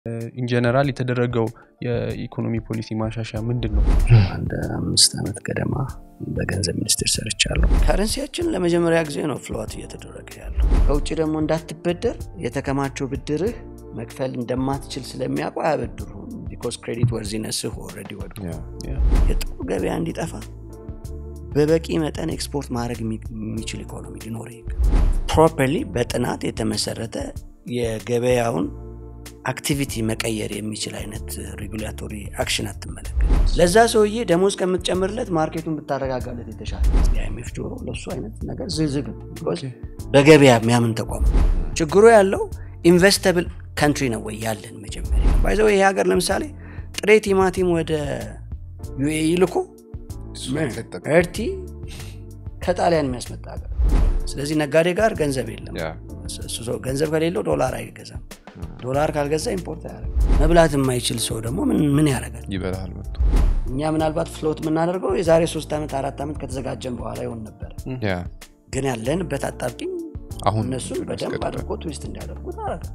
ኢንጀነራል የተደረገው የኢኮኖሚ ፖሊሲ ማሻሻያ ምንድን ነው? አንድ አምስት ዓመት ገደማ በገንዘብ ሚኒስቴር ሰርቻለሁ። ከረንሲያችን ለመጀመሪያ ጊዜ ነው ፍሎት እየተደረገ ያለው። ከውጭ ደግሞ እንዳትበደር የተከማቸው ብድርህ መክፈል እንደማትችል ስለሚያውቁ አያበድሩም። ቢኮዝ ክሬዲት ወርዚነስህ ኦልሬዲ ወድቆ የጥቁር ገበያ እንዲጠፋ በበቂ መጠን ኤክስፖርት ማድረግ የሚችል ኢኮኖሚ ሊኖር ፕሮፐርሊ በጥናት የተመሰረተ የገበያውን አክቲቪቲ መቀየር የሚችል አይነት ሬጉላቶሪ አክሽን አትመለከት። ለዛ ሰውዬ ደሞዝ ከምትጨምርለት ማርኬቱን ብታረጋጋለት የተሻለ። የአይኤምኤፍ ጆሮ ለሱ አይነት ነገር ዝግዝግ በገበያ የሚያምን ተቋም። ችግሩ ያለው ኢንቨስተብል ካንትሪ ነው ወይ ያለን መጀመሪያ ባይዘው ይሄ ሀገር ለምሳሌ ጥሬ ቲማቲም ወደ ዩኤኢ ልኮ እርቲ ከጣሊያን የሚያስመጣ ሀገር። ስለዚህ ነጋዴ ጋር ገንዘብ የለም። ገንዘብ ከሌለው ዶላር አይገዛም። ዶላር ካልገዛ ኢምፖርት አያደርግም። መብላት የማይችል ሰው ደግሞ ምን ያደርጋል? ይበላል መጥቶ። እኛ ምናልባት ፍሎት የምናደርገው የዛሬ ሶስት ዓመት አራት ዓመት ከተዘጋጀን በኋላ ይሆን ነበር። ግን ያለንበት አጣብቂኝ አሁን እነሱን በደንብ አድርጎ ትዊስት እንዲያደርጉ ታረጋቸው።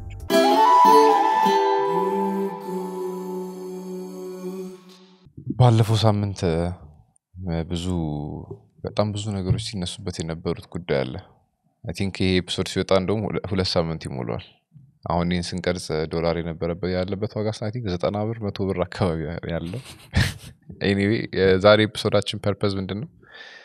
ባለፈው ሳምንት ብዙ በጣም ብዙ ነገሮች ሲነሱበት የነበሩት ጉዳይ አለ። አይ ቲንክ ይሄ ኤፒሶድ ሲወጣ እንደውም ሁለት ሳምንት ይሞላዋል። አሁን ይህን ስንቀርጽ ዶላር የነበረበት ያለበት ዋጋ ስ ቲንክ ዘጠና ብር መቶ ብር አካባቢ ያለው። ኤኒዌይ የዛሬ ኤፒሶዳችን ፐርፐዝ ምንድን ነው?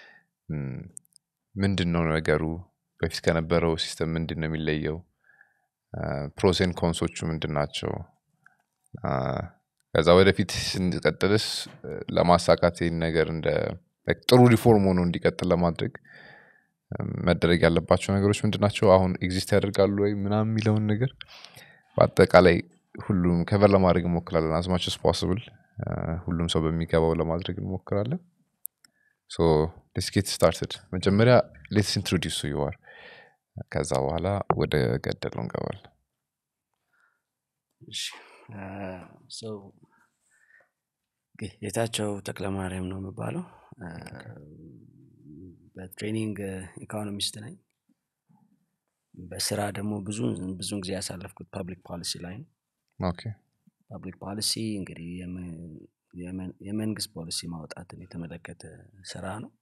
ምንድን ነው ነገሩ? በፊት ከነበረው ሲስተም ምንድን ነው የሚለየው? ፕሮሴን ኮንሶቹ ምንድን ናቸው? ከዛ ወደፊት ስንቀጥልስ ለማሳካት ይህን ነገር እንደ ጥሩ ሪፎርም ሆኖ እንዲቀጥል ለማድረግ መደረግ ያለባቸው ነገሮች ምንድን ናቸው? አሁን ኤግዚስት ያደርጋሉ ወይ ምናምን የሚለውን ነገር በአጠቃላይ ሁሉም ከቨር ለማድረግ እንሞክራለን። አዝማች ስ ፖስብል ሁሉም ሰው በሚገባው ለማድረግ እንሞክራለን። ሶ ሌትስ ጌት ስታርትድ። መጀመሪያ ሌትስ ኢንትሮዲውስ ዩዋር ከዛ በኋላ ወደ ገደለው እንገባለን። ጌታቸው ተክለማርያም ነው የሚባለው። በትሬኒንግ ኢኮኖሚስት ነኝ። በስራ ደግሞ ብዙ ብዙን ጊዜ ያሳለፍኩት ፐብሊክ ፖሊሲ ላይ ነው። ኦኬ ፐብሊክ ፖሊሲ እንግዲህ የመንግስት ፖሊሲ ማውጣትን የተመለከተ ስራ ነው።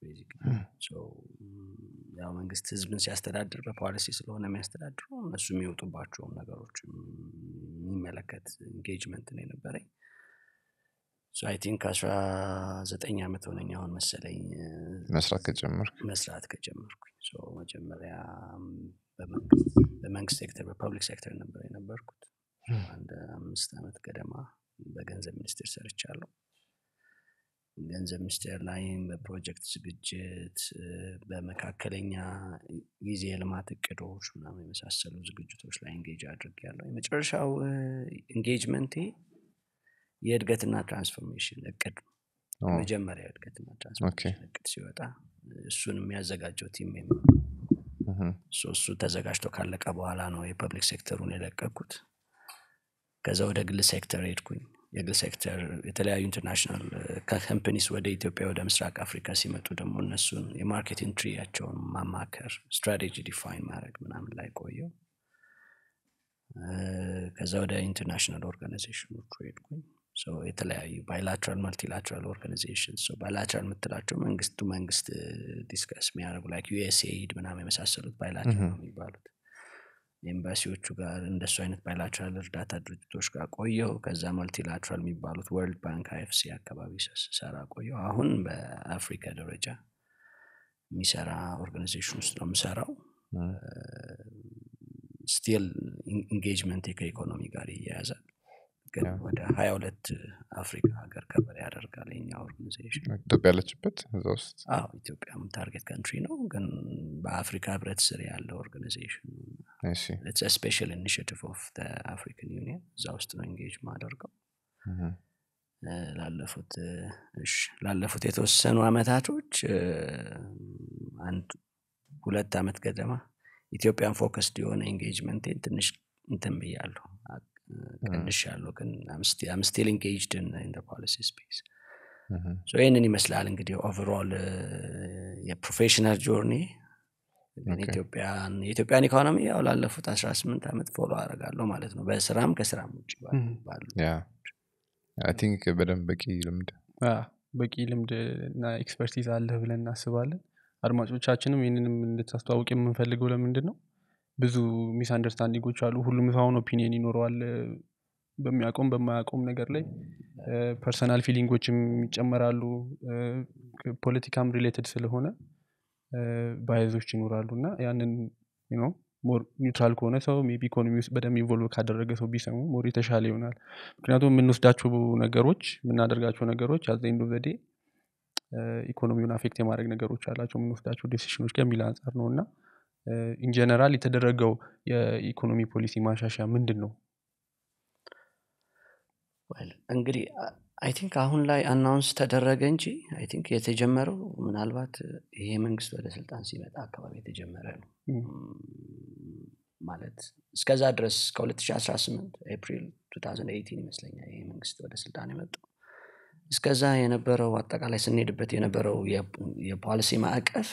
ያው መንግስት ህዝብን ሲያስተዳድር በፖሊሲ ስለሆነ የሚያስተዳድረው እነሱ የሚወጡባቸውም ነገሮች የሚመለከት ኢንጌጅመንት ነው የነበረኝ። አይ ቲንክ አስራ ዘጠኝ ዓመት ሆነኝ አሁን መሰለኝ መስራት ከጀመርክ መስራት ከጀመርኩኝ። መጀመሪያ በመንግስት ሴክተር በፐብሊክ ሴክተር ነበር የነበርኩት። አንድ አምስት ዓመት ገደማ በገንዘብ ሚኒስቴር ሰርቻለሁ። ገንዘብ ሚኒስቴር ላይም በፕሮጀክት ዝግጅት፣ በመካከለኛ ጊዜ የልማት እቅዶች ምናምን የመሳሰሉ ዝግጅቶች ላይ እንጌጅ አድርጌያለሁ። የመጨረሻው ኢንጌጅመንቴ የእድገትና ትራንስፎርሜሽን እቅድ ነው። የመጀመሪያ እድገትና ትራንስፎርሜሽን እቅድ ሲወጣ እሱን የሚያዘጋጀው ቲም እሱ ተዘጋጅቶ ካለቀ በኋላ ነው የፐብሊክ ሴክተሩን የለቀኩት። ከዛ ወደ ግል ሴክተር ሄድኩኝ። የግል ሴክተር የተለያዩ ኢንተርናሽናል ካምፓኒስ ወደ ኢትዮጵያ ወደ ምስራቅ አፍሪካ ሲመጡ ደግሞ እነሱን የማርኬት ኢንትሪያቸውን ማማከር፣ ስትራቴጂ ዲፋይን ማድረግ ምናምን ላይ ቆየው። ከዛ ወደ ኢንተርናሽናል ኦርጋናይዜሽኖቹ ሄድኩኝ። የተለያዩ ባይላትራል መልቲላትራል ኦርጋናይዜሽን ባይላትራል የምትላቸው መንግስቱ መንግስት ዲስከስ የሚያደርጉ ላይክ ዩኤስኤድ ምናምን የመሳሰሉት ባይላትራል ነው የሚባሉት። ኤምባሲዎቹ ጋር እንደሱ አይነት ባይላትራል እርዳታ ድርጅቶች ጋር ቆየው። ከዛ መልቲላትራል የሚባሉት ወርልድ ባንክ አይኤፍሲ አካባቢ ሰራ ቆየው። አሁን በአፍሪካ ደረጃ የሚሰራ ኦርጋናይዜሽን ውስጥ ነው የምሰራው። ስቲል ኢንጌጅመንት ከኢኮኖሚ ጋር ይያያዛል። ግን ወደ ሀያ ሁለት አፍሪካ ሀገር ከበር ያደርጋል የኛ ኦርጋናይዜሽን። ኢትዮጵያ ያለችበት እዛ ውስጥ አዎ ኢትዮጵያም ታርጌት ካንትሪ ነው፣ ግን በአፍሪካ ህብረት ስር ያለ ኦርጋናይዜሽን ስፔሻል ኢኒሽቲቭ ኦፍ አፍሪካን ዩኒየን እዛ ውስጥ ነው ኢንጌጅ ማደርገው። ላለፉት እሺ ላለፉት የተወሰኑ አመታቶች አንድ ሁለት አመት ገደማ ኢትዮጵያን ፎከስድ የሆነ ኢንጌጅመንቴን ትንሽ እንትን ብያለሁ ቀንሽ ያለው ግን አም ስቲል ኢንጌጅድ ኢን ፖሊሲ ስፔስ ይህንን ይመስላል እንግዲህ ኦቨርኦል የፕሮፌሽናል ጆርኒ ግን ኦኬ። ኢትዮጵያን የኢትዮጵያን ኢኮኖሚ ያው ላለፉት 18 ዓመት ፎሎ አደርጋለሁ ማለት ነው በስራም ከስራም ውጭ ባሉ- Mhm. ባሉ ያ አይ ቲንክ በደንብ በቂ ልምድ አ፣ በቂ ልምድ እና ኤክስፐርቲዝ አለህ ብለን እናስባለን አድማጮቻችንም ይህንንም እንድታስተዋውቅ የምንፈልገው ለምንድን ነው ብዙ ሚስ አንደርስታንዲንጎች አሉ ሁሉም ሰው አሁን ኦፒኒየን ይኖረዋል እ፣ በሚያውቀውም በማያውቀውም ነገር ላይ ፐርሰናል ፊሊንጎችም ይጨመራሉ እ፣ ፖለቲካም ሪሌትድ ስለሆነ ባይዞች ይኖራሉ እና ያንን ነው ሞር ኒውትራል ከሆነ ሰው ሜቢ ኢኮኖሚ ውስጥ በደንብ ኢንቮልቭ ካደረገ ሰው ቢሰሙ ሞር የተሻለ ይሆናል ምክንያቱም የምንወስዳቸው ነገሮች የምናደርጋቸው ነገሮች አዘንዶ ዘዴ ኢኮኖሚውን አፌክት የማድረግ ነገሮች አላቸው የምንወስዳቸው ዴሲሽኖች ከሚል አንጻር ነው እና ኢንጀነራል የተደረገው የኢኮኖሚ ፖሊሲ ማሻሻያ ምንድን ነው Well, እንግዲህ አይ ቲንክ አሁን ላይ አናውንስ ተደረገ እንጂ አይ ቲንክ የተጀመረው ምናልባት ይሄ መንግስት ወደ ስልጣን ሲመጣ አካባቢ የተጀመረ ነው ም፣ ም፣ ማለት እስከዛ ድረስ ከ2018 ኤፕሪል 2018 ይመስለኛል ይሄ መንግስት ወደ ስልጣን የመጣው እስከዛ የነበረው አጠቃላይ ስንሄድበት የነበረው የ- የፖሊሲ ማዕቀፍ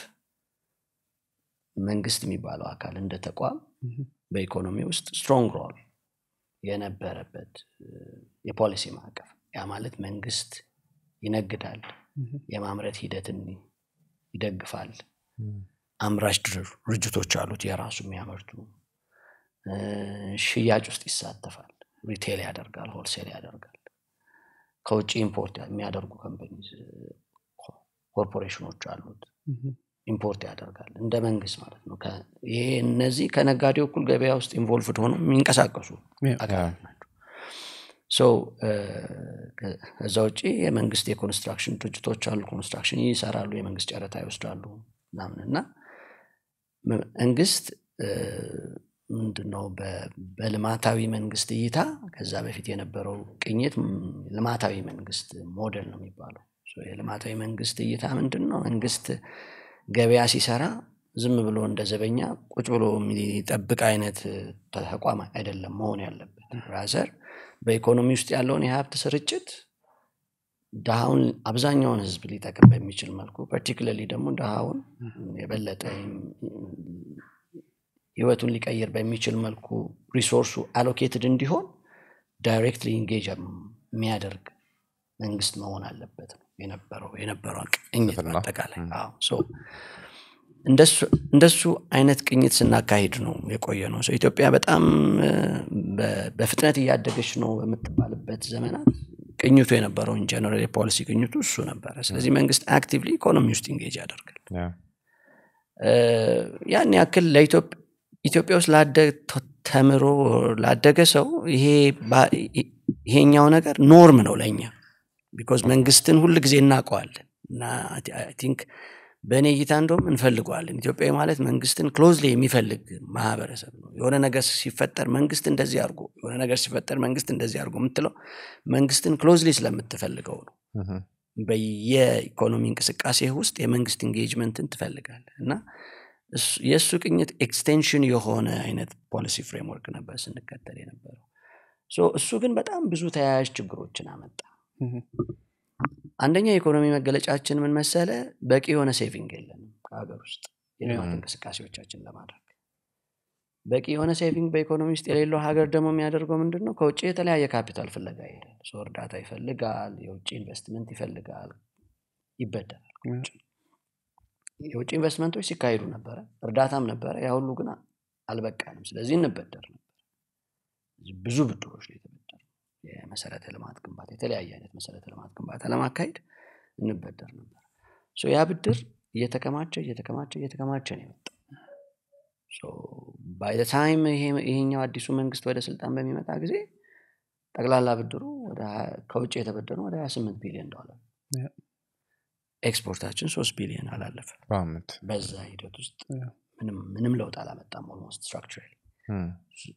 መንግስት የሚባለው አካል እንደ ተቋም ም፣ በኢኮኖሚ ውስጥ ስትሮንግ ሮል የነበረበት እ፣ የፖሊሲ ማዕቀፍ ያ ማለት መንግስት ይነግዳል ም፣ የማምረት ሂደትን ይደግፋል አምራች ድር- ድርጅቶች አሉት የራሱ የሚያመርቱ እ፣ ሽያጭ ውስጥ ይሳተፋል ሪቴል ያደርጋል ሆልሴል ያደርጋል ከውጭ ኢምፖርት የሚያደርጉ ከምፓኒ ኮርፖሬሽኖች አሉት ም፣ ኢምፖርት ያደርጋል እንደ መንግስት ማለት ነው ከ- ይሄ እነዚህ ከነጋዴው እኩል ገበያ ውስጥ ኢንቮልቭድ ሆነው የሚንቀሳቀሱ ያ፣ አካላት ናቸው ሶ ከዛ ውጭ የመንግስት የኮንስትራክሽን ድርጅቶች አሉ ኮንስትራክሽን ይሰራሉ የመንግስት ጨረታ ይወስዳሉ ምናምን እና መ- መንግስት እ፣ ምንድነው በ- በልማታዊ መንግስት እይታ ከዛ በፊት የነበረው ቅኝት ም፣ ልማታዊ መንግስት ሞዴል ነው የሚባለው ሶ የልማታዊ መንግስት እይታ ምንድን ነው መንግስት ገበያ ሲሰራ ዝም ብሎ እንደ ዘበኛ ቁጭ ብሎ የሚጠብቅ አይነት ተቋም አይደለም መሆን ያለበት ራዘር በኢኮኖሚ ውስጥ ያለውን የሀብት ስርጭት ድሃውን አብዛኛውን ህዝብ ሊጠቅም በሚችል መልኩ ፐርቲኩለርሊ ደግሞ ድሃውን የበለጠ ህይወቱን ሊቀይር በሚችል መልኩ ሪሶርሱ አሎኬትድ እንዲሆን ዳይሬክትሊ ኢንጌጅ የሚያደርግ መንግስት መሆን አለበት ነው የነበረው የነበረው ቅኝት ፍልስፍና። በአጠቃላይ አዎ። ሶ እንደሱ- እንደሱ አይነት ቅኝት ስናካሂድ ነው የቆየ ነው ሶ ኢትዮጵያ በጣም እ፣ በ- በፍጥነት እያደገች ነው በምትባልበት ዘመናት ቅኝቱ የነበረው ጀነራል የፖሊሲ ቅኝቱ እሱ ነበረ ስለዚህ መንግስት አክቲቭሊ ኢኮኖሚ ውስጥ ኢንጌጅ ያደርጋል ያ እ፣ ያን ያክል ለኢትዮጵያ ኢትዮጵያ ውስጥ ላደ- ተ- ተምሮ ላደገ ሰው ይሄ ባ- ይ- ይሄኛው ነገር ኖርም ነው ለእኛ ቢኮዝ መንግስትን ሁል ጊዜ እናውቀዋለን እና አይ ቲንክ በእኔ እይታ እንደውም እንፈልገዋለን ኢትዮጵያዊ ማለት መንግስትን ክሎዝሊ የሚፈልግ ማህበረሰብ ነው የሆነ ነገር ሲፈጠር መንግስት እንደዚህ አድርጎ የሆነ ነገር ሲፈጠር መንግስት እንደዚህ አድርጎ የምትለው መንግስትን ክሎዝሊ ስለምትፈልገው ነው ምሁም። በየኢኮኖሚ እንቅስቃሴ ውስጥ የመንግስት ኢንጌጅመንትን ትፈልጋለህ እና እሱ- የእሱ ቅኝት ኤክስቴንሽን የሆነ አይነት ፖሊሲ ፍሬምወርክ ነበር ስንከተል የነበረው ሶ እሱ ግን በጣም ብዙ ተያያዥ ችግሮችን አመጣ ም፣ አንደኛ የኢኮኖሚ መገለጫችን ምን መሰለ በቂ የሆነ ሴቪንግ የለንም ከሀገር ውስጥ የልማት ያ። እንቅስቃሴዎቻችን ለማድረግ በቂ የሆነ ሴቪንግ በኢኮኖሚ ውስጥ የሌለው ሀገር ደግሞ የሚያደርገው ምንድን ነው ከውጭ የተለያየ ካፒታል ፍለጋ ይሄዳል ሰው እርዳታ ይፈልጋል የውጭ ኢንቨስትመንት ይፈልጋል ይበደራል ከውጭ የውጭ ኢንቨስትመንቶች ሲካሄዱ ነበረ እርዳታም ነበረ ያ ሁሉ ግን አልበቃንም ስለዚህ እንበደር ነበር ብዙ ብድሮች ላይ የተበደር የመሰረተ ልማት ግንባታ የተለያየ አይነት መሰረተ ልማት ግንባታ ለማካሄድ እንበደር ነበር ሶ ያ ብድር እየተከማቸ እየተከማቸ እየተከማቸ ነው የመጣው ባይ ታይም ይሄኛው አዲሱ መንግስት ወደ ስልጣን በሚመጣ ጊዜ ጠቅላላ ብድሩ ወደ ሀያ- ከውጭ የተበደሩ ወደ 28 ቢሊዮን ዶላር ያ። ኤክስፖርታችን ሶስት ቢሊዮን አላለፈ በአመት በዛ ሂደት ውስጥ ያ። ምንም ምንም ለውጥ አላመጣም ኦልሞስት ስትራክቸራሊ እም፣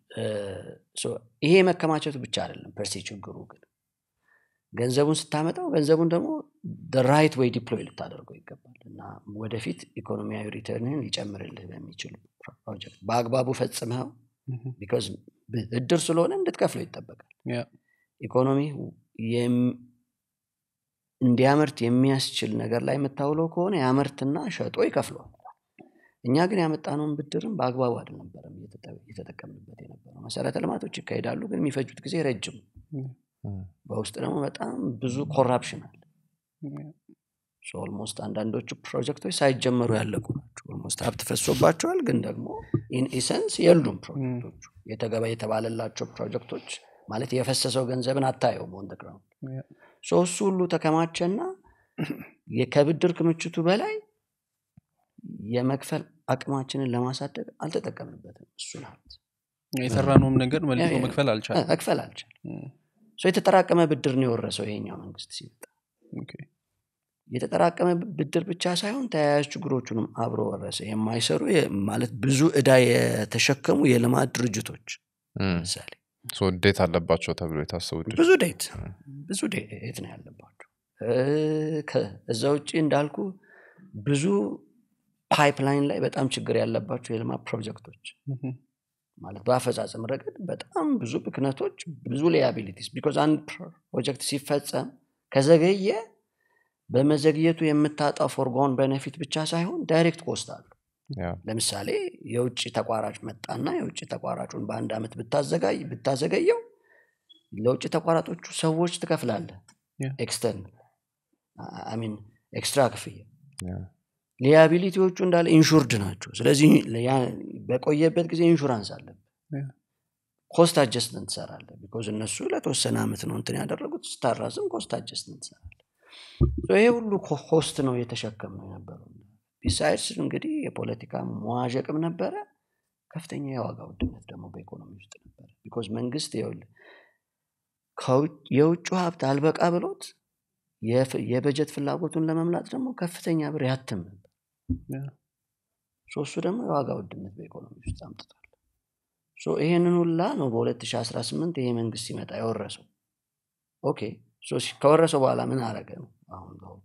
ይሄ መከማቸቱ ብቻ አይደለም ፐርሴ ችግሩ ግን ገንዘቡን ስታመጣው ገንዘቡን ደግሞ ራይት ወይ ዲፕሎይ ልታደርገው ይገባል እና ወደፊት ኢኮኖሚያዊ ሪተርንህን ሊጨምርልህ በሚችል ፕሮጀክት በአግባቡ ፈጽመው ም፣ ቢካዝ ብድር ስለሆነ እንድትከፍለው ይጠበቃል ያ፣ ኢኮኖሚ የም- እንዲያመርት የሚያስችል ነገር ላይ የምታውለው ከሆነ ያመርትና ሸጦ ይከፍለዋል እኛ ግን ያመጣነውን ብድርም በአግባቡ አልነበረም እየተጠ- እየተጠቀምንበት የነበረው መሰረተ ልማቶች ይካሄዳሉ ግን የሚፈጁት ጊዜ ረጅም ነው። እም፣ በውስጥ ደግሞ በጣም ብዙ ኮራፕሽን አለ ኦልሞስት አንዳንዶቹ ፕሮጀክቶች ሳይጀመሩ ያለቁ ናቸው ኦልሞስት ሀብት ፈሶባቸዋል ግን ደግሞ ኢን ኢሰንስ የሉም ፕሮጀክቶቹ የተገባ የተባለላቸው ፕሮጀክቶች ማለት የፈሰሰው ገንዘብን አታየውም ኦን ግራውንድ ሶ እሱ ሁሉ ተከማቸና የ- ከብድር ክምችቱ በላይ የመክፈል አቅማችንን ለማሳደግ አልተጠቀምንበትም እሱን ሀብት የሰራነውም ነገር መልሶ ያ- ያ- መክፈል አልቻለም መክፈል አልቻለም ሶ የተጠራቀመ ብድር ነው የወረሰው ይሄኛው መንግስት ሲመጣ ኦኬ። የተጠራቀመ ብድር ብቻ ሳይሆን ተያያዥ ችግሮቹንም አብሮ ወረሰ የማይሰሩ የ- ማለት ብዙ እዳ የተሸከሙ የልማት ድርጅቶች እም። ለምሳሌ ሶ ዴት አለባቸው ተብሎ የታሰቡ ድርጅቶች። ብዙ ዴት ብዙ ዴት ነው ያለባቸው እ፣ ከ- እዛ ውጭ እንዳልኩ ብዙ ፓይፕላይን ላይ በጣም ችግር ያለባቸው የልማት ፕሮጀክቶች ምሁም። ማለት በአፈጻጸም ረገድ በጣም ብዙ ብክነቶች ብዙ ሊያቢሊቲስ ቢኮዝ አንድ ፕሮጀክት ሲፈጸም ከዘገየ በመዘግየቱ የምታጣው ፎርጎን ቤኔፊት ብቻ ሳይሆን ዳይሬክት ኮስት አሉ ያ፣ ለምሳሌ የውጭ ተቋራጭ መጣና የውጭ ተቋራጩን በአንድ ዓመት ብታዘጋይ ብታዘገየው ለውጭ ተቋራጮቹ ሰዎች ትከፍላለህ Yeah. ኤክስተርን አሚን ኤክስትራ ክፍያ ያ፣ ሊያቢሊቲዎቹ እንዳለ ኢንሹርድ ናቸው ስለዚህ ያ- በቆየበት ጊዜ ኢንሹራንስ አለብህ Yeah. ኮስት አጀስትመንት ትሰራለህ ቢኮዝ እነሱ ለተወሰነ ዓመት ነው እንትን ያደረጉት ስታራዝም ኮስት አጀስትመንት ትሰራለህ So ይሄ ሁሉ ኮ- ኮስት ነው የተሸከም ነው የነበረው ቢሳይድስ እንግዲህ የፖለቲካ መዋዠቅም ነበረ ከፍተኛ የዋጋ ውድነት ደግሞ በኢኮኖሚ ውስጥ ነበረ ቢኮዝ መንግስት ይኸውልህ ከውጭ- የውጭ ሀብት አልበቃ ብሎት የፍ- የበጀት ፍላጎቱን ለመምላት ደግሞ ከፍተኛ ብር ያትም ነበር ያ። ሶ እሱ ደግሞ የዋጋ ውድነት በኢኮኖሚ ውስጥ አምጥቷል ሶ ይሄንን ሁላ ነው በ2018 ይሄ መንግስት ሲመጣ የወረሰው ኦኬ ሶ ሲ- ከወረሰው በኋላ ምን አረገ ነው አሁን ለውጡ።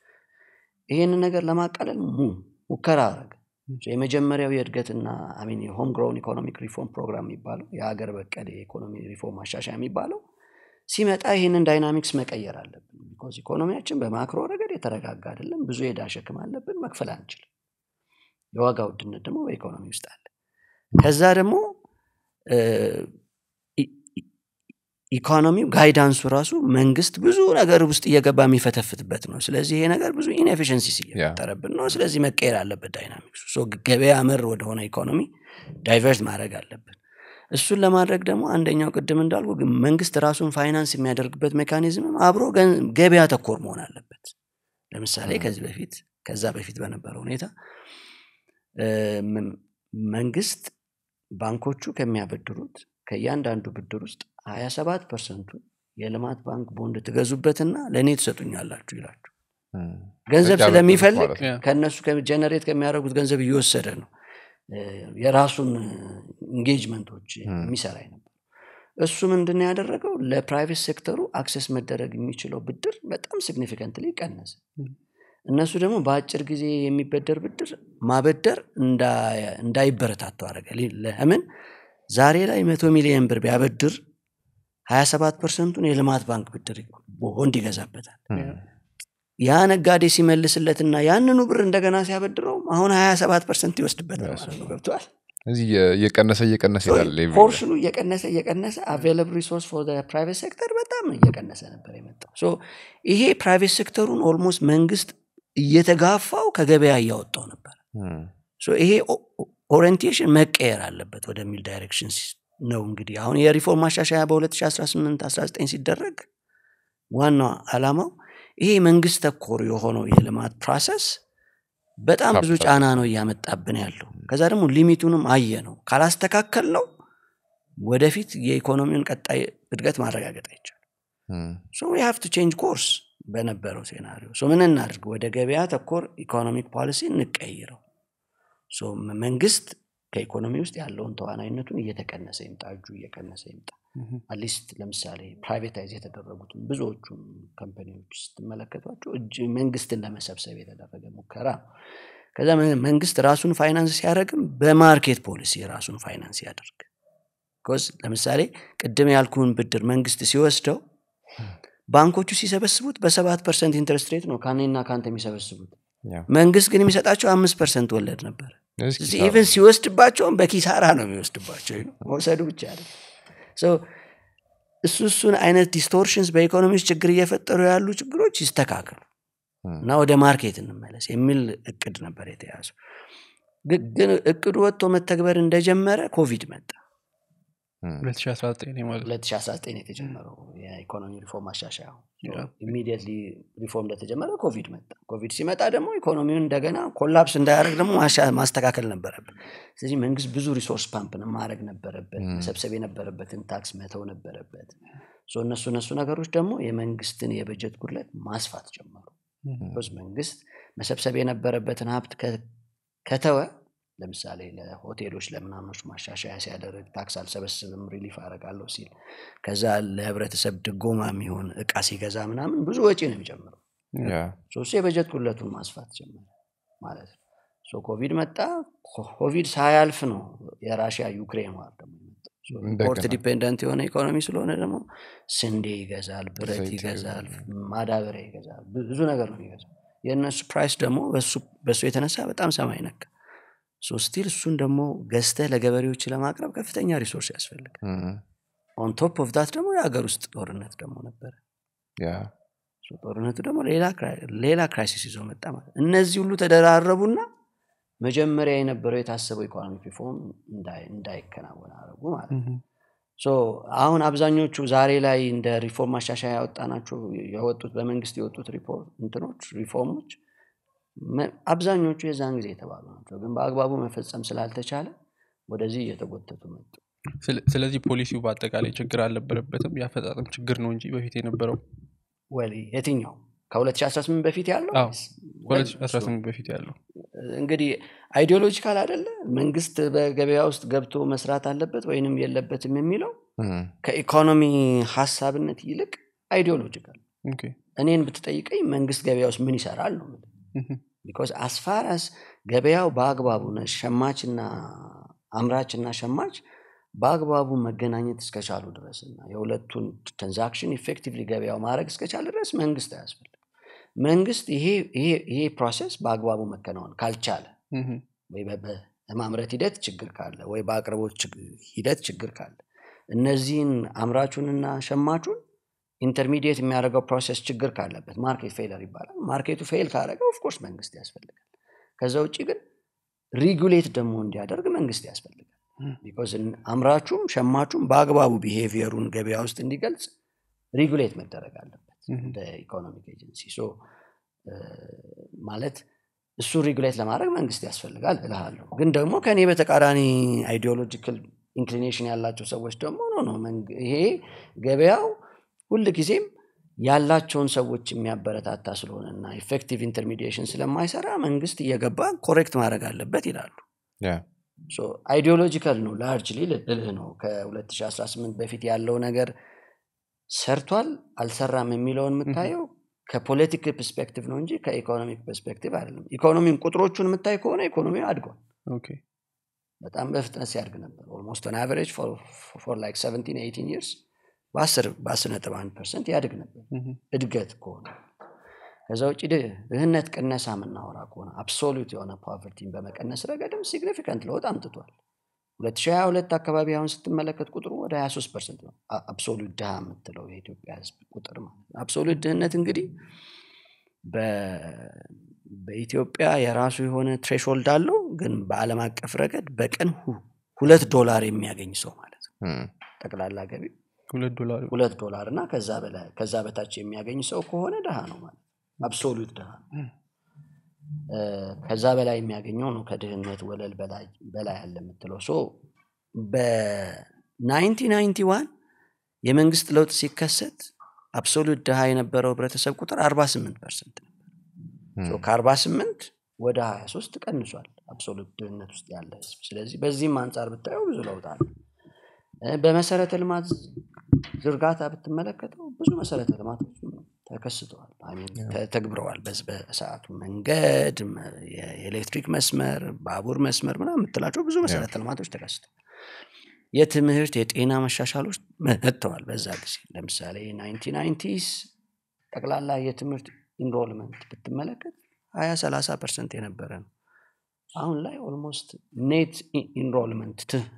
ይሄንን ነገር ለማቃለል ሙ- ሙከራ አረገ ሶ የመጀመሪያው የእድገትና አሚን የሆም ግሮውን ኢኮኖሚክ ሪፎርም ፕሮግራም የሚባለው የሀገር በቀል የኢኮኖሚ ሪፎርም ማሻሻያ የሚባለው ሲመጣ ይህንን ዳይናሚክስ መቀየር አለብን ቢኮዝ ኢኮኖሚያችን በማክሮ ረገድ የተረጋጋ አይደለም ብዙ የዕዳ ሸክም አለብን መክፈል አንችልም የዋጋ ውድነት ደግሞ በኢኮኖሚ ውስጥ አለ ከዛ ደግሞ እ፣ ኢ- ኢ- ኢኮኖሚው ጋይዳንሱ ራሱ መንግስት ብዙ ነገር ውስጥ እየገባ የሚፈተፍትበት ነው ስለዚህ ይሄ ነገር ብዙ ኢንኤፊሽንሲስ እየፈጠረብን ነው ስለዚህ መቀየር አለበት ዳይናሚክሱ ሶ ገበያ መር ወደሆነ ኢኮኖሚ ዳይቨርት ማድረግ አለብን እሱን ለማድረግ ደግሞ አንደኛው ቅድም እንዳልኩ ግን መንግስት ራሱን ፋይናንስ የሚያደርግበት ሜካኒዝምም አብሮ ገን- ገበያ ተኮር መሆን አለበት ለምሳሌ ከዚህ በፊት ከዛ በፊት በነበረ ሁኔታ እ፣ ም- መንግስት ባንኮቹ ከሚያበድሩት ከእያንዳንዱ ብድር ውስጥ 27 ፐርሰንቱ የልማት ባንክ ቦንድ ትገዙበትና ለእኔ ትሰጡኛላችሁ ይላችሁ እም። ገንዘብ ያበድሩት ስለሚፈልግ ማለት ነው። ያ። ከእነሱ ጀነሬት ከሚያደርጉት ገንዘብ እየወሰደ ነው እ፣ የራሱን ኢንጌጅመንቶች የሚሰራ ነበር እሱ ምንድን ነው ያደረገው ለፕራይቬት ሴክተሩ አክሰስ መደረግ የሚችለው ብድር በጣም ሲግኒፊካንትሊ ቀነሰ ም። እነሱ ደግሞ በአጭር ጊዜ የሚበደር ብድር ማበደር እንዳ- እንዳይበረታቱ አደረገ ሊ- ለምን ዛሬ ላይ መቶ ሚሊዮን ብር ቢያበድር 27 ፐርሰንቱን የልማት ባንክ ብድር ቦንድ ይገዛበታል እም። ያ ነጋዴ ሲመልስለትና ያንኑ ብር እንደገና ሲያበድረው አሁን 27 ፐርሰንት ይወስድበታል ማለት ነው ገብተዋል እዚህ እየ- እየቀነሰ እየቀነሰ ይላል ሌቭሉ። ፖርሽኑ እየቀነሰ እየቀነሰ አቬለብል ሪሶርስ ፎር ፕራይቬት ሴክተር በጣም እየቀነሰ ነበር የመጣው ሶ ይሄ ፕራይቬት ሴክተሩን ኦልሞስት መንግስት እየተጋፋው ከገበያ እያወጣው ነበር እም። ሶ ይሄ ኦሪንቴሽን መቀየር አለበት ወደሚል ዳይሬክሽን ነው እንግዲህ አሁን የሪፎርም ማሻሻያ በ2018 19 ሲደረግ ዋናው ዓላማው ይሄ መንግስት ተኮር የሆነው የልማት ፕሮሰስ በጣም ብዙ ካፒታል። ጫና ነው እያመጣብን ያለው ከዛ ደግሞ ሊሚቱንም አየ ነው ካላስተካከል ነው ወደፊት የኢኮኖሚውን ቀጣይ እድገት ማረጋገጥ አይቻልም እም። ሶ ዊ ሃቭ ቱ ቼንጅ ኮርስ በነበረው ሴናሪዮ ሶ ምን እናድርግ ወደ ገበያ ተኮር ኢኮኖሚክ ፖሊሲ እንቀይረው ሶ መ- መንግስት ከኢኮኖሚ ውስጥ ያለውን ተዋናይነቱን እየተቀነሰ ይምጣ እጁ እየቀነሰ ይምጣ ምሁም። አትሊስት ለምሳሌ ፕራይቬታይዝ የተደረጉትን ብዙዎቹን ካምፓኒዎች ስትመለከቷቸው እጅ መንግስትን ለመሰብሰብ የተደረገ ሙከራ ነው ከዛ መ- መንግስት ራሱን ፋይናንስ ሲያደርግም በማርኬት ፖሊሲ ራሱን ፋይናንስ ያደርግ ቢኮዝ ለምሳሌ ቅድም ያልኩን ብድር መንግስት ሲወስደው ባንኮቹ ሲሰበስቡት በሰባት ፐርሰንት ኢንትረስት ሬት ነው ካኔና ካንተ የሚሰበስቡት ያ። መንግስት ግን የሚሰጣቸው አምስት ፐርሰንት ወለድ ነበር ስለዚህ ስለዚህ ኪሳራ ኢቨን ሲወስድባቸውም በኪሳራ ነው የሚወስድባቸው ነው መውሰዱ ብቻ አይደለም So እሱ እሱን አይነት ዲስቶርሽንስ በኢኮኖሚ ውስጥ ችግር እየፈጠሩ ያሉ ችግሮች ይስተካከሉ ም። እና ወደ ማርኬት እንመለስ የሚል እቅድ ነበር የተያዘው ግ- ግን እቅዱ ወጥቶ መተግበር እንደጀመረ ኮቪድ መጣ ም። 2019 ማለት ነው 2019 የተጀመረው የኢኮኖሚ ሪፎርም ማሻሻያ Yeah. ኢሚዲየትሊ ሪፎርም እንደተጀመረ ኮቪድ መጣ ኮቪድ ሲመጣ ደግሞ ኢኮኖሚውን እንደገና ኮላፕስ እንዳያደርግ ደግሞ ማሻ- ማስተካከል ነበረብን ስለዚህ መንግስት ብዙ ሪሶርስ ፓምፕን ማድረግ ነበረበት Mm. መሰብሰብ የነበረበትን ታክስ መተው ነበረበት ሶ እነሱ እነሱ ነገሮች ደግሞ የመንግስትን የበጀት ጉድለት ማስፋት ጀመሩ ቢኮዝ መንግስት መሰብሰብ የነበረበትን ሀብት ከ- ከተወ ለምሳሌ ለሆቴሎች ለምናምኖች ማሻሻያ ሲያደርግ ታክስ አልሰበስብም ሪሊፍ አደርጋለሁ ሲል ከዛ ለህብረተሰብ ድጎማ የሚሆን እቃ ሲገዛ ምናምን ብዙ ወጪ ነው የሚጨምረው ያ ሶ እሱ የበጀት ጉድለቱን ማስፋት ጀመረ ማለት ነው ሶ ኮቪድ መጣ ኮ- ኮቪድ ሳያልፍ ነው የራሽያ ዩክሬን ዋር ደግሞ የመጣው። ሶ እንደገና። ኢምፖርት ዲፔንደንት የሆነ ኢኮኖሚ ስለሆነ ደግሞ ስንዴ ይገዛል ብረት ዘይት ይገዛል ማዳበሪያ ይገዛል ብዙ ብዙ ነገር ነው የሚገዛው የእነሱ ፕራይስ ደግሞ በሱ- በሱ የተነሳ በጣም ሰማይ ነካ ሶ ስቲል እሱን ደግሞ ገዝተህ ለገበሬዎች ለማቅረብ ከፍተኛ ሪሶርስ ያስፈልጋል ም። ኦን ቶፕ ኦፍ ዳት ደግሞ የሀገር ውስጥ ጦርነት ደግሞ ነበረ ያ ሶ ጦርነቱ ደግሞ ሌላ ክራይ- ሌላ ክራይሲስ ይዞ መጣ ማለት ነው። እነዚህ ሁሉ ተደራረቡና መጀመሪያ የነበረው የታሰበው ኢኮኖሚክ ሪፎርም እንዳይ- እንዳይከናወን አደረጉ ማለት ነው። ሶ አሁን አብዛኞቹ ዛሬ ላይ እንደ ሪፎርም ማሻሻያ ያወጣናቸው የወጡት በመንግስት የወጡት ሪፖርት እንትኖች ሪፎርሞች መ- አብዛኞቹ የዛን ጊዜ የተባሉ ናቸው ግን በአግባቡ መፈጸም ስላልተቻለ ወደዚህ እየተጎተቱ መጡ ስለ- ስለዚህ ፖሊሲው በአጠቃላይ ችግር አልነበረበትም የአፈጻጸም ችግር ነው እንጂ በፊት የነበረው ወል የትኛው ከ2018 በፊት ያለው አዎ፣ ወይስ? ወል እሱ- 2018 በፊት ያለው እንግዲህ አይዲዮሎጂካል አይደለ መንግስት በገበያ ውስጥ ገብቶ መስራት አለበት ወይንም የለበትም የሚለው ም። ከኢኮኖሚ ሀሳብነት ይልቅ አይዲዮሎጂካል ኦኬ። እኔን ብትጠይቀኝ መንግስት ገበያ ውስጥ ምን ይሰራል ነው የምልህ። ምሁም። ቢኮዝ አስፋራስ ገበያው በአግባቡ ነ- ሸማችና አምራችና ሸማች በአግባቡ መገናኘት እስከቻሉ ድረስ እና የሁለቱን ትራንዛክሽን ኢፌክቲቭሊ ገበያው ማድረግ እስከቻለ ድረስ መንግስት አያስፈልግም መንግስት ይሄ ይሄ- ይሄ ፕሮሰስ በአግባቡ መከናወን ካልቻለ ምሁም። ወይ በ- በ- በማምረት ሂደት ችግር ካለ ወይ በአቅርቦት ችግ- ሂደት ችግር ካለ እነዚህን አምራቹንና ሸማቹን ኢንተርሚዲየት የሚያደርገው ፕሮሰስ ችግር ካለበት ማርኬት ፌለር ይባላል ማርኬቱ ፌል ካደረገ ኦፍኮርስ መንግስት ያስፈልጋል ከዛ ውጭ ግን ሪጉሌት ደግሞ እንዲያደርግ መንግስት ያስፈልጋል ም። ቢኮዝ አምራቹም ሸማቹም በአግባቡ ቢሄቪየሩን ገበያ ውስጥ እንዲገልጽ ሪጉሌት መደረግ አለበት ምሁም። እንደ ኢኮኖሚክ ኤጀንሲ ሶ እ፣ ማለት እሱ ሪጉሌት ለማድረግ መንግስት ያስፈልጋል እልሃለሁ ግን ደግሞ ከእኔ በተቃራኒ አይዲዮሎጂካል ኢንክሊኔሽን ያላቸው ሰዎች ደግሞ ኖ ነው መንግ- ይሄ ገበያው ሁል ጊዜም ያላቸውን ሰዎች የሚያበረታታ ስለሆነ እና ኢፌክቲቭ ኢንተርሚዲሽን ስለማይሰራ መንግስት እየገባ ኮሬክት ማድረግ አለበት ይላሉ ያ አይዲዮሎጂካል ነው ላርጅሊ ልልህ ነው ከ2018 በፊት ያለው ነገር ሰርቷል አልሰራም የሚለውን የምታየው ከፖለቲክ ፐርስፔክቲቭ ነው እንጂ ከኢኮኖሚክ ፐርስፔክቲቭ አይደለም ኢኮኖሚን ቁጥሮቹን የምታይ ከሆነ ኢኮኖሚ አድጓል ኦኬ። በጣም በፍጥነት ሲያድግ ነበር ኦልሞስት ኦን አቨሬጅ ፎር ላይክ 17 18 ይርስ በ10 ነጥብ አንድ ፐርሰንት ያድግ ነበር ምሁም። እድገት ከሆነ ከዛ ውጭ ድ- ድህነት ቅነሳ የምናወራ ከሆነ አብሶሉት የሆነ ፖቨርቲን በመቀነስ ረገድም ሲግኒፊካንት ለውጥ አምጥቷል 2022 አካባቢ አሁን ስትመለከት ቁጥሩ ወደ 23 ፐርሰንት ነው አ- አብሶሉት ድሃ የምትለው የኢትዮጵያ ህዝብ ቁጥር ማለት ነው አብሶሉት ድህነት እንግዲህ በ- በኢትዮጵያ የራሱ የሆነ ትሬሾልድ አለው ግን በአለም አቀፍ ረገድ በቀን ሁ- ሁለት ዶላር የሚያገኝ ሰው ማለት ነው ም። ጠቅላላ ገቢ ሁለት ዶላር ሁለት ዶላር እና ከዛ በላይ ከዛ በታች የሚያገኝ ሰው ከሆነ ድሃ ነው ማለት አብሶሉት ድሃ ነው። እ፣ ከዛ በላይ የሚያገኘው ነው ከድህነት ወለል በላይ በላይ ያለ የምትለው ሶ በ1991 የመንግስት ለውጥ ሲከሰት አብሶሉት ድሃ የነበረው ህብረተሰብ ቁጥር 48 ፐርሰንት ነበር ሶ ከ48 ወደ 23 ቀንሷል አብሶሉት ድህነት ውስጥ ያለ ህዝብ ስለዚህ በዚህም አንጻር ብታየው ብዙ ለውጥ አለ እ፣ በመሰረተ ልማት ዝርጋታ ብትመለከተው ብዙ መሰረተ ልማቶች ተከስተዋል I mean ተተግብረዋል በዝ- በሰዓቱ መንገድ መ- የኤሌክትሪክ መስመር ባቡር መስመር ምናምን የምትላቸው ብዙ መሰረተ ልማቶች ተከስተዋል የትምህርት የጤና መሻሻሎች መጥተዋል በዛ ጊዜ ለምሳሌ ናይንቲስ ጠቅላላ የትምህርት ኢንሮልመንት ብትመለከት ሀያ ሰላሳ ፐርሰንት የነበረ ነው አሁን ላይ ኦልሞስት ኔት ኢንሮልመንት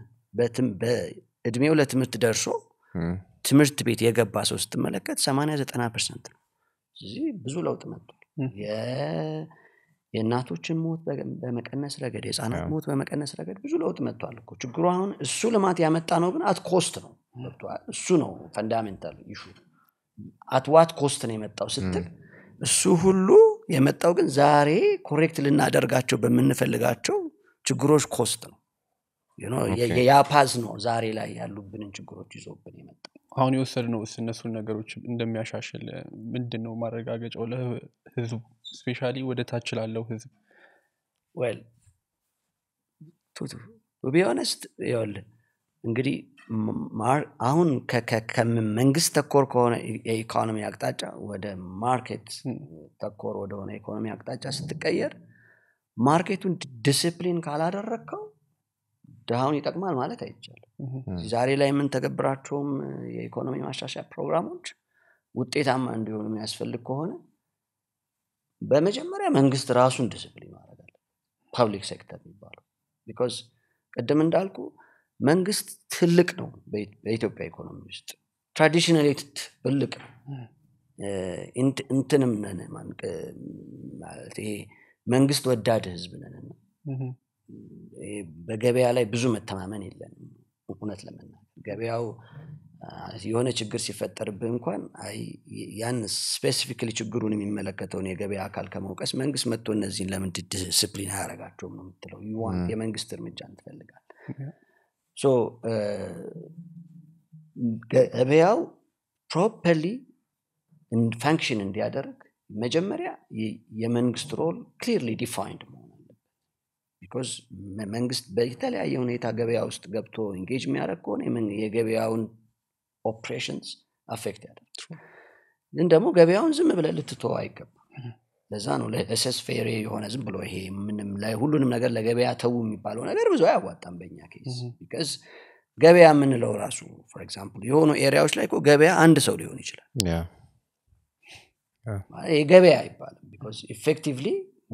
በእድሜው ለትምህርት ደርሶ እም፣ ትምህርት ቤት የገባ ሰው ስትመለከት 80 90 ፐርሰንት ነው ስለዚህ ብዙ ለውጥ መጥቷል ም። የ- የእናቶችን ሞት በገ- በመቀነስ ረገድ የህፃናት አዎ። ሞት በመቀነስ ረገድ ብዙ ለውጥ መጥቷል እኮ ችግሩ አሁን እሱ ልማት ያመጣ ነው ግን አት ኮስት ነው ገብቶሃል? እሱ ነው ፈንዳሜንታል ኢሹ አትዋት ኮስት ነው የመጣው ስትል እሱ ሁሉ የመጣው ግን ዛሬ ኮሬክት ልናደርጋቸው በምንፈልጋቸው ችግሮች ኮስት ነው You know, የ- ኦኬ። የያፓዝ ነው ዛሬ ላይ ያሉብንን ችግሮች ይዞብን የመጣው አሁን የወሰድነው ስ እነሱን ነገሮች እንደሚያሻሽል ምንድን ነው ማረጋገጫው ለህዝቡ ስፔሻሊ ወደ ታች ላለው ህዝብ ዌል ቢሆነስት ይኸውልህ እንግዲህ ም- ማር- አሁን ከ- ከ- ከመንግስት ተኮር ከሆነ የኢኮኖሚ አቅጣጫ ወደ ማርኬት ም። ተኮር ወደሆነ ኢኮኖሚ አቅጣጫ ስትቀየር ማርኬቱን ዲስፕሊን ካላደረግከው ድሃውን ይጠቅማል ማለት አይቻልም እህ፣ ዛሬ ላይ የምንተገብራቸውም የኢኮኖሚ ማሻሻያ ፕሮግራሞች ውጤታማ እንዲሆኑ የሚያስፈልግ ከሆነ በመጀመሪያ መንግስት ራሱን ዲስፕሊን ማድረግ አለ ፐብሊክ ሴክተር የሚባለው ቢኮዝ ቅድም እንዳልኩ መንግስት ትልቅ ነው በኢ- በኢትዮጵያ ኢኮኖሚ ውስጥ ትራዲሽናሊ ትልቅ ነው እ፣ እንት- እንትንም ነን ማን- ቅ- ማለት ይሄ መንግስት ወዳድ ህዝብ ነን እና እህ፣ ይሄ በገበያ ላይ ብዙ መተማመን የለንም እውነት ለመናገር ገበያው አ፣ የሆነ ችግር ሲፈጠርብህ እንኳን አይ ያን ስፔሲፊክሊ ችግሩን የሚመለከተውን የገበያ አካል ከመውቀስ መንግስት መጥቶ እነዚህን ለምን ዲስፕሊን አያደርጋቸውም ነው የምትለው You want ም። የመንግስት እርምጃን ትፈልጋል ያ። ሶ ገበያው ፕሮፐርሊ ፋንክሽን እንዲያደርግ መጀመሪያ የ- የመንግስት ሮል ክሊርሊ ዲፋይንድ መሆን አለበት ቢኮዝ መንግስት በተለያየ ሁኔታ ገበያ ውስጥ ገብቶ ኢንጌጅ የሚያደርግ ከሆነ የመን- የገበያውን ኦፕሬሽንስ አፌክት ያደርግ ግን ደግሞ ገበያውን ዝም ብለህ ልትተው አይገባም ለዛ ነው ለሰስ ፌሬ የሆነ ዝም ብሎ ይሄ ምንም ላይ- ሁሉንም ነገር ለገበያ ተዉ የሚባለው ነገር ብዙ አያዋጣም በእኛ ኬስ Mhm. ቢካዝ ገበያ የምንለው ራሱ ፎር ኤግዛምፕል የሆኑ ኤሪያዎች ላይ እኮ ገበያ አንድ ሰው ሊሆን ይችላል ያ ማለት ይሄ ገበያ አይባልም ቢኮዝ ኢፌክቲቭሊ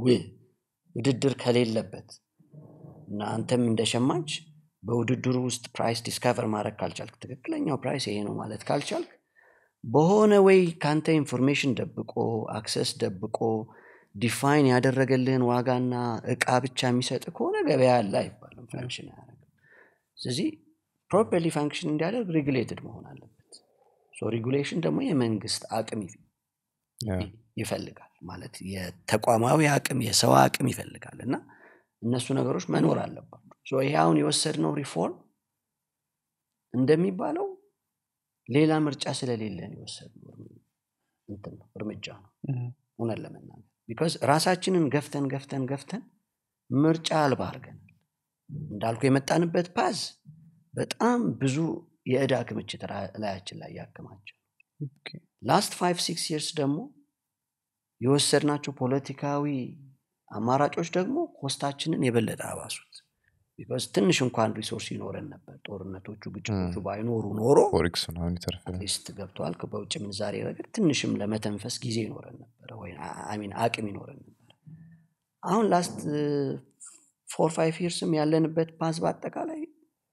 ውድድር ከሌለበት እና አንተም እንደ ሸማች በውድድሩ ውስጥ ፕራይስ ዲስከቨር ማድረግ ካልቻልክ ትክክለኛው ፕራይስ ይሄ ነው ማለት ካልቻልክ በሆነ ወይ ከአንተ ኢንፎርሜሽን ደብቆ አክሰስ ደብቆ ዲፋይን ያደረገልህን ዋጋና እቃ ብቻ የሚሰጥ ከሆነ ገበያ አለ አይባልም ፋንክሽን አያደርግም ስለዚህ ፕሮፐርሊ ፋንክሽን እንዲያደርግ ሬጉሌትድ መሆን አለበት ሬጉሌሽን ደግሞ የመንግስት አቅም ይፍ- ያ ይፈልጋል ማለት የተቋማዊ አቅም የሰው አቅም ይፈልጋል እና እነሱ ነገሮች መኖር አለባቸው ሶ ይሄ አሁን የወሰድነው ሪፎርም እንደሚባለው ሌላ ምርጫ ስለሌለን የወሰድነው እርም- እንትን ነው እርምጃ ነው እህ፣ እውነት ለመናገር ቢካዝ ራሳችንን ገፍተን ገፍተን ገፍተን ምርጫ አልባ አድርገናል እንዳልኩ የመጣንበት ፓዝ በጣም ብዙ የእዳ ክምችት ራ- ላያችን ላይ ያከማቸው ኦኬ። ላስት ፋይቭ ሲክስ ይርስ ደግሞ የወሰድናቸው ፖለቲካዊ አማራጮች ደግሞ ኮስታችንን የበለጠ አባሱት ቢካዝ ትንሽ እንኳን ሪሶርስ ይኖረን ነበር ጦርነቶቹ ግጭቶቹ ም። ባይኖሩ ኖሮ ፎሬክስ ምናምን ይተርፋል አትሊስት ገብተዋል በውጭ ምንዛሬ ረገድ ትንሽም ለመተንፈስ ጊዜ ይኖረን ነበረ ወይ አሚን አቅም ይኖረን ነበረ አሁን ላስት ፎር ፋይቭ ይርስም ያለንበት ፓዝ በአጠቃላይ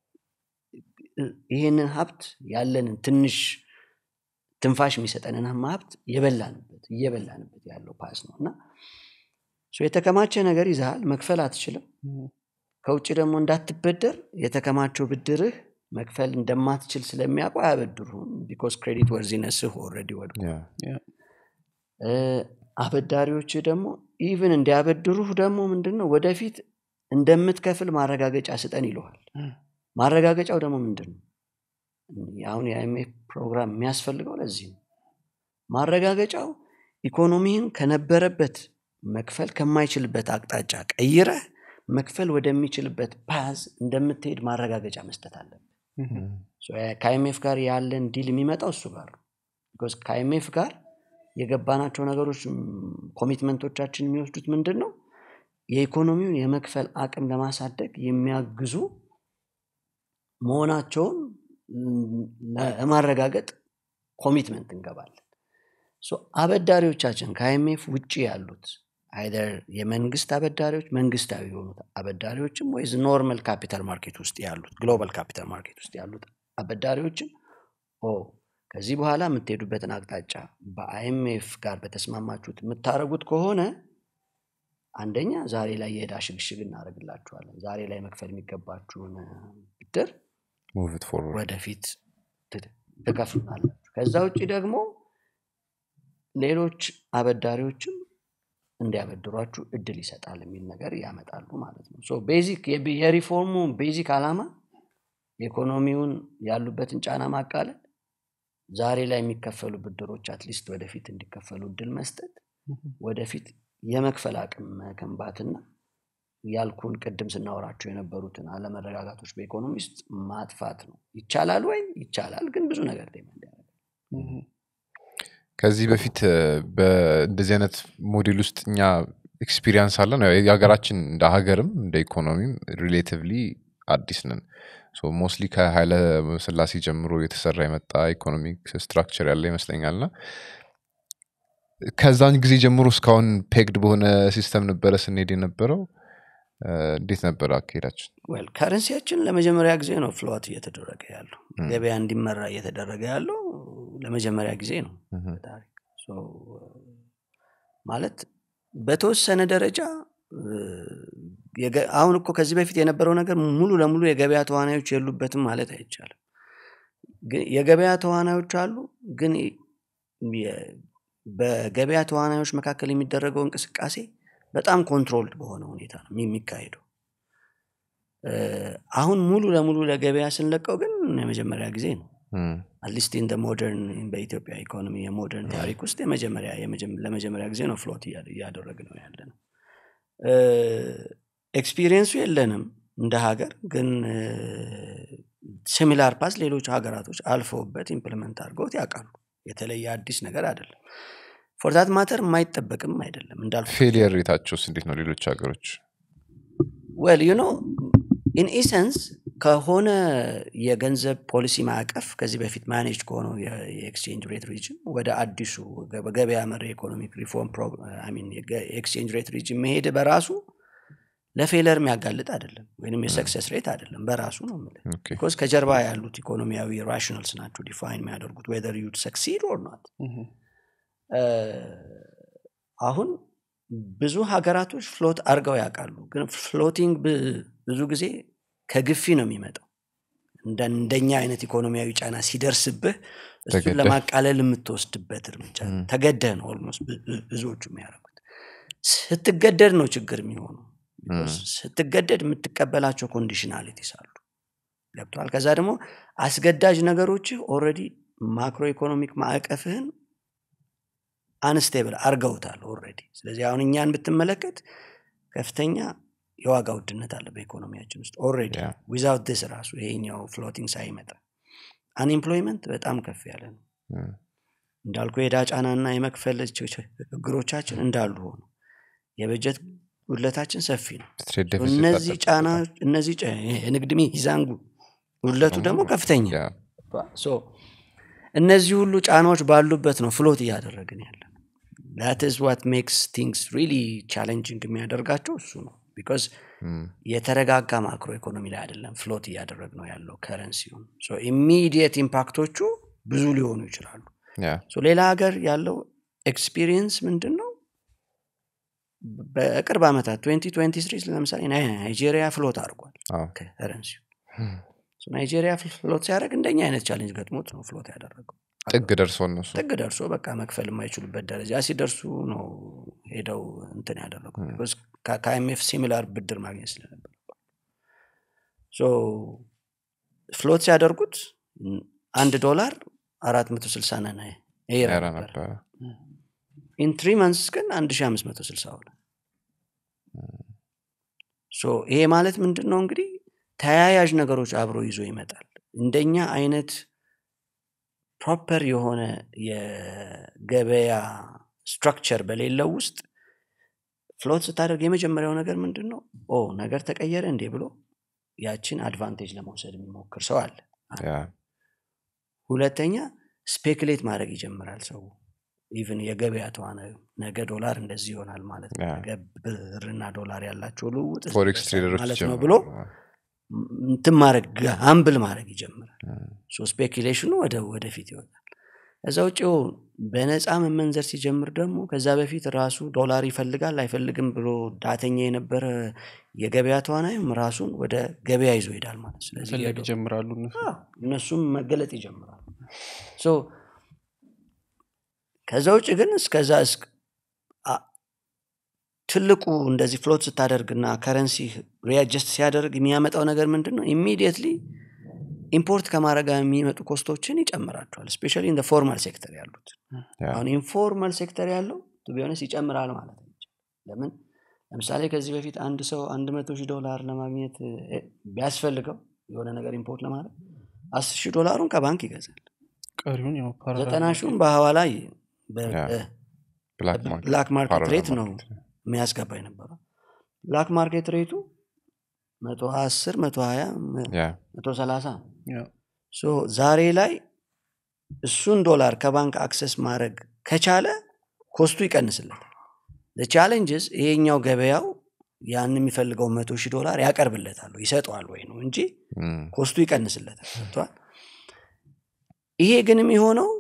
እ- ይሄንን ሀብት ያለንን ትንሽ ትንፋሽ የሚሰጠንን ሀብት የበላንበት እየበላንበት ያለው ፓዝ ነው እና ሶ የተከማቸ ነገር ይዛሃል መክፈል አትችልም እህ፣ ከውጭ ደግሞ እንዳትበደር የተከማቸው ብድርህ መክፈል እንደማትችል ስለሚያውቁ አያበድሩም ቢኮዝ ክሬዲት ወርዚነስህ ኦልሬዲ ወድቆ ያ ያ። እ፣ አበዳሪዎች ደግሞ ኢቭን እንዲያበድሩህ ደግሞ ምንድን ነው ወደፊት እንደምትከፍል ማረጋገጫ ስጠን ይለዋል እህ፣ ማረጋገጫው ደግሞ ምንድን ነው አሁን የአይኤምኤፍ ፕሮግራም የሚያስፈልገው ለዚህ ነው ማረጋገጫው ኢኮኖሚህን ከነበረበት መክፈል ከማይችልበት አቅጣጫ ቀይረህ መክፈል ወደሚችልበት ፓዝ እንደምትሄድ ማረጋገጫ መስጠት አለብን እህ፣ ከአይኤምኤፍ ጋር ያለን ዲል የሚመጣው እሱ ጋር ነው ቢኮዝ ከአይኤምኤፍ ጋር የገባናቸው ነገሮች ም፣ ኮሚትመንቶቻችን የሚወስዱት ምንድን ነው የኢኮኖሚውን የመክፈል አቅም ለማሳደግ የሚያግዙ መሆናቸውን ም፣ ለማረጋገጥ ኮሚትመንት እንገባለን ሶ አበዳሪዎቻችን ከአይኤምኤፍ ውጭ ያሉት አይደር የመንግስት አበዳሪዎች መንግስታዊ የሆኑት አበዳሪዎችም ወይ ኖርማል ካፒታል ማርኬት ውስጥ ያሉት ግሎባል ካፒታል ማርኬት ውስጥ ያሉት አበዳሪዎችም ኦ ከዚህ በኋላ የምትሄዱበትን አቅጣጫ በአይኤምኤፍ ጋር በተስማማችሁት የምታደረጉት ከሆነ አንደኛ ዛሬ ላይ የዕዳ ሽግሽግ እናደርግላችኋለን ዛሬ ላይ መክፈል የሚገባችሁን ብድር ሙቭ ኢት ፎርወርድ ወደፊት ት- ትከፍሉናላችሁ ከዛ ውጭ ደግሞ ሌሎች አበዳሪዎችም እንዲያበድሯችሁ እድል ይሰጣል የሚል ነገር ያመጣሉ ማለት ነው ሶ ቤዚክ የቢ- የሪፎርሙ ቤዚክ ዓላማ ኢኮኖሚውን ያሉበትን ጫና ማቃለል ዛሬ ላይ የሚከፈሉ ብድሮች አትሊስት ወደፊት እንዲከፈሉ እድል መስጠት ወደፊት የመክፈል አቅም መገንባትና ያልኩን ቅድም ስናወራቸው የነበሩትን አለመረጋጋቶች በኢኮኖሚ ውስጥ ማጥፋት ነው ይቻላል ወይ ይቻላል ግን ብዙ ነገር ዴማንድ ያደርጋል ከዚህ በፊት እ፣ በእንደዚህ አይነት ሞዴል ውስጥ እኛ ኤክስፒሪየንስ አለን ያው የሀገራችን እንደ ሀገርም እንደ ኢኮኖሚም ሪሌቲቭሊ አዲስ ነን ሞስትሊ ከኃይለ ስላሴ ጀምሮ የተሰራ የመጣ ኢኮኖሚክ ስትራክቸር ያለ ይመስለኛል እና ከዛን ጊዜ ጀምሮ እስካሁን ፔግድ በሆነ ሲስተም ነበረ ስንሄድ የነበረው እ፣ እንዴት ነበረ አካሄዳችን ዌል ከረንሲያችን ለመጀመሪያ ጊዜ ነው ፍሎት እየተደረገ ያለው ገበያ እንዲመራ እየተደረገ ያለው ለመጀመሪያ ጊዜ ነው ምሁም። በታሪክ ሶ፣ ማለት በተወሰነ ደረጃ እ፣ የገ- አሁን እኮ ከዚህ በፊት የነበረው ነገር ሙሉ ለሙሉ የገበያ ተዋናዮች የሉበትም ማለት አይቻልም ግን የገበያ ተዋናዮች አሉ ግን የ- በገበያ ተዋናዮች መካከል የሚደረገው እንቅስቃሴ በጣም ኮንትሮልድ በሆነ ሁኔታ ነው የሚካሄደው እ፣ አሁን ሙሉ ለሙሉ ለገበያ ስንለቀው ግን የመጀመሪያ ጊዜ ነው እም፣ አትሊስት ኢን ሞደርን በኢትዮጵያ ኢኮኖሚ የሞደርን ታሪክ ውስጥ የመጀመሪያ የመጀመ- ለመጀመሪያ ጊዜ ነው ፍሎት እያደረግ ነው ያለ ነው ኤክስፒሪየንሱ የለንም እንደ ሀገር ግን ሲሚላር ፓስ ሌሎች ሀገራቶች አልፈውበት ኢምፕሊመንት አድርገውት ያውቃሉ የተለየ አዲስ ነገር አይደለም ፎርዛት ማተር የማይጠበቅም አይደለም እንዳልኩ ፌሊየር ሬታቸውስ እንዴት ነው ሌሎች ሀገሮች ዌል ዩ ኖ ኢን ኢሰንስ ከሆነ የገንዘብ ፖሊሲ ማዕቀፍ ከዚህ በፊት ማኔጅ ከሆነው የ- የኤክስቼንጅ ሬት ሪጅን ወደ አዲሱ ገ- በገበያ መር ኢኮኖሚክ ሪፎርም የኤክስቼንጅ ሬት ሪጅን መሄድ በራሱ ለፌለር የሚያጋልጥ አይደለም ወይም የሰክሰስ ሬት አይደለም በራሱ ነው የምልህ ኦኬ። ቢኮዝ ከጀርባ ያሉት ኢኮኖሚያዊ ራሽናልስ ናቸው ዲፋይን የሚያደርጉት ዌዘር ዩድ ሰክሲድ ኦር ናት አሁን ብዙ ሀገራቶች ፍሎት አድርገው ያውቃሉ ግን ፍሎቲንግ ብ- ብዙ ጊዜ ከግፊ ነው የሚመጣው እንደ እንደኛ አይነት ኢኮኖሚያዊ ጫና ሲደርስብህ እሱን ተገደህ። ለማቃለል የምትወስድበት እርምጃ ነው። ተገደህ ነው ኦልሞስት ብ- ብ- ብዙዎቹ የሚያደርጉት ስትገደድ ነው ችግር የሚሆነው Because ስትገደድ የምትቀበላቸው ኮንዲሽናሊቲስ አሉ ገብተዋል ከዛ ደግሞ አስገዳጅ ነገሮች ኦልሬዲ ማክሮ ኢኮኖሚክ ማዕቀፍህን አንስቴብል አርገውታል ኦልሬዲ ስለዚህ አሁን እኛን ብትመለከት ከፍተኛ የዋጋ ውድነት አለ በኢኮኖሚያችን ውስጥ ኦልሬዲ Yeah. ዊዛውት ዲስ ራሱ ይሄኛው ፍሎቲንግ ሳይመጣ አንኤምፕሎይመንት በጣም ከፍ ያለ ነው እም፣ እንዳልኩ የዕዳ ጫናና የመክፈል ች- ች- ችግሮቻችን እንዳሉ ሆኑ የበጀት ጉድለታችን ሰፊ ነው ትሬድ ዴፊሲት እነዚህ አለበት ጫና በጣም። እነዚህ ጫ- የንግድ ሚዛን ጉ- ጉድለቱ ደግሞ ከፍተኛ ያ፣ ሶ እነዚህ ሁሉ ጫናዎች ባሉበት ነው ፍሎት እያደረግን ያለ ት ስ ዋት ሜክስ ቲንግስ ሪሊ ቻሌንጂንግ የሚያደርጋቸው እሱ ነው ቢካዝ እም፣ የተረጋጋ ማክሮ ኢኮኖሚ ላይ አይደለም ፍሎት እያደረግ ነው ያለው ከረንሲውን ኢሚዲየት ኢምፓክቶቹ ብዙ ሊሆኑ ይችላሉ ያ፣ ሶ ሌላ ሀገር ያለው ኤክስፒሪየንስ ምንድን ነው በቅርብ ዓመታት 2023 ለምሳሌ ናይ- ናይጄሪያ ፍሎት አድርጓል አዎ። ከረንሲው ናይጄሪያ ፍሎት ሲያደርግ እንደኛ አይነት ቻሌንጅ ገጥሞት ነው ፍሎት ያደረገው ጥግ ደርሶ እነሱ ጥግ ደርሶ በቃ መክፈል የማይችሉበት ደረጃ ሲደርሱ ነው ሄደው እንትን ያደረጉት Because ከ- ከአይኤምኤፍ ሲሚላር ብድር ማግኘት ስለነበር ፍሎት ሲያደርጉት ም፣ አንድ ዶላር አራት መቶ ስልሳ ነን ኤራ ያራ ነበር ነበረ ኢን ትሪ መንስ ግን አንድ ሺ አምስት መቶ ስልሳ ሆነ ሶ ይሄ ማለት ምንድን ነው እንግዲህ ተያያዥ ነገሮች አብሮ ይዞ ይመጣል እንደኛ አይነት ፕሮፐር የሆነ የገበያ ስትራክቸር በሌለው ውስጥ ፍሎት ስታደርግ የመጀመሪያው ነገር ምንድን ነው ኦ ነገር ተቀየረ እንዴ ብሎ ያችን አድቫንቴጅ ለመውሰድ የሚሞክር ሰው አለ ያ፣ ሁለተኛ ስፔክሌት ማድረግ ይጀምራል ሰው ኢቭን የገበያ ተዋናዩ ነገ ዶላር እንደዚህ ይሆናል ማለት ነው ያ። ነገ ብርና ዶላር ያላቸው ልውውጥ ፎሬክስ ትሬደሮች ማለት ነው ጀምሮ ብሎ እንትን ማድረግ አምብል ማድረግ ይጀምራል ም፣ ሶ ስፔኪሌሽኑ ወደ ወደፊት ይወጣል ከዛ ውጭ በነፃ መመንዘር ሲጀምር ደግሞ ከዛ በፊት ራሱ ዶላር ይፈልጋል አይፈልግም ብሎ ዳተኛ የነበረ የገበያ ተዋናይም ራሱን ወደ ገበያ ይዞ ይሄዳል ማለት ስለዚህ መፈለግ የዶ- ይጀምራሉ እነሱ አዎ፣ እነሱም መገለጥ ይጀምራሉ ሶ ከዛ ውጭ ግን እስከዛ እስክ- አ- ትልቁ እንደዚህ ፍሎት ስታደርግና ከረንሲ ሪያጀስት ሲያደርግ የሚያመጣው ነገር ምንድን ነው ኢሚዲየትሊ ኢምፖርት ከማድረግ ጋር የሚመጡ ኮስቶችን ይጨምራቸዋል ስፔሻሊ እንደ ፎርማል ሴክተር ያሉት ያ። አሁን ኢንፎርማል ሴክተር ያለው ቢሆነስ ይጨምራል ማለት ነው ለምን ለምሳሌ ከዚህ በፊት አንድ ሰው አንድ መቶ ሺህ ዶላር ለማግኘት እ፣ ቢያስፈልገው የሆነ ነገር ኢምፖርት ለማድረግ አስር ሺህ ዶላሩን ከባንክ ይገዛል ቀሪውን ያው ፓራላል ዘጠና ሺውን በሐዋላ ያ። ብላክ ማርኬት ብላክ ማርኬት ፓራላል ሬት ነው ማርኬት። የሚያስገባ የነበረው ብላክ ማርኬት ሬቱ መቶ አስር መቶ ሀያ ያ መቶ ሰላሳ ያው ሶ ዛሬ ላይ እሱን ዶላር ከባንክ አክሰስ ማድረግ ከቻለ ኮስቱ ይቀንስለታል ቻሌንጅስ ይሄኛው ገበያው ያን የሚፈልገው መቶ ሺህ ዶላር ያቀርብለታል ወይ ይሰጠዋል ወይ ነው እንጂ ም፣ ኮስቱ ይቀንስለታል ገብቶሃል? ይሄ ግን የሚሆነው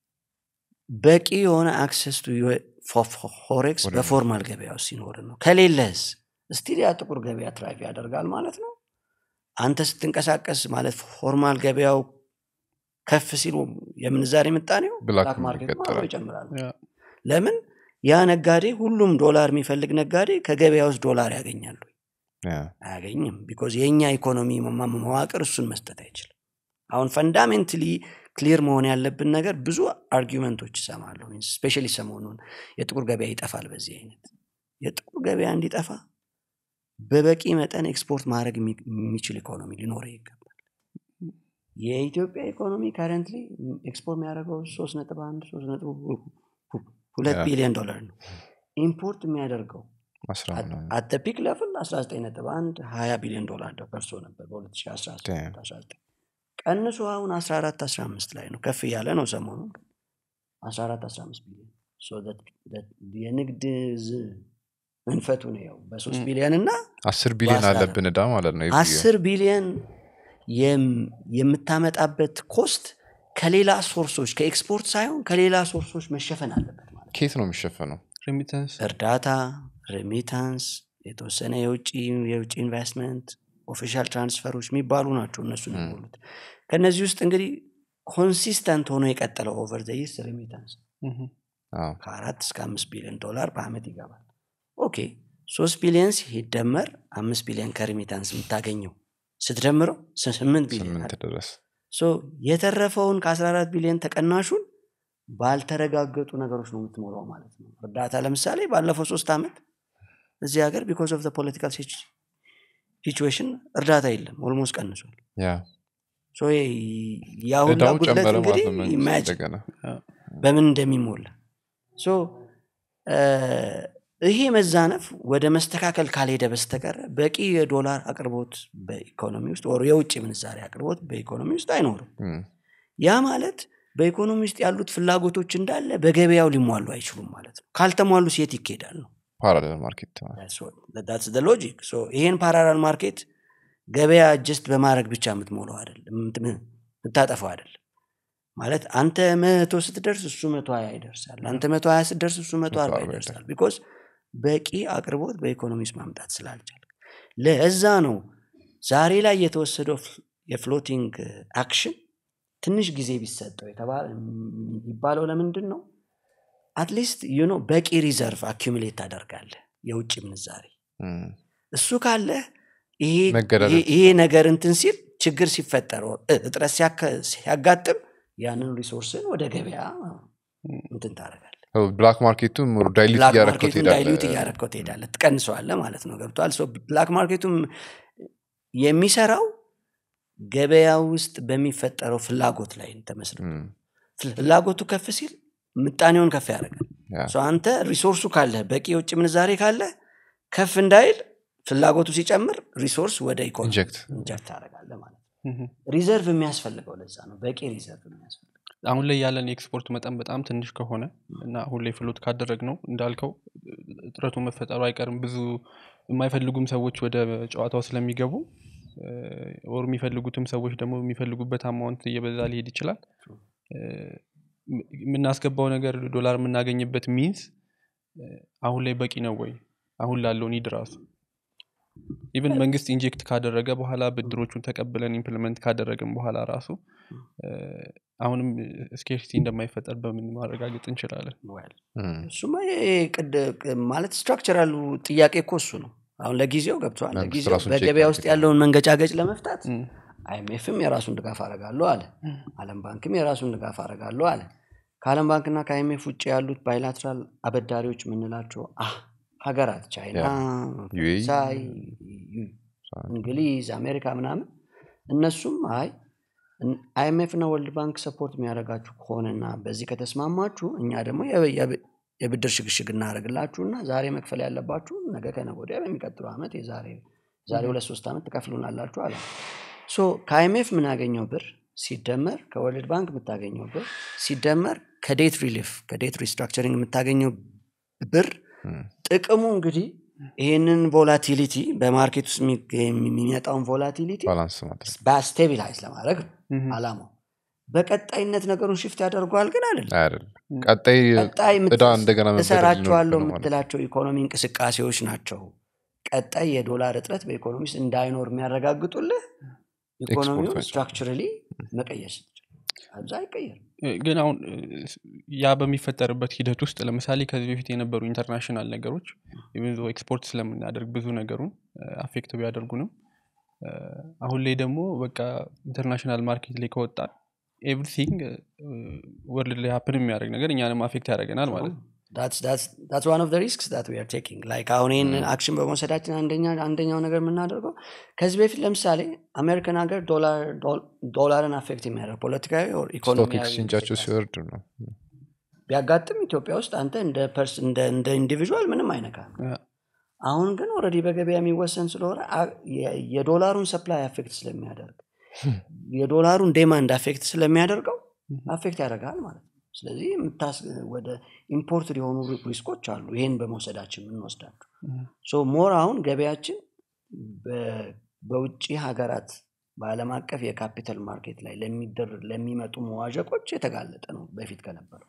በቂ የሆነ አክሰስ ቱ ፎሬክስ ወደ- በፎርማል ገበያ ውስጥ ሲኖር ነው ከሌለህስ ስቲል ያ ጥቁር ገበያ ትራይቭ ያደርጋል ማለት ነው አንተ ስትንቀሳቀስ ማለት ፎርማል ገበያው ከፍ ሲሉ የምንዛሬ ምጣኔው ብላክ ብላክ ማርኬት ይቀጥላል። ይጨምራል ያው ለምን ያ ነጋዴ ሁሉም ዶላር የሚፈልግ ነጋዴ ከገበያ ውስጥ ዶላር ያገኛሉ ያ። አያገኝም ቢኮዝ የእኛ ኢኮኖሚ መማ- መዋቅር እሱን መስጠት አይችልም አሁን ፈንዳሜንትሊ ክሊር መሆን ያለብን ነገር ብዙ አርጊመንቶች ይሰማለሁ ስፔሻሊ ሰሞኑን የጥቁር ገበያ ይጠፋል በዚህ አይነት የጥቁር ገበያ እንዲጠፋ በበቂ መጠን ኤክስፖርት ማድረግ የሚ- የሚችል ኢኮኖሚ ሊኖረ ይገባል የኢትዮጵያ ኢኮኖሚ ካረንትሊ ኤክስፖርት የሚያደርገው ሶስት ነጥብ አንድ ሶስት ነጥብ ሁ- ሁ- ሁለት ያ። ቢሊዮን ዶላር ነው ኢምፖርት የሚያደርገው አስራ ምናምን። አተ ፒክ ለፍል 19.1 20 ቢሊዮን ዶላር ደርሶ ነበር በ2019 Damn. ቀንሶ አሁን 14 15 ላይ ነው ከፍ እያለ ነው ሰሞኑ 14 15 ቢሊዮን So that- that የንግድ ዝ- መንፈቱ ነው ያው በ3 Mm. ቢሊዮን እና አስር ቢሊዮን በአስራ አለብን እዳ ማለት ነው every year። 10 ቢሊዮን የም- የምታመጣበት ኮስት ከሌላ ሶርሶች ከኤክስፖርት ሳይሆን ከሌላ ሶርሶች መሸፈን አለበት ማለት ነው። ኬት ነው የሚሸፈነው ሬሚታንስ እርዳታ ሬሚታንስ የተወሰነ የውጭ የውጭ ኢንቨስትመንት ኦፊሻል ትራንስፈሮች የሚባሉ ናቸው እነሱ ም። የሚሞሉት ከእነዚህ ውስጥ እንግዲህ ኮንሲስተንት ሆኖ የቀጠለው ኦቨር ዘይስ ሬሚታንስ አዎ። ከአራት እስከ አምስት ቢሊዮን ዶላር በአመት ይገባል ኦኬ ሶስት ቢሊዮን ሲደመር አምስት ቢሊዮን ከሬሚታንስ የምታገኘው ስትደምረው ስ- ስምንት ቢሊዮን ስምንት አይደል? ድረስ ሶ የተረፈውን ከ14 ቢሊዮን ተቀናሹን ባልተረጋገጡ ነገሮች ነው የምትሞላው ማለት ነው እርዳታ ለምሳሌ ባለፈው ሶስት ዓመት እዚህ ሀገር ቢኮዝ ኦፍ ፖለቲካል ሲቹዌሽን እርዳታ የለም ኦልሞስት ቀንሷል ያ ሶ የ- ያ ሁላ እዳው ጉድለት ጨመረ እንግዲህ ማለት ነው መንግስት ኢማጂን እንደገና በምን እንደሚሞላ ሶ ይሄ መዛነፍ ወደ መስተካከል ካልሄደ በስተቀር በቂ የዶላር አቅርቦት በኢኮኖሚ ውስጥ ወር የውጭ ምንዛሬ አቅርቦት በኢኮኖሚ ውስጥ አይኖርም ም፣ ያ ማለት በኢኮኖሚ ውስጥ ያሉት ፍላጎቶች እንዳለ በገበያው ሊሟሉ አይችሉም ማለት ነው ካልተሟሉ ሴት ይካሄዳል ነው ፓራሌል ማርኬት ማለት ነው። ሎጂክ ይሄን ፓራላል ማርኬት ገበያ ጀስት በማድረግ ብቻ የምትሞላው አይደለም የምት- የምታጠፈው አይደለም ማለት አንተ መቶ ስትደርስ እሱ መቶ ሀያ ይደርሳል አንተ መቶ ሀያ ስትደርስ እሱ መቶ አርባ መቶ አርባ ይደርሳል ቢኮዝ በቂ አቅርቦት በኢኮኖሚ ውስጥ ማምጣት ስላልቻል ለዛ ነው ዛሬ ላይ የተወሰደው ፍ- የፍሎቲንግ አክሽን ትንሽ ጊዜ ቢሰጠው የተባ- የሚባለው ለምንድን ነው አትሊስት ዩኖ በቂ ሪዘርቭ አኪሙሌት ታደርጋለህ የውጭ ምንዛሬ ም፣ እሱ ካለ ይሄ መገዳደር ይሄ- ይሄ ነገር እንትን ሲል ችግር ሲፈጠር እ- እጥረት ሲያከ- ሲያጋጥም ያንን ሪሶርስን ወደ ገበያ እንትን ታደርጋለህ ብላክ ማርኬቱ ዳይሊት ብላክ እያረከው ማርኬቱን ዳይሉት እያረከው ትሄዳለህ ትቀንሰዋለህ ማለት ነው ገብቷል ሶ ብላክ ማርኬቱም የሚሰራው ገበያ ውስጥ በሚፈጠረው ፍላጎት ላይ ተመስርቶ ፍላጎቱ ከፍ ሲል ምጣኔውን ከፍ ያደርጋል ሶ አንተ ሪሶርሱ ካለ በቂ የውጭ ምንዛሬ ካለ ከፍ እንዳይል ፍላጎቱ ሲጨምር ሪሶርስ ወደ ኢኮኖሚ ኢንጀክት ኢንጀክት ታደርጋለህ ማለት ነው ሪዘርቭ የሚያስፈልገው ለዛ ነው በቂ ሪዘርቭ የሚያስፈልገው አሁን ላይ ያለን የኤክስፖርት መጠን በጣም ትንሽ ከሆነ እና አሁን ላይ ፍሎት ካደረግ ነው እንዳልከው እጥረቱ መፈጠሩ አይቀርም ብዙ የማይፈልጉም ሰዎች ወደ ጨዋታው ስለሚገቡ ወር የሚፈልጉትም ሰዎች ደግሞ የሚፈልጉበት አማውንት እየበዛ ሊሄድ ይችላል እ፣ ም- የምናስገባው ነገር ዶላር የምናገኝበት ሚንስ አሁን ላይ በቂ ነው ወይ አሁን ላለው ኒድ ራሱ ኢቨን መንግስት ኢንጀክት ካደረገ በኋላ ብድሮቹን ተቀብለን ኢምፕሊመንት ካደረግን በኋላ ራሱ እ፣ አሁንም ስኬርሲቲ እንደማይፈጠር በምን ማረጋገጥ እንችላለን well እም፣ እሱማ ይሄ ቅድ- ቅ- ማለት ስትራክቸራሉ ጥያቄ እኮ እሱ ነው አሁን ለጊዜው ገብተዋል መንግስት ለጊዜው ራሱን ቼክ በገበያ ውስጥ ማድረግ ያለውን መንገጫገጭ ለመፍታት እም፣ አይኤምኤፍም የራሱን ድጋፍ አረጋለሁ አለ አለም ባንክም የራሱን ድጋፍ አረጋለሁ አለ ከአለም ባንክና ከአይኤምኤፍ ውጭ ያሉት ባይላትራል አበዳሪዎች የምንላቸው አ ሀገራት ቻይና ዩኤኢ፣ ፈረንሳይ ዩ- እንግሊዝ አሜሪካ ምናምን እነሱም አይ አይኤምኤፍ እና ወርልድ ባንክ ሰፖርት የሚያደርጋችሁ ከሆነና በዚህ ከተስማማችሁ እኛ ደግሞ የ- የ- የብድር ሽግሽግ እናደርግላችሁና ዛሬ መክፈል ያለባችሁ ነገ ከነገ ወዲያ በሚቀጥለው ዓመት የዛሬ ዛሬ ሁለት ሶስት ዓመት ትከፍሉናላችሁ አለ ሶ ከአይኤምኤፍ የምናገኘው ብር ሲደመር ከወርልድ ባንክ የምታገኘው ብር ሲደመር ከዴት ሪሊፍ ከዴት ሪስትራክቸሪንግ የምታገኘው ብር እም፣ ጥቅሙ እንግዲህ ይህንን ቮላቲሊቲ በማርኬት ውስጥ የሚ- የሚመጣውን ቮላቲሊቲ ባላንስ ማድረግ በስቴቢላይዝ ለማድረግ ነው እም፣ አላማው በቀጣይነት ነገሩን ሽፍት ያደርገዋል ግን አይደለም አይደለም ቀጣይ ቀጣይ የምት- እዳ እንደገና መበደር እሰራቸዋለሁ ሊኖርብን ነው ማለት ነው። የምትላቸው ኢኮኖሚ እንቅስቃሴዎች ናቸው ቀጣይ የዶላር እጥረት በኢኮኖሚ ውስጥ እንዳይኖር የሚያረጋግጡልህ ኢኮኖሚውን ኤክስፖርቶች። ስትራክቸራሊ መቀየር ስትችል አብዛ አይቀየርም እ፣ ግን አሁን እ፣ ያ በሚፈጠርበት ሂደት ውስጥ ለምሳሌ ከዚህ በፊት የነበሩ ኢንተርናሽናል ነገሮች ኢቨን ዞ ኤክስፖርት ስለምናደርግ ብዙ ነገሩን አፌክት ቢያደርጉንም እ፣ አሁን ላይ ደግሞ በቃ ኢንተርናሽናል ማርኬት ላይ ከወጣን ኤቭሪቲንግ ወርልድ ላይ ሀፕን የሚያደርግ ነገር እኛንም አፌክት ያደርገናል ማለት ነው ዳትስ ዋን ኦፍ ሪስክስ ዳት ዊ አር ቴኪንግ ላይክ አሁን ይህን አክሽን በመውሰዳችን አንደኛ አንደኛው ነገር የምናደርገው ከዚህ በፊት ለምሳሌ አሜሪካን ሀገር ዶላር- ዶል- ዶላርን አፌክት የሚያደርግ ፖለቲካዊ or ስቶክ ኢኮኖሚያዊ ኤክስቼንጃቸው እንቅስቃሴ ሲወርድ ነው ቢያጋጥም ኢትዮጵያ ውስጥ አንተ እንደ ፐርስ እንደ እንደ ኢንዲቪዥዋል ምንም አይነካም ያ፣ አሁን ግን ኦልሬዲ በገበያ የሚወሰን ስለሆነ አ- የ- የዶላሩን ሰፕላይ አፌክት ስለሚያደርግ የዶላሩን ዴማንድ አፌክት ስለሚያደርገው አፌክት ያደርጋል ማለት ነው ስለዚህ የምታስ ወደ ኢምፖርት የሆኑ ሪስኮች አሉ ይሄን በመውሰዳችን የምንወስዳቸው ሶ ሞር አሁን ገበያችን በ- በውጭ ሀገራት በአለም አቀፍ የካፒታል ማርኬት ላይ ለሚደር- ለሚመጡ መዋዠቆች የተጋለጠ ነው በፊት ከነበረው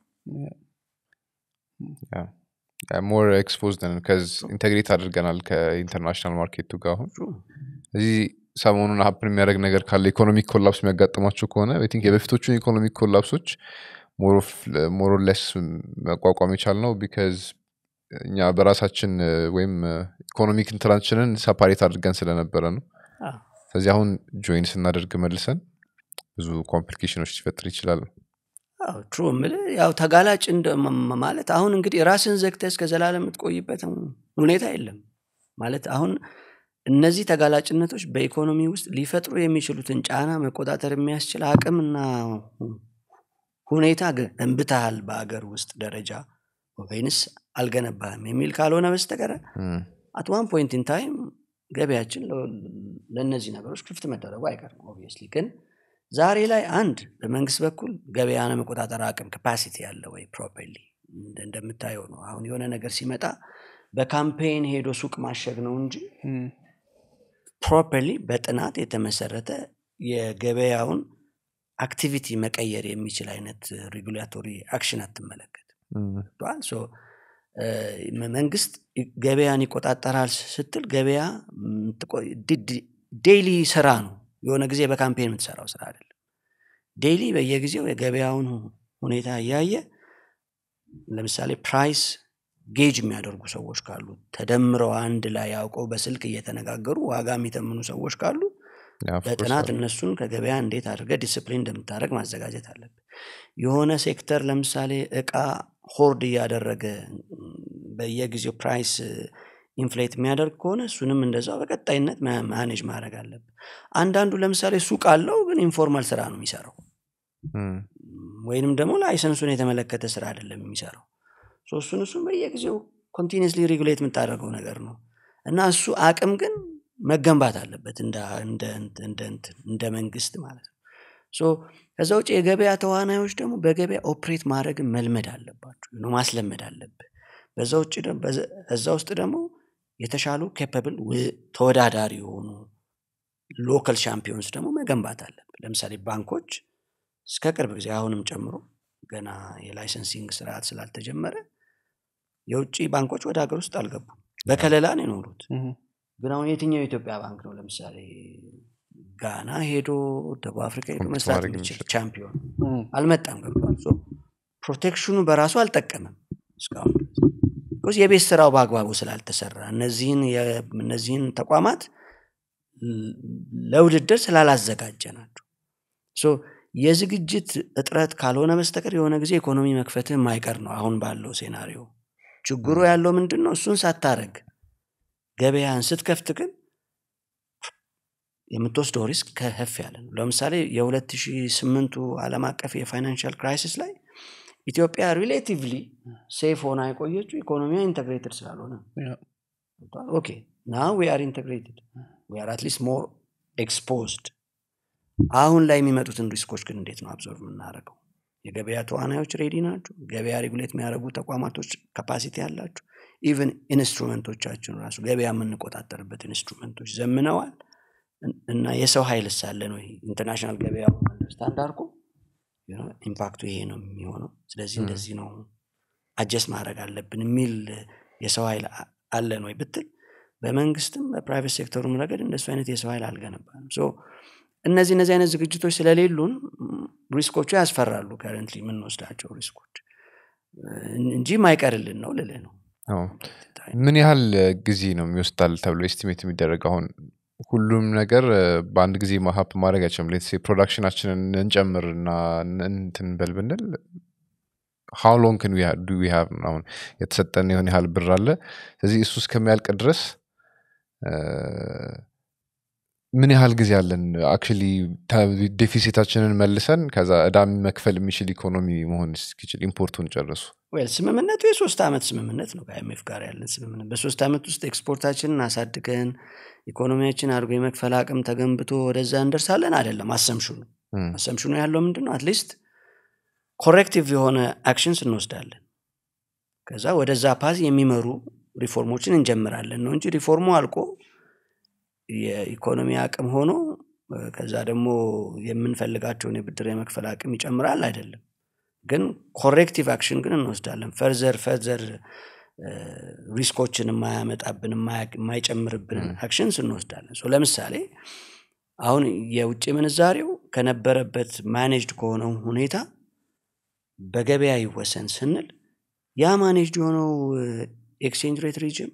ሞር ኤክስፖዝድ ነን ከዚ ኢንቴግሬት አድርገናል ከኢንተርናሽናል ማርኬቱ ጋር አሁን እዚህ ሰሞኑን ሀፕን የሚያደርግ ነገር ካለ ኢኮኖሚክ ኮላፕስ የሚያጋጥማቸው ከሆነ አይ ቲንክ የበፊቶቹን ኢኮኖሚክ ኮላፕሶች ሞሮለስ መቋቋም የቻል ነው ቢካዝ እኛ በራሳችን እ፣ ወይም ኢኮኖሚክ እንትናችንን ሰፓሬት አድርገን ስለነበረ ነው አዎ። ስለዚህ አሁን ጆይን ስናደርግ መልሰን ብዙ ኮምፕሊኬሽኖች ሊፈጥር ይችላል ትሩ የምልህ ያው ተጋላጭ እንደ ማ- ማለት አሁን እንግዲህ ራስን ዘግተህ እስከ ዘላለም የምትቆይበት ሁኔታ የለም ማለት አሁን እነዚህ ተጋላጭነቶች በኢኮኖሚ ውስጥ ሊፈጥሩ የሚችሉትን ጫና መቆጣጠር የሚያስችል አቅምና ሁኔታ ገንብተሃል በአገር ውስጥ ደረጃ ወይንስ አልገነባህም የሚል ካልሆነ በስተቀረ እም፣ አት ዋን ፖይንት ኢን ታይም ገበያችን ለ- ለእነዚህ ነገሮች ክፍት መደረጉ አይቀርም ኦብቪየስሊ ግን ዛሬ ላይ አንድ በመንግስት በኩል ገበያን መቆጣጠር አቅም ካፓሲቲ ያለ ወይ ፕሮፐርሊ እንደምታየው ነው አሁን የሆነ ነገር ሲመጣ በካምፔን ሄዶ ሱቅ ማሸግ ነው እንጂ እም፣ ፕሮፐርሊ በጥናት የተመሰረተ የገበያውን አክቲቪቲ መቀየር የሚችል አይነት ሬጉላቶሪ አክሽን አትመለከት እም፣ ገብቶሃል? ሶ እ፣ መ- መንግስት ገበያን ይቆጣጠራል ስትል ገበያ ዴይሊ ስራ ነው የሆነ ጊዜ በካምፔን የምትሰራው ስራ አይደለም ዴይሊ በየጊዜው የገበያውን ሁ- ሁኔታ እያየ ለምሳሌ ፕራይስ ጌጅ የሚያደርጉ ሰዎች ካሉ ተደምረው አንድ ላይ ያውቀው በስልክ እየተነጋገሩ ዋጋ የሚተምኑ ሰዎች ካሉ ያ, of course በጥናት አለ። እነሱን ከገበያ እንዴት አድርገ ዲስፕሊን እንደምታደረግ ማዘጋጀት አለብን የሆነ ሴክተር ለምሳሌ እቃ ሆርድ እያደረገ ም፣ በየጊዜው ፕራይስ ኢንፍሌት የሚያደርግ ከሆነ እሱንም እንደዛው በቀጣይነት ማ- ማኔጅ ማድረግ አለብን አንዳንዱ ለምሳሌ ሱቅ አለው ግን ኢንፎርማል ስራ ነው የሚሰራው እም፣ ወይንም ደግሞ ላይሰንሱን የተመለከተ ስራ አይደለም የሚሰራው ሶ እሱን እሱን በየጊዜው ኮንቲኒስሊ ሬጉሌት የምታደርገው ነገር ነው እና እሱ አቅም ግን መገንባት አለበት እንደ እንደ እንደ እንትን እንደ መንግስት ማለት ነው ሶ ከዛ ውጭ የገበያ ተዋናዮች ደግሞ በገበያ ኦፕሬት ማድረግን መልመድ አለባቸው ነው ማስለመድ አለብህ በዛ ውጭ ደግሞ- በዛ- እዛ ውስጥ ደግሞ የተሻሉ ኬፐብል ተወዳዳሪ የሆኑ ሎካል ሻምፒዮንስ ደግሞ መገንባት አለብን ለምሳሌ ባንኮች እስከ ቅርብ ጊዜ አሁንም ጨምሮ ገና የላይሰንሲንግ ስርዓት ስላልተጀመረ የውጭ ባንኮች ወደ ሀገር ውስጥ አልገቡም በከለላ ነው የኖሩት እህ፣ ግን አሁን የትኛው የኢትዮጵያ ባንክ ነው ለምሳሌ ጋና ሄዶ ደቡብ አፍሪካ ሄዶ ኮምፒት መስራት ማድረግ የሚችል የሚችል። ቻምፒዮን እህ፣ አልመጣም ገብቷል ሶ ፕሮቴክሽኑ በራሱ አልጠቀምም እስካሁን ቢኮዝ የቤት ስራው በአግባቡ ስላልተሰራ እነዚህን የ- እነዚህን ተቋማት ል- ለውድድር ስላላዘጋጀ ናቸው ሶ የዝግጅት እጥረት ካልሆነ በስተቀር የሆነ ጊዜ ኢኮኖሚ መክፈትህ የማይቀር ነው አሁን ባለው ሴናሪዮ ችግሩ ያለው ምንድን ነው እሱን ሳታረግ ገበያን ስትከፍት ግን የምትወስደው ሪስክ ከፍ ያለ ነው ለምሳሌ የ2008ቱ ዓለም አቀፍ የፋይናንሻል ክራይሲስ ላይ ኢትዮጵያ ሪሌቲቭሊ ሴፍ ሆና የቆየችው ኢኮኖሚያ ኢንተግሬትድ ስላልሆነ ነው። ያ፣ ገብቶሃል? ኦኬ ና ዊ አር ኢንተግሬትድ ዊ አር አትሊስት ሞር ኤክስፖዝድ አሁን ላይ የሚመጡትን ሪስኮች ግን እንዴት ነው አብዞርቭ የምናደርገው የገበያ ተዋናዮች ሬዲ ናቸው ገበያ ሬጉሌት የሚያደርጉ ተቋማቶች ካፓሲቲ ያላቸው ኢቨን ኢንስትሩመንቶቻችን ራሱ ገበያ የምንቆጣጠርበት ኢንስትሩመንቶች ዘምነዋል እን- እና የሰው ኃይል ሳለን ወይ ኢንተርናሽናል ገበያ አንደርስታንድ አድርጎ you know፣ ኢምፓክቱ ይሄ ነው የሚሆነው ስለዚህ እንደዚህ ነው አጀስት ማድረግ አለብን የሚል የሰው ኃይል አ- አለን ወይ ብትል በመንግስትም በፕራይቬት ሴክተሩም ረገድ እንደሱ አይነት የሰው ኃይል አልገነባንም ሶ እነዚህ እነዚህ አይነት ዝግጅቶች ስለሌሉን ም፣ ሪስኮቹ ያስፈራሉ ከረንትሊ የምንወስዳቸው ሪስኮች እን- እንጂ ማይቀርልን ነው ልልህ ነው አዎ። ምን ያህል ጊዜ ነው የሚወስዳል ተብሎ ኤስቲሜት የሚደረግ አሁን ሁሉም ነገር እ፣ በአንድ ጊዜ ማሀፕ ማድረግ አይችልም ሌት ፕሮዳክሽናችንን እንጨምር እና እንትን በል ብንል ሃው ሎንግ ን ዱ ዊ ሃቭ አሁን የተሰጠን የሆነ ያህል ብር አለ ስለዚህ እሱ እስከሚያልቅ ድረስ እ፣ ምን ያህል ጊዜ አለን አክቹሊ ዴፊሲታችንን መልሰን ከዛ እዳ መክፈል የሚችል ኢኮኖሚ መሆን እስኪችል ኢምፖርቱን ጨርሱ ዌል ስምምነቱ የሶስት ዓመት ስምምነት ነው ከአይኤምኤፍ ጋር ያለን ስምምነት በሶስት ዓመት ውስጥ ኤክስፖርታችንን አሳድገን ኢኮኖሚያችን አድርጎ የመክፈል አቅም ተገንብቶ ወደዛ እንደርሳለን አይደለም አሰምሽኑ እም፣ አሰምሽኑ ያለው ምንድን ነው አትሊስት ኮሬክቲቭ የሆነ አክሽንስ እንወስዳለን ከዛ ወደዛ ፓዝ የሚመሩ ሪፎርሞችን እንጀምራለን ነው እንጂ ሪፎርሙ አልቆ የኢኮኖሚ አቅም ሆኖ እ፣ ከዛ ደግሞ የምንፈልጋቸውን የብድር የመክፈል አቅም ይጨምራል አይደለም ግን ኮሬክቲቭ አክሽን ግን እንወስዳለን ፈርዘር ፈርዘር ሪስኮችን የማያመጣብን የማያ- የማይጨምርብንን አክሽንስ እንወስዳለን ሶ ለምሳሌ አሁን የውጭ ምንዛሬው ከነበረበት ማኔጅድ ከሆነው ሁኔታ በገበያ ይወሰን ስንል ያ ማኔጅድ የሆነው ኤክስቼንጅ ሬት ሪጅም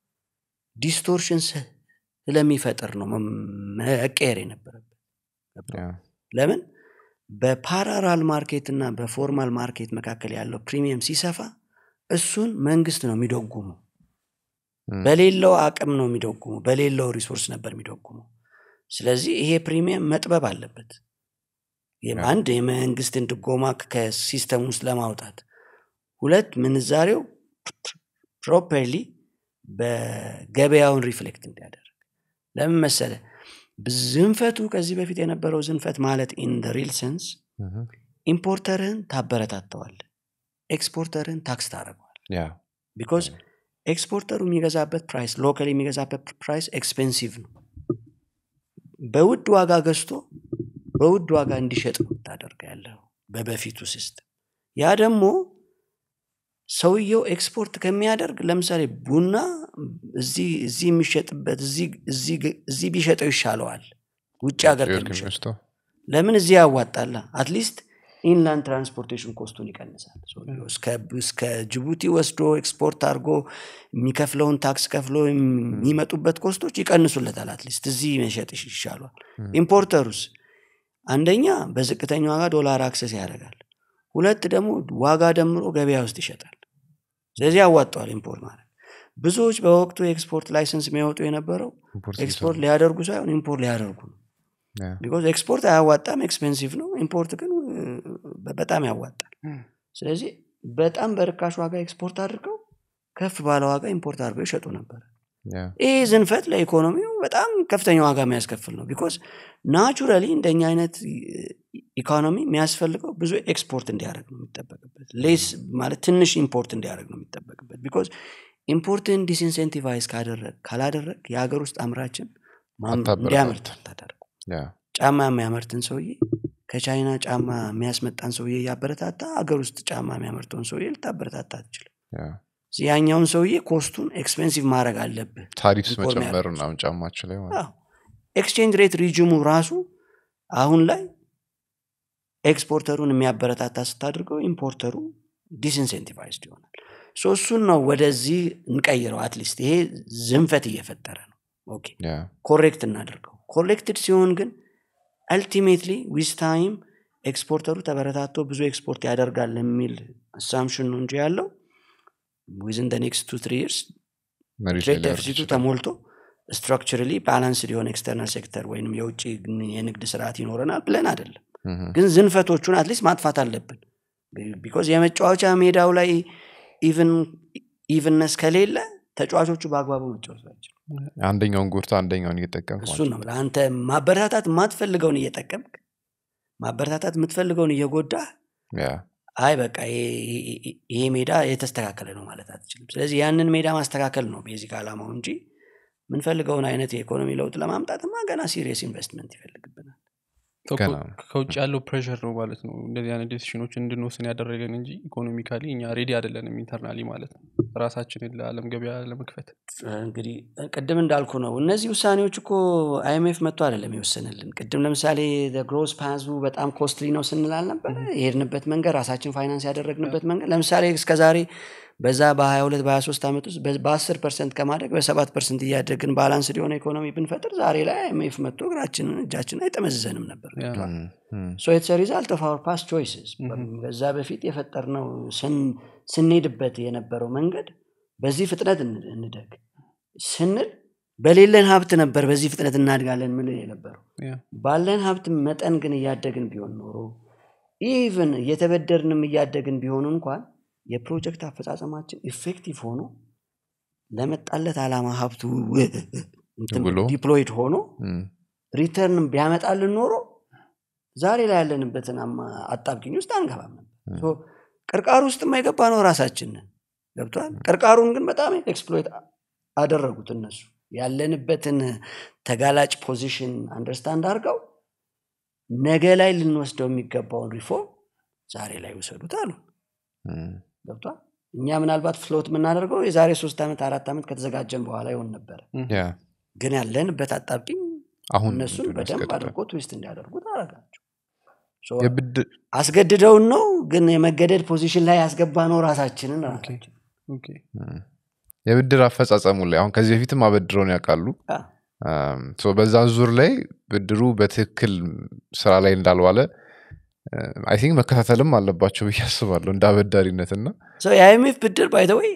ዲስቶርሽን ስለሚፈጥር ነው መ- መቀየር የነበረበት ያ፣ ለምን በፓራራል ማርኬት እና በፎርማል ማርኬት መካከል ያለው ፕሪሚየም ሲሰፋ እሱን መንግስት ነው የሚደጉመው እም፣ በሌለው አቅም ነው የሚደጉመው በሌለው ሪሶርስ ነበር የሚደጉመው ስለዚህ ይሄ ፕሪሚየም መጥበብ አለበት ይህም ያ። አንድ የመንግስትን ድጎማ ከሲስተም ውስጥ ለማውጣት ሁለት ምንዛሬው ፕሮፐርሊ በገበያውን ሪፍሌክት እንዲያደርግ ለምን መሰለ ዝንፈቱ ከዚህ በፊት የነበረው ዝንፈት ማለት ኢን ሪል ሴንስ እም፣ ኢምፖርተርህን ታበረታተዋል ኤክስፖርተርህን ታክስ ታደረገዋል ያ ቢኮዝ ኤክስፖርተሩ የሚገዛበት ፕራይስ ሎካል የሚገዛበት ፕራይስ ኤክስፔንሲቭ ነው በውድ ዋጋ ገዝቶ በውድ ዋጋ እንዲሸጥ ነው ታደርገ ያለው በበፊቱ ሲስተም ያ ደግሞ ሰውየው ኤክስፖርት ከሚያደርግ ለምሳሌ ቡና እዚህ እዚህ የሚሸጥበት እዚህ- እዚህ ግ- እዚህ ቢሸጠው ይሻለዋል ውጭ ሀገር ጭር ከሚሸጠው ከሚወስደው ለምን እዚህ ያዋጣላ አትሊስት ኢንላንድ ትራንስፖርቴሽን ኮስቱን ይቀንሳል ሰውየው እስከ- እስከ ጅቡቲ ወስዶ ኤክስፖርት አድርጎ የሚከፍለውን ታክስ ከፍሎ የሚመጡበት ኮስቶች ይቀንሱለታል አትሊስት እዚህ መሸጥ ይሽ- ይሻሏል ኢምፖርተሩስ አንደኛ በዝቅተኛ ዋጋ ዶላር አክሰስ ያደርጋል ሁለት ደግሞ ዋጋ ደምሮ ገበያ ውስጥ ይሸጣል ስለዚህ ያዋጠዋል ኢምፖርት ማለት ብዙዎች በወቅቱ የኤክስፖርት ላይሰንስ የሚያወጡ የነበረው ኢምፖርት ኤክስፖርት ሊያደርጉ ሳይሆን ኢምፖርት ሊያደርጉ ነው ያ፣ ቢኮዝ ኤክስፖርት አያዋጣም ኤክስፔንሲቭ ነው ኢምፖርት ግን እ፣ በጣም ያዋጣል ስለዚህ በጣም በርካሽ ዋጋ ኤክስፖርት አድርገው ከፍ ባለ ዋጋ ኢምፖርት አድርገው ይሸጡ ነበር Yeah. ይህ ዝንፈት ለኢኮኖሚው በጣም ከፍተኛ ዋጋ የሚያስከፍል ነው ቢኮዝ ናቹራሊ እንደኛ አይነት ኢኮኖሚ የሚያስፈልገው ብዙ ኤክስፖርት እንዲያደርግ ነው የሚጠበቅበት ሌስ ማለት ትንሽ ኢምፖርት እንዲያደርግ ነው የሚጠበቅበት ቢኮዝ ኢምፖርትን ዲስኢንሴንቲቫይዝ ካደረግ ካላደረግ የሀገር ውስጥ አምራችን ማም- አታበረታታ። እንዲያመርት አታደርጉ Yeah. ጫማ የሚያመርትን ሰውዬ ከቻይና ጫማ የሚያስመጣን ሰውዬ እያበረታታ ሀገር ውስጥ ጫማ የሚያመርተውን ሰውዬ ልታበረታታ አትችልም Yeah. ያኛውን ሰውዬ ኮስቱን ኤክስፔንሲቭ ማድረግ አለብህ ታሪፍስ ኢኮኖሚ መጨመር ያደርጉት። ምናምን ጫማችን ላይ ማለት አዎ። ኤክስቼንጅ ሬት ሪጅሙ ራሱ አሁን ላይ ኤክስፖርተሩን የሚያበረታታ ስታድርገው ኢምፖርተሩ ዲስኢንሴንቲቫይዝድ ይሆናል ሶ እሱን ነው ወደዚህ እንቀይረው አትሊስት ይሄ ዝንፈት እየፈጠረ ነው ኦኬ Yeah. ኮሬክት እናድርገው ኮሬክትድ ሲሆን ግን አልቲሜትሊ ዊዝ ታይም ኤክስፖርተሩ ተበረታቶ ብዙ ኤክስፖርት ያደርጋል የሚል አሳምሽን ነው እንጂ ያለው ዊዝን ኔክስት ቱ ትሪ ይርስ መሬት ላይ ትሬድ ሊያወርድ ደፊሲቱ ይችላል። ተሞልቶ ስትራክቸራሊ ባላንስድ የሆነ ኤክስተርናል ሴክተር ወይም የውጭ የንግድ ስርዓት ይኖረናል ብለን አይደለም Mhm. ግን ዝንፈቶቹን አትሊስት ማጥፋት አለብን ቢኮዝ የመጫወቻ ሜዳው ላይ ኢቭንነስ ከሌለ ተጫዋቾቹ በአግባቡ መጫወት ናቸው አንደኛውን ጎርታ አንደኛውን እየጠቀም እሱን ነው የምልህ። አንተ ማበረታታት የማትፈልገውን እየጠቀምክ ማበረታታት የምትፈልገውን እየጎዳህ አይ በቃ ይሄ- ይሄ- ይሄ ሜዳ የተስተካከለ ነው ማለት አትችልም ስለዚህ ያንን ሜዳ ማስተካከል ነው ቤዚክ አላማው እንጂ የምንፈልገውን አይነት የኢኮኖሚ ለውጥ ለማምጣትማ ገና ሲሪየስ ኢንቨስትመንት ይፈልግብናል ሰው ገና ከ- ነው። ከውጭ ያለው ፕሬሽር ነው ማለት ነው እንደዚህ አይነት ዴሲሽኖችን እንድንወስን ያደረገን እንጂ ኢኮኖሚካሊ እኛ ሬዲ አይደለንም ኢንተርናሊ ማለት ነው ራሳችንን ለአለም ገበያ ለመክፈት እንግዲህ ቅድም እንዳልኩ ነው እነዚህ ውሳኔዎች እኮ አይኤምኤፍ መጥቶ አይደለም ይወስንልን ቅድም ለምሳሌ ግሮስ ፓዙ በጣም ኮስትሊ ነው ስንል አልነበረ የሄድንበት መንገድ ራሳችን ፋይናንስ ያደረግንበት መንገድ ለምሳሌ እስከዛሬ በዛ በ22 በ23 ዓመት ውስጥ በ10 ፐርሰንት ከማድረግ በ7 ፐርሰንት እያደግን ባላንስ የሆነ ኢኮኖሚ ብንፈጥር ዛሬ ላይ አይኤምኤፍ መጥቶ እግራችንን እጃችን አይጠመዝዘንም ነበር ያ፣ ሶ ኢትስ ሪዛልት ኦፍ አወር ፓስት ቾይስስ በዛ በፊት የፈጠርነው ስን- ስንሄድበት የነበረው መንገድ በዚህ ፍጥነት እን- እንደግ ስንል በሌለን ሀብት ነበር በዚህ ፍጥነት እናድጋለን ምን የነበረው ያ፣ ባለን ሀብት መጠን ግን እያደግን ቢሆን ኖሮ ኢቭን እየተበደርንም እያደግን ቢሆኑ እንኳን የፕሮጀክት አፈጻጸማችን ኢፌክቲቭ ሆኖ ለመጣለት ዓላማ ሀብቱ ብሎ? ዲፕሎይድ ሆኖ ሪተርን ቢያመጣልን ኖሮ ዛሬ ላይ ያለንበትን አማ- አጣብቂኝ ውስጥ አንገባም ነበር ሶ ቅርቃሩ ውስጥ የማይገባ ነው ራሳችንን ገብቷል ቅርቃሩን ግን በጣም ኤክስፕሎይት አደረጉት እነሱ ያለንበትን ተጋላጭ ፖዚሽን አንደርስታንድ አድርገው ነገ ላይ ልንወስደው የሚገባውን ሪፎርም ዛሬ ላይ ውሰዱት አሉ ገብቷል እኛ ምናልባት ፍሎት የምናደርገው የዛሬ ሶስት ዓመት አራት ዓመት ከተዘጋጀን በኋላ ይሆን ነበረ ግን ያለንበት አጣብቂኝ አሁን እነሱን ምንድን ነው በደንብ ያስገድዳል? አድርጎ ትዊስት እንዲያደርጉት አረጋቸው ሶ የብድር አስገድደውን ነው ግን የመገደድ ፖዚሽን ላይ ያስገባ ነው ራሳችንን ራሳችን ኦኬ። የብድር አፈጻጸሙ ላይ አሁን ከዚህ በፊትም አበድረውን ያውቃሉ አ፣ ሶ በዛ ዙር ላይ ብድሩ በትክክል ስራ ላይ እንዳልዋለ አይ ቲንክ መከታተልም አለባቸው ብዬ አስባለሁ እንደ አበዳሪነት እና ሶ የአይኤምኤፍ ብድር ባይተወይ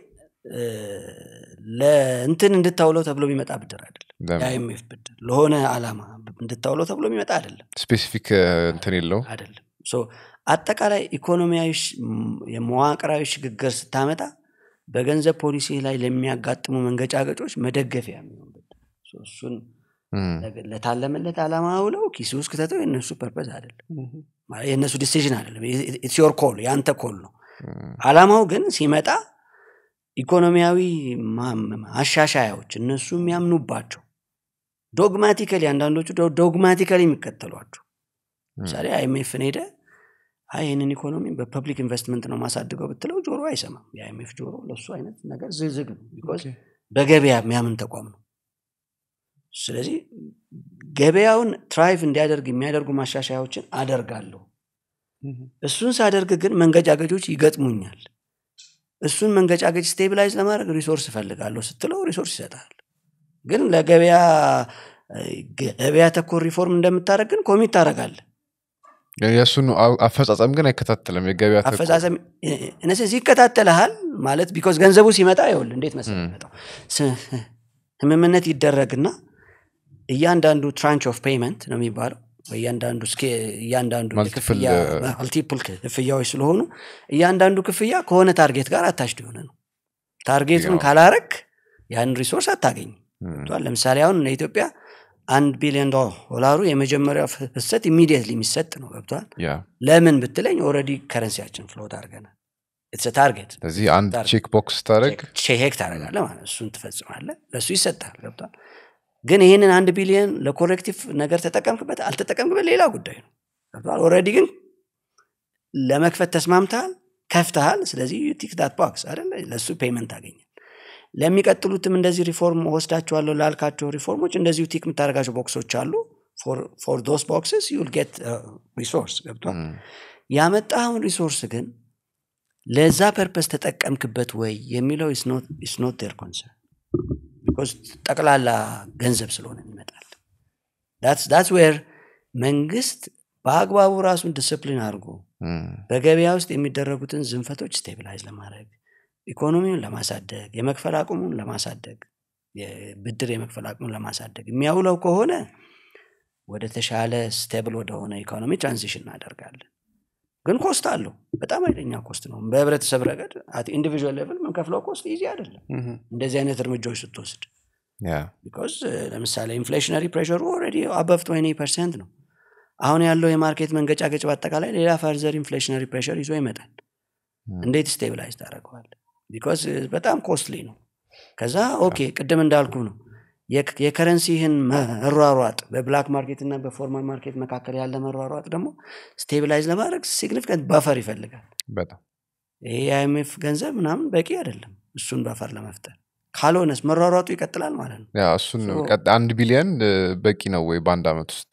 ለእንትን እንድታውለው ተብሎ የሚመጣ ብድር አይደለም የአይኤምኤፍ ብድር ለሆነ አላማ እንድታውለው ተብሎ የሚመጣ አይደለም ስፔሲፊክ እንትን የለው አይደለም ሶ አጠቃላይ ኢኮኖሚያዊ ሽ- ም- የመዋቅራዊ ሽግግር ስታመጣ በገንዘብ ፖሊሲ ላይ ለሚያጋጥሙ መንገጫገጮች መደገፊያ የሚሆን ብድር ሶ እሱን ለገ- ለታለመለት አላማ ውለው ኪስ ውስጥ ክተተው የእነሱ ፐርፐዝ አይደለም ምሁም። ማለት የእነሱ ዲሲዥን አይደለም ኢትስ ዮር ኮል የአንተ ኮል ነው አላማው ግን ሲመጣ ኢኮኖሚያዊ ማ- ማሻሻያዎች እነሱ የሚያምኑባቸው ዶግማቲካሊ አንዳንዶቹ ዶ- ዶግማቲካሊ የሚከተሏቸው ምሳሌ አይኤምኤፍን ሄደ አይ ይህንን ኢኮኖሚ በፐብሊክ ኢንቨስትመንት ነው ማሳድገው ብትለው ጆሮ አይሰማም የአይኤምኤፍ ጆሮ ለእሱ አይነት ነገር ዝግዝግ ነው ቢኮዝ ኦኬ። በገበያ የሚያምን ተቋም ነው ስለዚህ ገበያውን ትራይቭ እንዲያደርግ የሚያደርጉ ማሻሻያዎችን አደርጋለሁ ምሁም። እሱን ሳደርግ ግን መንገጫገጮች ይገጥሙኛል እሱን መንገጫገጭ ስቴቢላይዝ ለማድረግ ሪሶርስ እፈልጋለሁ ስትለው ሪሶርስ ይሰጣል ግን ለገበያ ገበያ ተኮር ሪፎርም እንደምታደረግ ግን ኮሚት ታደረጋለ የእሱን አ- አፈጻጸም ግን አይከታተልም የገበያ ተቋም። አፈጻጸም እነዚህ ይከታተልሃል ማለት ቢኮዝ ገንዘቡ ሲመጣ ይውል እንዴት መሰለህ የሚመጣው ስ- ስምምነት ይደረግና እያንዳንዱ ትራንች ኦፍ ፔይመንት ነው የሚባለው እያንዳንዱ እስኬ- እያንዳንዱ Multiple, የክፍያ uh, ማልቲፕል ክፍያዎች ስለሆኑ እያንዳንዱ ክፍያ ከሆነ ታርጌት ጋር አታችድ የሆነ ነው ታርጌቱን ያው። ካላረግ ያን ሪሶርስ አታገኝም ገብቶሃል? ለምሳሌ አሁን ለኢትዮጵያ አንድ ቢሊዮን ዶላሩ የመጀመሪያው ፍሰት ኢሚዲየትሊ የሚሰጥ ነው ገብቷል ያ ለምን ብትለኝ ኦረዲ ከረንሲያችን ፍሎት አድርገናል ኢትስ ታርጌት ስለዚህ አንድ ታርጌት። ቼክ ቦክስ ታደረግ ቼክ ታደረጋለ ማለት ነው። እሱን ትፈጽማለ ለእሱ ይሰጣል ገብቷል ግን ይህንን አንድ ቢሊዮን ለኮሬክቲቭ ነገር ተጠቀምክበት አልተጠቀምክበት ሌላ ጉዳይ ነው ገብቷል ኦረዲ ግን ለመክፈት ተስማምተሃል ከፍተሃል ስለዚህ ቲክ ዳት ቦክስ አይደለ ለእሱ ፔመንት አገኛል ለሚቀጥሉትም እንደዚህ ሪፎርም ወስዳቸዋለሁ ላልካቸው ሪፎርሞች እንደዚሁ ቲክ የምታደርጋቸው ቦክሶች አሉ ፎር ዶስ ቦክስስ ዩል ጌት ሪሶርስ ገብቷል ያመጣኸውን ሪሶርስ ግን ለዛ ፐርፐስ ተጠቀምክበት ወይ የሚለው ኢስ ኖት ዴር ኮንሰርን ቢኮዝ ጠቅላላ ገንዘብ ስለሆነ ይመጣል ዳትስ ዌር መንግስት በአግባቡ ራሱን ዲስፕሊን አድርጎ በገበያ ውስጥ የሚደረጉትን ዝንፈቶች ስቴቢላይዝ ለማድረግ ኢኮኖሚውን ለማሳደግ የመክፈል አቁሙን ለማሳደግ ብድር የመክፈል አቅሙን ለማሳደግ የሚያውለው ከሆነ ወደ ተሻለ ስቴብል ወደሆነ ኢኮኖሚ ትራንዚሽን እናደርጋለን ግን ኮስት አለው በጣም አይለኛ ኮስት ነው በህብረተሰብ ረገድ ኢንዲቪዥዋል ሌቭል የምንከፍለው ኮስት ኢዚ አይደለም እንደዚህ አይነት እርምጃዎች ስትወስድ ቢካዝ ለምሳሌ ኢንፍሌሽነሪ ፕሬሩ ኦልሬዲ አበቭ 20 ፐርሰንት ነው አሁን ያለው የማርኬት መንገጫገጭ በአጠቃላይ ሌላ ፈርዘር ኢንፍሌሽነሪ ፕሬር ይዞ ይመጣል እንዴት ስቴብላይዝ ታደረገዋል ቢካዝ በጣም ኮስትሊ ነው ከዛ ኦኬ ቅድም እንዳልኩ ነው የከረንሲህን መሯሯጥ በብላክ ማርኬት እና በፎርማል ማርኬት መካከል ያለ መሯሯጥ ደግሞ ስቴቢላይዝ ለማድረግ ሲግኒፊካንት በፈር ይፈልጋል በጣም ይሄ የአይኤምኤፍ ገንዘብ ምናምን በቂ አይደለም እሱን በፈር ለመፍጠር ካልሆነስ መሯሯጡ ይቀጥላል ማለት ነው ያ እሱን አንድ ቢሊየን በቂ ነው ወይ በአንድ አመት ውስጥ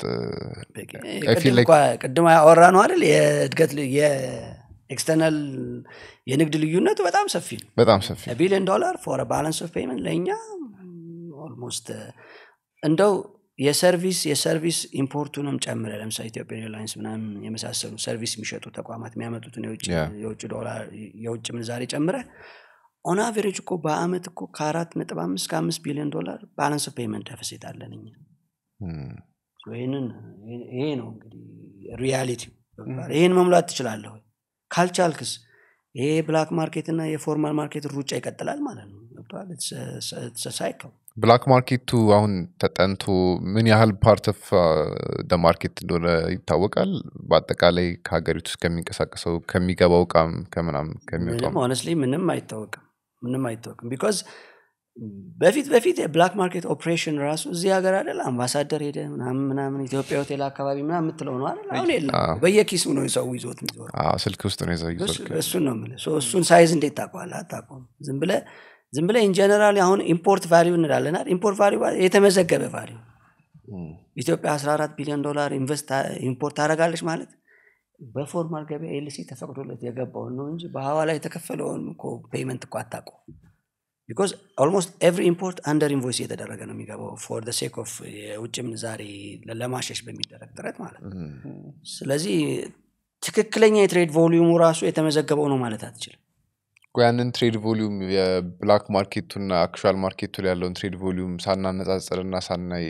ቅድም አወራ ነው አይደል የእድገት የኤክስተርናል የንግድ ልዩነቱ በጣም ሰፊ ነው በጣም ሰፊ ቢሊዮን ዶላር ፎር ባላንስ ኦፍ ፔመንት ለእኛ ኦልሞስት እንደው የሰርቪስ የሰርቪስ ኢምፖርቱንም ጨምረ ለምሳሌ ኢትዮጵያን ኤርላይንስ ምናምን የመሳሰሉ ሰርቪስ የሚሸጡ ተቋማት የሚያመጡትን የውጭ ዶላር የውጭ ምንዛሬ ጨምረ ኦን አቨሬጅ እኮ በአመት እኮ ከአራት ነጥብ አምስት ከአምስት ቢሊዮን ዶላር ባላንስ ኦፍ ፔመንት ደፍሴት አለን እኛ ይህንን ይሄ ነው እንግዲህ ሪያሊቲ ይህን መሙላት ትችላለህ ካልቻልክስ ይሄ ብላክ ማርኬት እና የፎርማል ማርኬት ሩጫ ይቀጥላል ማለት ነው ገብተዋል ሳይከው ብላክ ማርኬቱ አሁን ተጠንቶ ምን ያህል ፓርት ኦፍ ደ ማርኬት እንደሆነ ይታወቃል በአጠቃላይ ከሀገሪቱ ውስጥ ከሚንቀሳቀሰው ከሚገባው እቃም ከምናም ከሚወጣው ሆነስሊ ምንም አይታወቅም ምንም አይታወቅም ቢካዝ በፊት በፊት የብላክ ማርኬት ኦፕሬሽን ራሱ እዚህ ሀገር አይደል አምባሳደር ሄደ ምናምን ምናምን ኢትዮጵያ ሆቴል አካባቢ ምና የምትለው ነው አይደል አሁን የለም በየኪሱ ነው ሰው ይዞት የሚዞር ስልክ ውስጥ ነው ይዘው እሱን ነው የምልህ እሱን ሳይዝ እንዴት ታውቀዋለህ አታውቀውም ዝም ብለህ ዝም ብለ ኢንጀነራል አሁን ኢምፖርት ቫሊዩ እንላለናል ኢምፖርት ቫሊዩ የተመዘገበ ቫሊዩ ኢትዮጵያ 14 ቢሊዮን ዶላር ኢምፖርት ታደረጋለች ማለት በፎርማል ገበያ ኤልሲ ተፈቅዶለት የገባውን ነው እንጂ በሐዋላ የተከፈለውን ፔመንት እኮ አታቁ ቢካዝ ኦልሞስት ኤቭሪ ኢምፖርት አንደር ኢንቮይስ እየተደረገ ነው የሚገባው ፎር ደ ሴክ ኦፍ የውጭ ምንዛሬ ለማሸሽ በሚደረግ ጥረት ማለት ነው ስለዚህ ትክክለኛ የትሬድ ቮሊዩሙ ራሱ የተመዘገበው ነው ማለት አትችልም ያንን ትሬድ ቮሊዩም የብላክ ማርኬቱና አክቹዋል ማርኬቱ ላይ ያለውን ትሬድ ቮሊዩም ሳናነጻጽር እና ሳናይ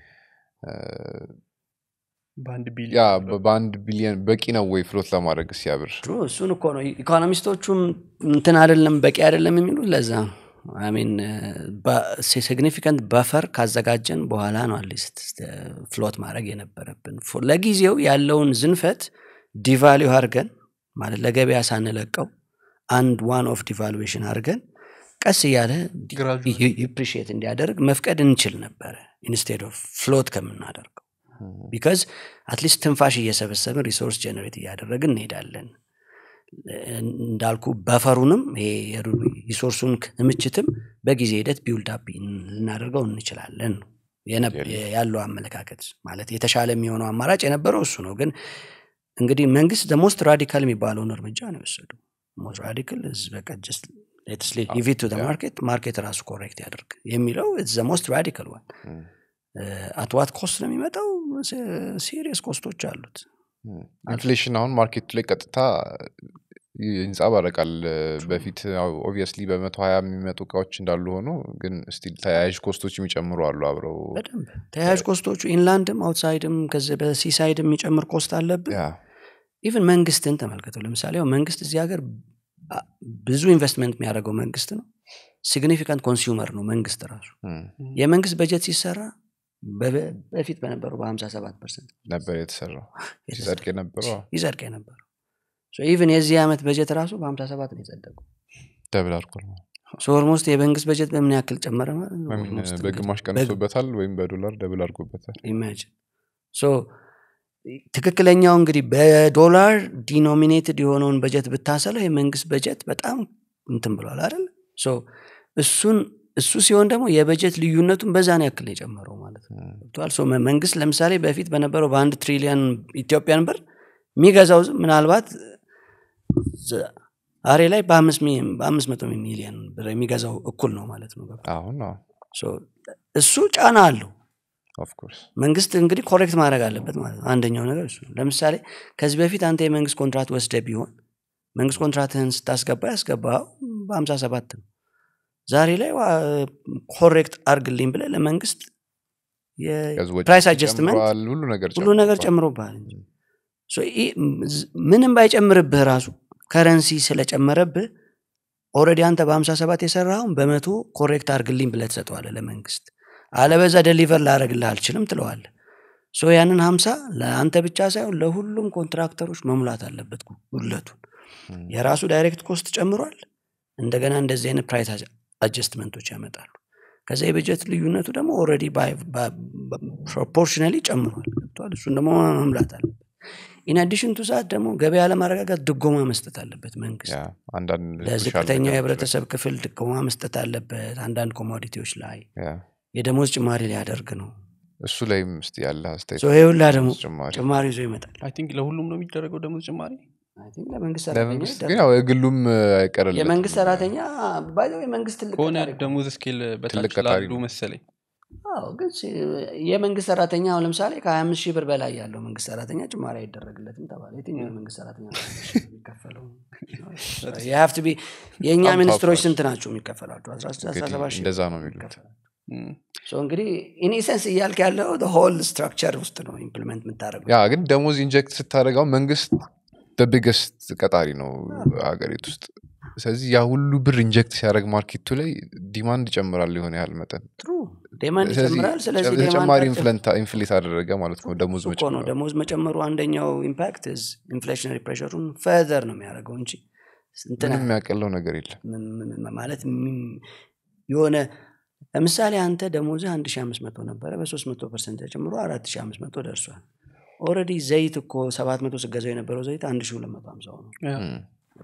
በአንድ ያ ቢሊዮን በአንድ ቢሊዮን በቂ ነው ወይ ፍሎት ለማድረግ ሲያብር እሱን እኮ ነው ኢኮኖሚስቶቹም እንትን አይደለም በቂ አይደለም የሚሉት ለዛ ነው ሚን ሲግኒፊካንት በፈር ካዘጋጀን በኋላ ነው አትሊስት ፍሎት ማድረግ የነበረብን ለጊዜው ያለውን ዝንፈት ዲቫሊው አድርገን ማለት ለገበያ ሳንለቀው አንድ ዋን ኦፍ ዲቫሉዌሽን አድርገን ቀስ እያለ ኢፕሪሽት እንዲያደርግ መፍቀድ እንችል ነበረ ኢንስቴድ ኦፍ ፍሎት ከምናደርገው ቢካዝ አትሊስት ትንፋሽ እየሰበሰብን ሪሶርስ ጀነሬት እያደረግን እንሄዳለን እንዳልኩ በፈሩንም ሪሶርሱን ክምችትም በጊዜ ሂደት ቢውልዳፕ ልናደርገው እንችላለን ያለው አመለካከት ማለት የተሻለ የሚሆነው አማራጭ የነበረው እሱ ነው ግን እንግዲህ መንግስት ደሞስት ራዲካል የሚባለውን እርምጃ ነው የወሰዱ ሞስት ራዲካል በቃ ጀስት ሊቪት ቱ ማርኬት ማርኬት ራሱ ኮሬክት ያደርግ የሚለው ሞስት ራዲካል ዋን አትዋት ኮስት ነው የሚመጣው ሲሪየስ ኮስቶች አሉት ኢንፍሌሽን አሁን ማርኬቱ ላይ ቀጥታ ይንጸባረቃል በፊት ኦብቪየስሊ በመቶ ሀያ የሚመጡ እቃዎች እንዳሉ ሆኖ ግን ስቲል ተያያዥ ኮስቶች የሚጨምሩ አሉ አብረው በደንብ ተያያዥ ኮስቶቹ ኢንላንድም አውትሳይድም ከዚ በሲሳይድ የሚጨምር ኮስት አለብን ኢቨን መንግስትን ተመልከተው ለምሳሌ መንግስት እዚህ ሀገር አ- ብዙ ኢንቨስትመንት የሚያደርገው መንግስት ነው ሲግኒፊካንት ኮንሱመር ነው መንግስት ራሱ እም፣ የመንግስት በጀት ሲሰራ በ- በፊት በነበረው በ57 ፐርሰንት ነበር የተሰራው ሲጸድቅ የነበረው ይጸድቅ የነበረው ኢቨን የዚህ ዓመት በጀት ራሱ በ57 ነው የጸደቀው ደብል አድርጓል ማለት ነው። ሶ ኦልሞስት የመንግስት በጀት በምን ያክል ጨመረ ማለት ነው ወይም Almost በግማሽ እንግዲህ ቀንሶበታል ወይም በዶላር ደብል አድርጎበታል ኢማጂን ሶ ትክክለኛው እንግዲህ በዶላር ዲኖሚኔትድ የሆነውን በጀት ብታሰለው የመንግስት በጀት በጣም እንትን ብሏል አይደል ሶ እሱን እሱ ሲሆን ደግሞ የበጀት ልዩነቱን በዛን ያክል ነው የጨመረው ማለት ነው እም፣ ገብቶሃል? ሶ መ- መንግስት ለምሳሌ በፊት በነበረው በአንድ ትሪሊየን ኢትዮጵያን ብር የሚገዛው ዝ- ምናልባት ዝ- ዛሬ ላይ በአምስት ሚ- በአምስት መቶ ሚሊየን ብር የሚገዛው እኩል ነው ማለት ነው ገብቶሃል? አሁን ሶ እሱ ጫና አለው ኦፍኮርስ መንግስት እንግዲህ ኮሬክት ማድረግ አለበት ማለት ነው አንደኛው ነገር እሱ ነው። ለምሳሌ ከዚህ በፊት አንተ የመንግስት ኮንትራት ወስደ ቢሆን መንግስት ኮንትራትህን ስታስገባ ያስገባው በሀምሳ ሰባት ነው ዛሬ ላይ ኮሬክት አርግልኝ ብለ ለመንግስት የፕራይስ አጀስትመንት ሁሉ ነገር ሁሉ ነገር ጨምሯል። ጨምሮብሃል እንጂ ሶ ይህ ዝ- ምንም ባይጨምርብህ ራሱ ከረንሲ ስለጨመረብህ ኦረዲ አንተ በ57 የሰራውን በመቶ ኮሬክት አርግልኝ ብለህ ትሰጠዋለህ ለመንግስት አለበዛ ደሊቨር ላደረግልህ አልችልም ትለዋለህ ሶ ያንን 50 ለአንተ ብቻ ሳይሆን ለሁሉም ኮንትራክተሮች መሙላት አለበት ጉ- ጉድለቱን እም፣ የራሱ ዳይሬክት ኮስት ጨምሯል እንደገና እንደዚህ አይነት ፕራይስ አጀስትመንቶች ያመጣሉ ከዛ የበጀት ልዩነቱ ደግሞ ኦልሬዲ ፕሮፖርሽናሊ ጨምሯል ገብቶሃል? እሱን ደግሞ መምላት አለበት ኢንአዲሽን ቱ ሰዓት ደግሞ ገበያ ለማረጋጋት ድጎማ መስጠት አለበት መንግስት ያ አንዳንድ ለዝቅተኛው social ነገሮች የህብረተሰብ ክፍል ድጎማ መስጠት አለበት አንዳንድ ኮሞዲቲዎች ላይ ያ፣ የደሞዝ ጭማሪ ሊያደርግ ነው እሱ ላይም ስ ያለ አስተያየት ሶ ይሄ ሁላ ደግሞ ጭማሪ ጭማሪ ይዞ ይመጣል አይ ቲንክ ለሁሉም ነው የሚደረገው ደሞዝ ጭማሪ I think ለመንግስት ሰራተኛ ለመንግስት ግን ይደረጋል። ያው የግሉም አይቀርልም የመንግስት ሰራተኛ ባይዘው የመንግስት ትልቅ ከሆነ ቀጣሪ እኮ ነው። ደሞዝ ስኬል በታች ትልቅ ቀጣሪ ላሉ ነው። መሰለኝ አዎ ግን ሲ- የመንግስት ሰራተኛ አሁን ለምሳሌ ከ25 ሺህ ብር በላይ ያለው መንግስት ሰራተኛ ጭማሪ አይደረግለትም ተባለ የትኛው የመንግስት ሰራተኛ ነው የሚከፈለው You have to be- የእኛ በጣም ሚኒስትሮች ታውቋል። ስንት ናቸው የሚከፈላቸው 16 እንግዲህ 17 ሺህ እንደዛ ነው ብር የሚሉት ይከፈላል። እም፣ So እንግዲህ ኢኒሰንስ እያልክ ያለው ሆል ስትራክቸር ውስጥ ነው ኢምፕሊመንት የምታደረገው ያ ግን ደሞዝ ኢንጀክት ስታደረገው መንግስት ቢገስት ቀጣሪ ነው ሀገሪቱ ውስጥ ስለዚህ ያ ሁሉ ብር ኢንጀክት ሲያደርግ ማርኬቱ ላይ ዲማንድ ይጨምራል የሆነ ያህል መጠን ጥሩ ዴማንድ ስለዚህ ይጨምራል ስለዚህ ጨ- demand ተጨማሪ አጭ- ኢንፍሌት አደረገ ማለት ነው ደሞዝ እሱ እኮ ነው መጨመር ደሞዝ መጨመሩ አንደኛው ኢምፓክት ኢንፍሌሽነሪ ፕሬሸሩን ፈርዘር ነው የሚያደርገው እንጂ እንትን ምንም የሚያቀለው ነገር የለም ም- ም- ማለት ም- የሆነ ለምሳሌ አንተ ደሞዝህ 1500 ነበረ በ300 ፐርሰንት ተጨምሮ 4500 ደርሷል ኦረዲ ዘይት እኮ 700 ስገዛው የነበረው ዘይት 1250 ነው ያ፣ እም፣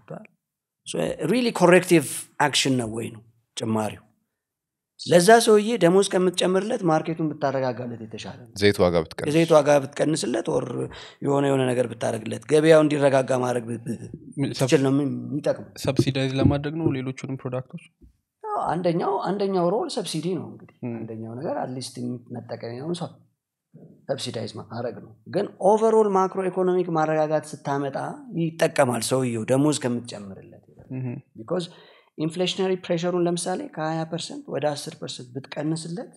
ሪሊ ኮሬክቲቭ አክሽን ነው ወይ ነው ጭማሪው ለዛ ሰውዬ ደሞዝ ከምትጨምርለት ማርኬቱን ብታረጋጋለት የተሻለ ነው ዘይት ዋጋ ብትቀንስ የዘይት ዋጋ ብትቀንስለት ወር የሆነ የሆነ ነገር ብታደረግለት ገበያው እንዲረጋጋ ማድረግ ብ- ብ- ብትችል ነው የሚጠቅመው ሰብሲዳይዝ ለማድረግ ነው ሌሎቹንም ፕሮዳክቶች አዎ፣ አንደኛው አንደኛው ሮል ሰብሲዲ ነው እንግዲህ ም። አንደኛው ነገር አትሊስት መጠቀሚያውን ሰው ሰብሲዳይዝ ማድረግ ነው ግን ኦቨርኦል ማክሮ ኢኮኖሚክ ማረጋጋት ስታመጣ ይጠቀማል ሰውየው ደሞዝ ከምትጨምርለት እም፣ ቢኮዝ ኢንፍሌሽነሪ ፕሬሸሩን ለምሳሌ ከ20 ፐርሰንት ወደ 10 ፐርሰንት ብትቀንስለት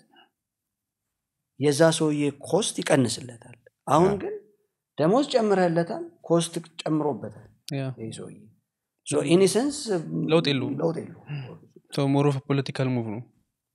የዛ ሰውዬ ኮስት ይቀንስለታል አሁን ያ። ግን ደሞዝ ጨምረህለታል ኮስት ጨምሮበታል ያ ይህ ሰውዬ ኢኒሰንስ ለውጥ የለውም። ለውጥ የለውም ሞር ኦፍ ፖለቲካል ሙቭ ነው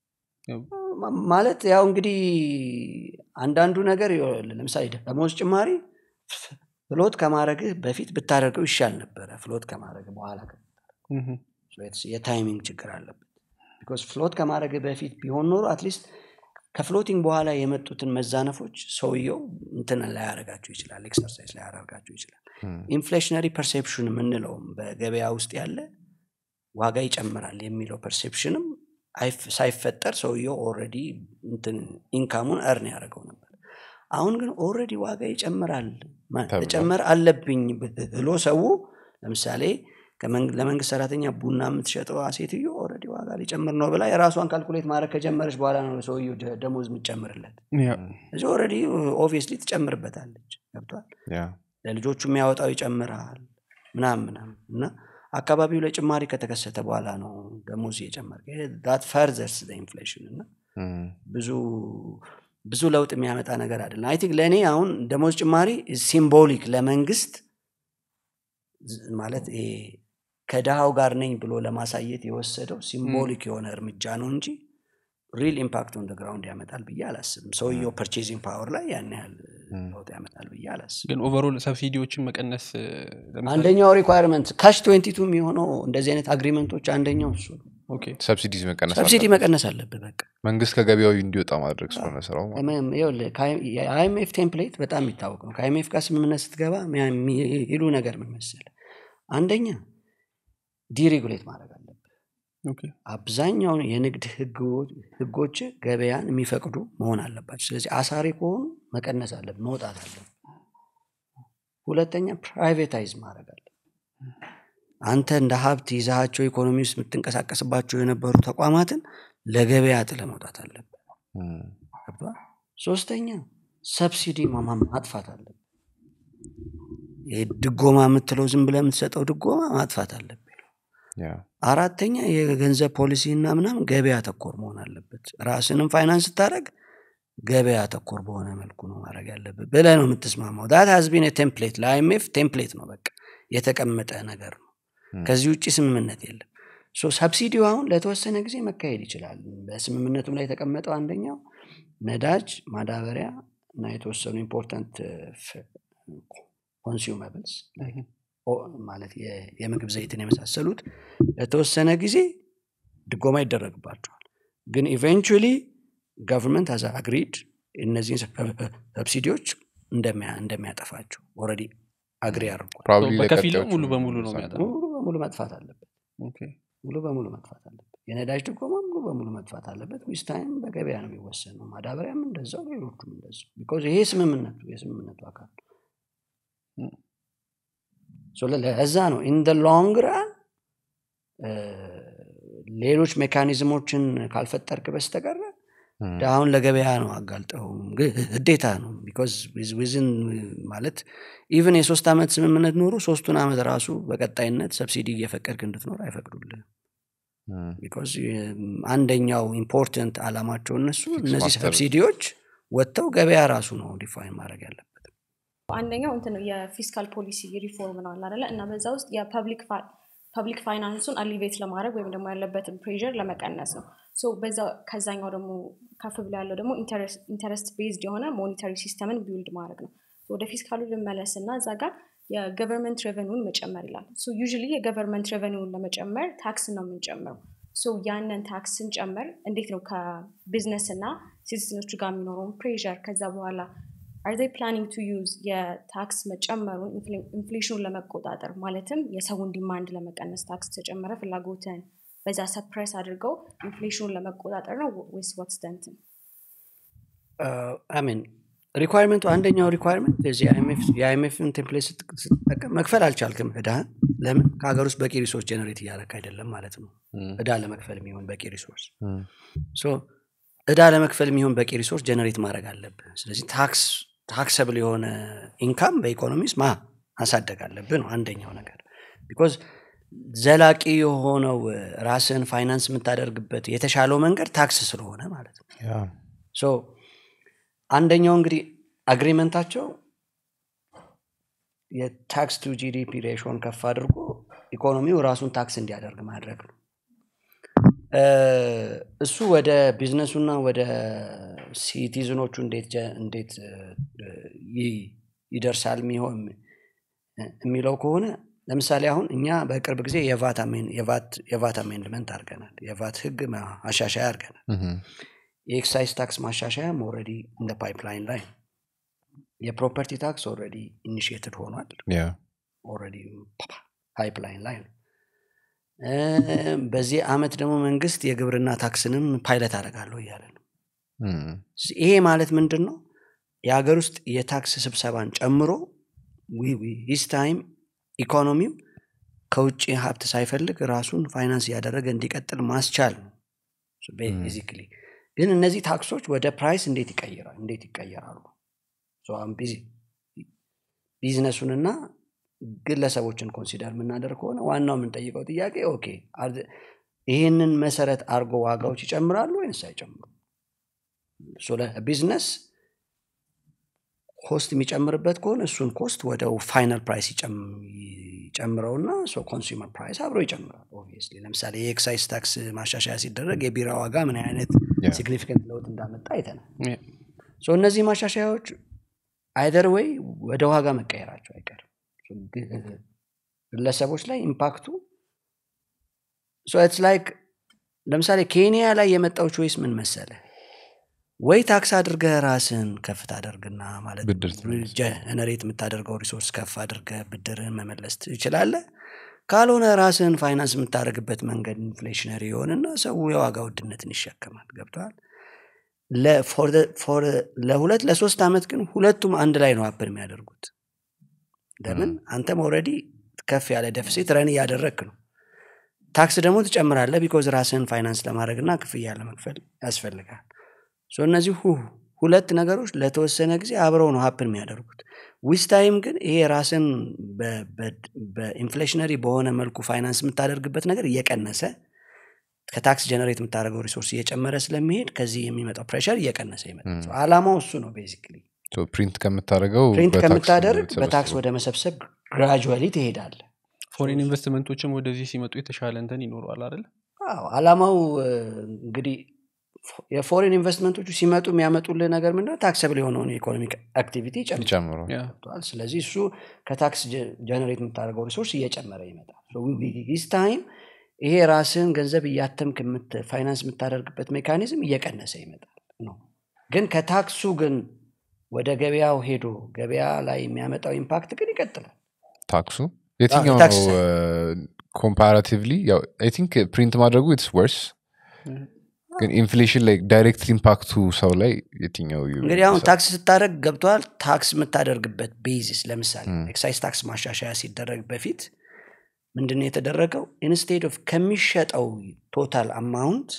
ማ- ማለት ያው እንግዲህ አንዳንዱ ነገር ይኸውልህ፣ ለምሳሌ ደሞዝ ጭማሪ ፍሎት ከማድረግህ በፊት ብታደርገው ይሻል ነበረ ፍሎት ከማድረግ በኋላ ከ- እም፣ So it's- የታይሚንግ ችግር አለበት ቢኮዝ ፍሎት ከማድረግ በፊት ቢሆን ኖሮ አትሊስት ከፍሎቲንግ በኋላ የመጡትን መዛነፎች ሰውየው እንትን ላያደርጋቸው ይችላል ኤክሰርሳይዝ ላያደርጋቸው ይችላል እም፣ ኢንፍሌሽነሪ ፐርሴፕሽን የምንለውም በገበያ ውስጥ ያለ ዋጋ ይጨምራል የሚለው ፐርሴፕሽንም አይፍ- ሳይፈጠር ሰውየው ኦልሬዲ ኢንካሙን እርን ያደርገው ነበር አሁን ግን ኦልሬዲ ዋጋ ይጨምራል ማ- ተብሏል። መጨመር አለብኝ ብሎ ሰው ለምሳሌ ከመንግ- ለመንግስት ሰራተኛ ቡና የምትሸጠው ሴትዮ ኦልሬዲ ዋጋ ሊጨምር ነው ብላ የራሷን ካልኩሌት ማድረግ ከጀመረች በኋላ ነው ሰውየው ደ- ደሞዝ የምትጨምርለት ያ እዚ ኦልሬዲ ኦብቪየስሊ ትጨምርበታለች ገብቷል ያ ለልጆቹ የሚያወጣው ይጨምራል ምናምን ምናምን እና አካባቢው ላይ ጭማሪ ከተከሰተ በኋላ ነው ደሞዝ እየጨመር ዳት ፈርዘርስ ኢንፍሌሽን እና እም፣ ብዙ ብዙ ለውጥ የሚያመጣ ነገር አይደለም አይ ቲንክ ለእኔ አሁን ደሞዝ ጭማሪ ሲምቦሊክ ለመንግስት ዝ- ማለት ይሄ ከድሃው ጋር ነኝ ብሎ ለማሳየት የወሰደው ሲምቦሊክ የሆነ እርምጃ ነው እንጂ ሪል ኢምፓክት ኦን ግራውንድ ያመጣል ብዬ አላስብም ሰውየው ፐርቼዚንግ ፓወር ላይ ያን ያህል ለውጥ ያመጣል ብዬ አላስብም ግን ኦቨሮል ሰብሲዲዎችን መቀነስ እ፣ ለምሳሌ አንደኛው ሪኳርመንት ካሽ ትዌንቲቱ የሚሆነው እንደዚህ አይነት አግሪመንቶች አንደኛው እሱ ነው ኦኬ ሰብሲዲዝ መቀነስ ሰብሲዲ አለበት። መቀነስ አለብህ በቃ መንግስት ከገበያው እንዲወጣ ማድረግ ስለሆነ ስራው ማለት ነው። የአይኤምኤፍ ቴምፕሌት በጣም የሚታወቅ ነው ከአይኤምኤፍ ጋር ስምምነት ስትገባ የሚሉ ነገር ምን መሰለህ አንደኛ ዲሬጉሌት ማድረግ አለብህ ኦኬ አብዛኛውን የንግድ ህጎ- ህጎች ገበያን የሚፈቅዱ መሆን አለባቸው ስለዚህ አሳሪ ከሆኑ መቀነስ አለብህ መውጣት አለብህ ሁለተኛ ፕራይቬታይዝ ማድረግ አለ አንተ እንደ ሀብት ይዛሃቸው ኢኮኖሚ ውስጥ የምትንቀሳቀስባቸው የነበሩ ተቋማትን ለገበያ ጥለ መውጣት አለብህ እም፣ ገባ? ሶስተኛ ሰብሲዲ ማማ ማጥፋት አለብህ ይሄ ድጎማ የምትለው ዝም ብለህ የምትሰጠው ድጎማ ማጥፋት አለብህ ያ፣ አራተኛ የገንዘብ ፖሊሲ እና ምናምን ገበያ ተኮር መሆን አለበት ራስንም ፋይናንስ ስታደረግ ገበያ ተኮር በሆነ መልኩ ነው ማድረግ ያለብህ ብለህ ነው የምትስማማው ዳት ሀዝቢን ቴምፕሌት ለአይኤምኤፍ ቴምፕሌት ነው በቃ የተቀመጠ ነገር ነው ም። ከዚህ ውጭ ስምምነት የለም ሶ ሰብሲዲው አሁን ለተወሰነ ጊዜ መካሄድ ይችላል በስምምነቱም ላይ የተቀመጠው አንደኛው ነዳጅ ማዳበሪያ እና የተወሰኑ ኢምፖርታንት ኮንሱመብልስ ማለት የ- የምግብ ዘይትን የመሳሰሉት ለተወሰነ ጊዜ ድጎማ ይደረግባቸዋል ግን ኢቨንቹሊ ገቨርንመንት አዛ አግሪድ እነዚህን ሰብሲዲዎች እንደሚያ- እንደሚያጠፋቸው ኦልሬዲ አግሪ አድርጓል probably በከፊልም ለቀጣዮቹ ሙሉ በሙሉ ነው ለምሳሌ የሚያጠፋው። ሙሉ በሙሉ መጥፋት አለበት ኦኬ ሙሉ በሙሉ መጥፋት አለበት የነዳጅ ድጎማ ሙሉ በሙሉ መጥፋት አለበት ዊስ ታይም በገበያ ነው የሚወሰነው ማዳበሪያም እንደዛው ሌሎቹም እንደዛው ቢኮዝ ይሄ ስምምነቱ የስምምነቱ አካል ነው። ም። So ለ- ለዛ ነው ኢን ሎንግ ራን ሌሎች ሜካኒዝሞችን ካልፈጠርክ በስተቀረ እም፣ አሁን ለገበያ ነው አጋልጠው ግዴታ ነው ቢኮዝ ዊዝን ማለት ኢቨን የሶስት ዓመት ስምምነት ኖሮ ሶስቱን ዓመት ራሱ በቀጣይነት ሰብሲዲ እየፈቀድክ እንድትኖር አይፈቅዱልህ እም፣ ቢኮዝ አንደኛው ኢምፖርተንት አላማቸው እነሱ እነዚህ ማስተር። ሰብሲዲዎች ወጥተው ገበያ ራሱ ነው ዲፋይን ማድረግ ያለበት አንደኛው እንትን ነው የፊስካል ፖሊሲ ሪፎርም ነው አለ አይደለ? እና በዛ ውስጥ የፐብሊክ ፐብሊክ ፋይናንሱን አሊቬት ለማድረግ ወይም ደግሞ ያለበትን ፕሬር ለመቀነስ ነው ሶ በዛ ከዛኛው ደግሞ ከፍ ብሎ ያለው ደግሞ ኢንተረስት ቤዝድ የሆነ ሞኒተሪ ሲስተምን ቢውልድ ማድረግ ነው ወደ ፊስካሉ ልመለስ እና እዛ ጋር የገቨርንመንት ሬቨኒውን መጨመር ይላል ዩዥሊ የገቨርንመንት ሬቨኒውን ለመጨመር ታክስ ነው የምንጨምረው ሶ ያንን ታክስ ስንጨምር እንዴት ነው ከቢዝነስ እና ሲቲዝኖቹ ጋር የሚኖረውን ፕሬር ከዛ በኋላ አር ይ ፕላኒንግ ቱ ዩዝ የታክስ መጨመሩን ኢንፍሌሽኑን ለመቆጣጠር ማለትም የሰውን ዲማንድ ለመቀነስ ታክስ ተጨመረ ፍላጎትን በዛ ሰፕሬስ አድርገው ኢንፍሌሽኑን ለመቆጣጠር ነው ወይስ ዋትስ ደንትን አሚን ሪኳርመንቱ አንደኛው ሪኳርመንት የአይኤምኤፍን ቴምፕሌት ስትጠቀም መክፈል አልቻልክም እዳህን ለምን ከሀገር ውስጥ በቂ ሪሶርስ ጀነሬት እያደረክ አይደለም ማለት ነው እም፣ እዳ ለመክፈል የሚሆን በቂ ሪሶርስ እም፣ ሶ እዳ ለመክፈል የሚሆን በቂ ሪሶርስ ጀነሬት ማድረግ አለብህ ስለዚህ ታክስ ታክሰብል የሆነ ኢንካም በኢኮኖሚ ውስጥ ማ ማሳደግ አለብህ ነው አንደኛው ነገር ቢኮዝ ዘላቂ የሆነው ራስን ፋይናንስ የምታደርግበት የተሻለው መንገድ ታክስ ስለሆነ ማለት ነው ያ፣ ሶ አንደኛው እንግዲህ አግሪመንታቸው የታክስ ቱ ጂዲፒ ሬሽን ከፍ አድርጎ ኢኮኖሚው ራሱን ታክስ እንዲያደርግ ማድረግ ነው እ፣ እሱ ወደ ቢዝነሱና ወደ ሲቲዝኖቹ እንዴት ጀ- እንዴት እ፣ ይ- ይደርሳል የሚሆን የሚለው ከሆነ ለምሳሌ አሁን እኛ በቅርብ ጊዜ የቫት አሜን- የቫት- የቫት አሜንድመንት አድርገናል የቫት ህግ ማሻሻያ አድርገናል እም፣ የኤክሳይዝ ታክስ ማሻሻያም ኦልሬዲ እንደ ፓይፕላይን ላይ ነው። የፕሮፐርቲ ታክስ ኦልሬዲ ኢኒሽየትድ ሆኗል ያ፣ ኦልሬዲ ፓይፕላይን ላይ ነው እ፣ በዚህ አመት ደግሞ መንግስት የግብርና ታክስንም ፓይለት አደርጋለሁ እያለ ነው እም፣ ይሄ ማለት ምንድን ነው የሀገር ውስጥ የታክስ ስብሰባን ጨምሮ ሂስ ታይም ኢኮኖሚው ከውጭ ሀብት ሳይፈልግ ራሱን ፋይናንስ እያደረገ እንዲቀጥል ማስቻል ነው ቤዚክሊ ግን እነዚህ ታክሶች ወደ ፕራይስ እንዴት ይቀይራል እንዴት ይቀየራሉ So አሁን ቢዚ- ቢዝነሱንና ግለሰቦችን ኮንሲደር የምናደርግ ከሆነ ዋናው የምንጠይቀው ጥያቄ ኦኬ are- ይህንን መሰረት አድርጎ ዋጋዎች ይጨምራሉ ወይንስ አይጨምሩ ቢዝነስ ኮስት የሚጨምርበት ከሆነ እሱን ኮስት ወደ ፋይናል ፕራይስ ይጨም- ይጨምረውና ኮንሱመር ፕራይስ አብሮ ይጨምራል ኦብቪየስሊ ለምሳሌ የኤክሳይዝ ታክስ ማሻሻያ ሲደረግ የቢራ ዋጋ ምን አይነት Yeah. ሲግኒፊካንት ለውጥ እንዳመጣ አይተናል Yeah. ሶ እነዚህ ማሻሻያዎች አይደር ወይ ወደ ዋጋ መቀየራቸው አይቀርም So ግ- ግለሰቦች ላይ ኢምፓክቱ ኢትስ ላይክ ለምሳሌ ኬንያ ላይ የመጣው ቾይስ ምን መሰለ ወይ ታክስ አድርገህ ራስን ከፍ ታደርግና ማለት ብድር ትመልስ። ጀነሬት የምታደርገው ሪሶርስ ከፍ አድርገህ ብድርህን መመለስ ትችላለህ ካልሆነ ራስህን ፋይናንስ የምታደርግበት መንገድ ኢንፍሌሽነሪ የሆንና ሰው የዋጋ ውድነትን ይሸከማል ገብተዋል ለሁለት ለሶስት ዓመት ግን ሁለቱም አንድ ላይ ነው አፕል የሚያደርጉት ለምን አንተም ኦልሬዲ ከፍ ያለ ደፍሴት ረን እያደረግክ ነው ታክስ ደግሞ ትጨምራለህ ቢኮዝ ራስህን ፋይናንስ ለማድረግ እና ክፍያ ለመክፈል ያስፈልጋል ሶ እነዚህ ሁ- ሁለት ነገሮች ለተወሰነ ጊዜ አብረው ነው ሀፕን የሚያደርጉት ዊዝ ታይም ግን ይሄ ራስን በ- በ- በኢንፍሌሽነሪ በሆነ መልኩ ፋይናንስ የምታደርግበት ነገር እየቀነሰ ከታክስ ጀነሬት የምታደርገው ሪሶርስ እየጨመረ ስለሚሄድ ከዚህ የሚመጣው ፕሬሸር እየቀነሰ ይመጣል So ዓላማው እሱ ነው ቤዚክሊ ፕሪንት ከምታደርገው ፕሪንት በታክስ ከምታደርግ የምትሰበስበው። በታክስ ወደ መሰብሰብ ግራጁዋሊ ትሄዳለ ፎሬን ኢንቨስትመንቶችም ወደዚህ ሲመጡ የተሻለ እንትን ይኖረዋል አይደል አዎ አላማው እ፣ እንግዲህ ፎ- የፎሬን ኢንቨስትመንቶቹ ሲመጡ የሚያመጡልህ ነገር ምንድነው ታክሰብል የሆነውን የኢኮኖሚክ አክቲቪቲ ይጨምራል ይጨምረዋል ያ ገብቶሃል? ስለዚህ እሱ ከታክስ ጀነሬት የምታደርገው ሪሶርስ እየጨመረ ይመጣል ስ ታይም ይሄ ራስህን ገንዘብ እያተምክ የምት- ፋይናንስ የምታደርግበት ሜካኒዝም እየቀነሰ ይመጣል ነው ግን ከታክሱ ግን ወደ ገበያው ሄዶ ገበያ ላይ የሚያመጣው ኢምፓክት ግን ይቀጥላል ታክሱ የትኛው የታክስ ነው ኮምፓራቲቭሊ አይ ቲንክ ፕሪንት ማድረጉ ኢትስ ወርስ ግን ኢንፍሌሽን ላይ ዳይሬክት ኢምፓክቱ ሰው ላይ የትኛው ዩ- እንግዲህ አሁን ታክስ ስታደርግ ገብተዋል ታክስ የምታደርግበት ቤዚስ ለምሳሌ ኤክሳይዝ ታክስ ማሻሻያ ሲደረግ በፊት ምንድን ነው የተደረገው ኢንስቴድ ኦፍ ከሚሸጠው ቶታል አማውንት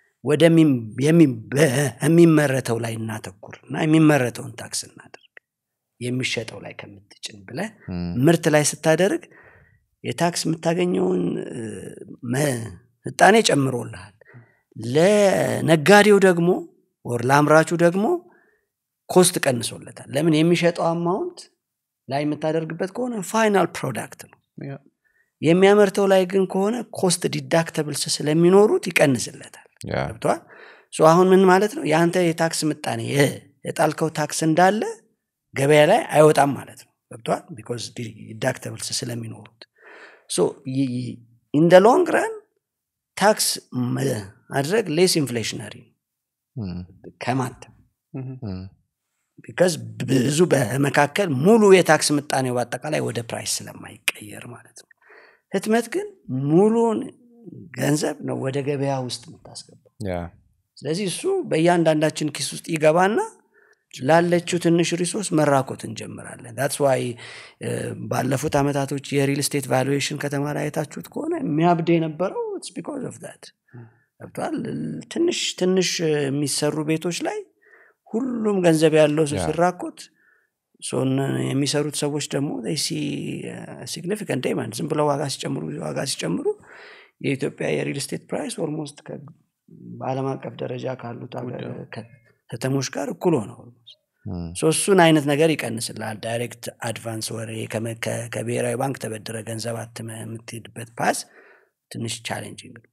ወደሚመረተው ላይ እናተኩር እና የሚመረተውን ታክስ እናደርግ የሚሸጠው ላይ ከምትጭን ብለ ምርት ላይ ስታደርግ የታክስ የምታገኘውን እ፣ ምጣኔ ጨምሮልሃል ለነጋዴው ደግሞ ወር ለአምራቹ ደግሞ ኮስት ቀንሶለታል ለምን የሚሸጠው አማውንት ላይ የምታደርግበት ከሆነ ፋይናል ፕሮዳክት ነው ያ የሚያመርተው ላይ ግን ከሆነ ኮስት ዲዳክተብልስ ስለሚኖሩት ይቀንስለታል ያ ገብተዋል አሁን ምን ማለት ነው የአንተ የታክስ ምጣኔ የ- የጣልከው ታክስ እንዳለ ገበያ ላይ አይወጣም ማለት ነው ገብተዋል ቢኮዝ ዲዳክተብልስ ስለሚኖሩት ኢን ሎንግ ረን ታክስ ማድረግ ሌስ ኢንፍሌሽነሪ እም፣ ከማተም እም፣ እም፣ ቢካዝ ብዙ በመካከል ሙሉ የታክስ ምጣኔው በአጠቃላይ ወደ ፕራይስ ስለማይቀየር ማለት ነው ህትመት ግን ሙሉን ገንዘብ ነው ወደ ገበያ ውስጥ የምታስገባው ያ ስለዚህ እሱ በእያንዳንዳችን ኪስ ውስጥ ይገባና ላለችው ትንሽ ሪሶርስ መራኮት እንጀምራለን ዳትስ ዋይ ባለፉት አመታቶች የሪል ስቴት ቫሉዌሽን ከተማ ላይ አይታችሁት ከሆነ የሚያብድ የነበረው ኢትስ ቢኮዝ ኦፍ ዳት ገብቷል ትንሽ ትንሽ እ፣ የሚሰሩ ቤቶች ላይ ሁሉም ገንዘብ ያለው ሰው ያ። ሲራኮት ሶ እነ- የሚሰሩት ሰዎች ደግሞ ሲግኒፊካንት ዴማንድ ዝም ብለው ዋጋ ሲጨምሩ ዋጋ ሲጨምሩ የኢትዮጵያ የሪል ስቴት ፕራይስ ኦልሞስት በአለም አቀፍ ደረጃ ካሉት ሀገር- ከ- ከተሞች ጋር እኩል ሆነ ኦልሞስት እም፣ ሶ እሱን አይነት ነገር ይቀንስልሃል ዳይሬክት አድቫንስ ወሬ ከመ- ከ- ከብሔራዊ ባንክ ተበድረ ገንዘብ አትመ የምትሄድበት ፓስ ትንሽ ቻሌንጂንግ ነው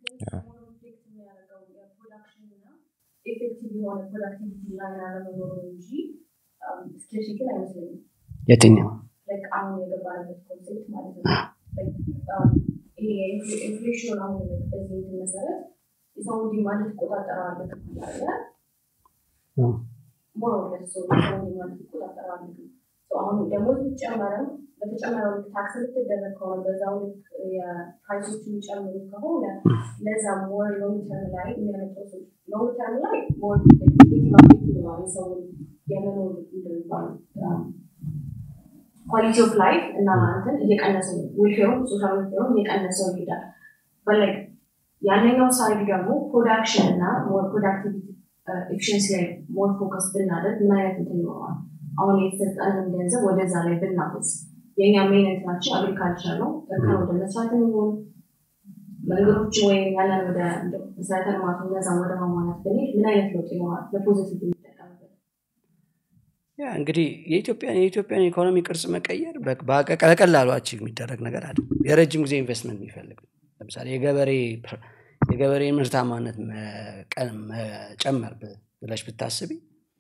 ኤፌክቲቭ የሆነ ፕሮዳክቲቪቲ ላይ አለመኖሩ እንጂ ስኬርሲቲ አይመስለኝም የትኛው ላይክ አሁን የገባንበት ኮንሴፕት ማለት ነው Like, um, ይሄ ኢንፍሌሽን አሁን በዚህ እንትን መሰረት የሰው ዲማንድ ትቆጣጠረዋለህ ካለ ሞር ኦር ለስ ሰው የሰው ዲማንድ ትቆጣጠረዋለህ So አሁን ደሞዝ ቢጨመርም በተጨመረው ልክ ታክስ ልትደረግ ከሆነ በዛው ልክ የፕራይሶቹ የሚጨምሩ ከሆነ ለዛ ሞር ሎንግ ተርም ላይ የሚያመጣው ሰው ሎንግ ተርም ላይ ሞር ኔጌቲቭ አፌክት ይኖረዋል የሰውን የመኖር እንደሚባለው ኳሊቲ ኦፍ ላይፍ እና እንትን እየቀነሰ ዌልፌሩም ሶሻል ዌልፌሩም እየቀነሰው ይሄዳል በላይ ያለኛው ሳይድ ደግሞ ፕሮዳክሽን እና ሞር ፕሮዳክቲቪቲ ኤፊሽንሲ ላይ ሞር ፎከስ ብናደርግ ምን አይነት እንትን ይኖረዋል አሁን የተሰጠንን ገንዘብ ወደዛ ላይ ብናፈስ የእኛ ሜን እንትናችን አግሪካልቸር ነው እርከን ወደ መስራት የሚሆን መንገዶችን ወይም ያለን ወደ እንደው መሰረተ ልማቱ እነዛን ወደ ማሟላት ብንሄድ ምን አይነት ለውጥ ይኖራል ለፖዚቲቭ የሚጠቀምበት ያ እንግዲህ የኢትዮጵያን የኢትዮጵያን ኢኮኖሚ ቅርጽ መቀየር በ- በቀ- በቀላሉ አቺቭ የሚደረግ ነገር አለ የረጅም ጊዜ ኢንቨስትመንት የሚፈልግ ነው። ለምሳሌ የገበሬ ፕር- የገበሬ ምርታማነት መቀ- መጨመር ብ- ብለሽ ብታስቢ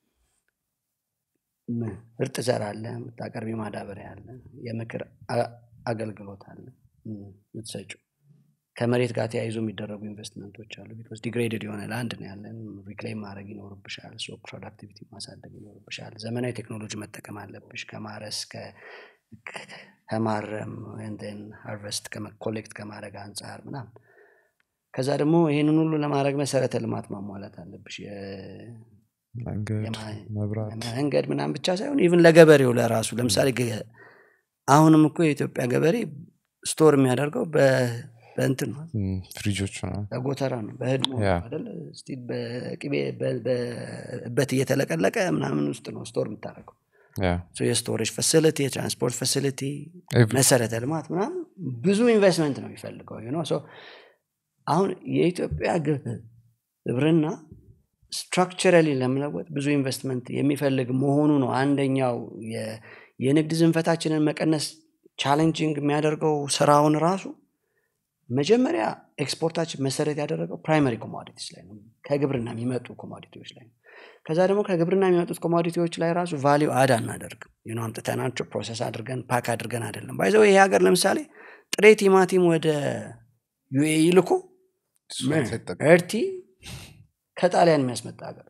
ም- ምርጥ ዘር አለ የምታቀርቢ ማዳበሪያ አለ የምክር አ- አገልግሎት አለ ም- የምትሰጪው ከመሬት ጋር ተያይዞ የሚደረጉ ኢንቨስትመንቶች አሉ ቢኮዝ ዲግሬድድ የሆነ ላንድ ነው ያለን ሪክሌም ማድረግ ይኖርብሻል ሶ ፕሮዳክቲቪቲ ማሳደግ ይኖርብሻል ዘመናዊ ቴክኖሎጂ መጠቀም አለብሽ ከማረስ ከ- ከ- ከማረም ን ሃርቨስት ኮሌክት ከማድረግ አንጻር ምናምን ከዛ ደግሞ ይህንን ሁሉ ለማድረግ መሰረተ ልማት ማሟላት አለብሽ የ- መንገድ የማ- መብራት መንገድ ምናምን ብቻ ሳይሆን ኢቭን ለገበሬው ለራሱ ለምሳሌ ገ- አሁንም እኮ የኢትዮጵያ ገበሬ ስቶር የሚያደርገው በ- በእንትን ነው ም፣ ፍሪጆች ነው በጎተራ ነው በህድሞ ያ። አይደለ እስቲ በቅቤ በ- በእበት እየተለቀለቀ ምናምን ውስጥ ነው ስቶር የምታደርገው ያ ሶ የስቶሬጅ ፋሲሊቲ የትራንስፖርት ፋሲሊቲ Every- መሰረተ ልማት ምናምን ብዙ ኢንቨስትመንት ነው የሚፈልገው you know? So አሁን የኢትዮጵያ ግብ- ግብርና ስትራክቸራሊ ለመለወጥ ብዙ ኢንቨስትመንት የሚፈልግ መሆኑ ነው አንደኛው የ- የንግድ ዝንፈታችንን መቀነስ ቻሌንጂንግ የሚያደርገው ስራውን ራሱ መጀመሪያ ኤክስፖርታችን መሰረት ያደረገው ፕራይመሪ ኮሞዲቲስ ላይ ነው ከግብርና የሚመጡ ኮሞዲቲዎች ላይ ነው ከዛ ደግሞ ከግብርና የሚመጡት ኮሞዲቲዎች ላይ ራሱ ቫሊዩ አድ አናደርግም ዩኖ አምጥተናቸው ፕሮሰስ አድርገን ፓክ አድርገን አይደለም ባይዘው ይሄ ሀገር ለምሳሌ ጥሬ ቲማቲም ወደ ዩኤኢ ልኮ እሱን ሳይጠቀም- እርቲ ከጣሊያን የሚያስመጣ ሀገር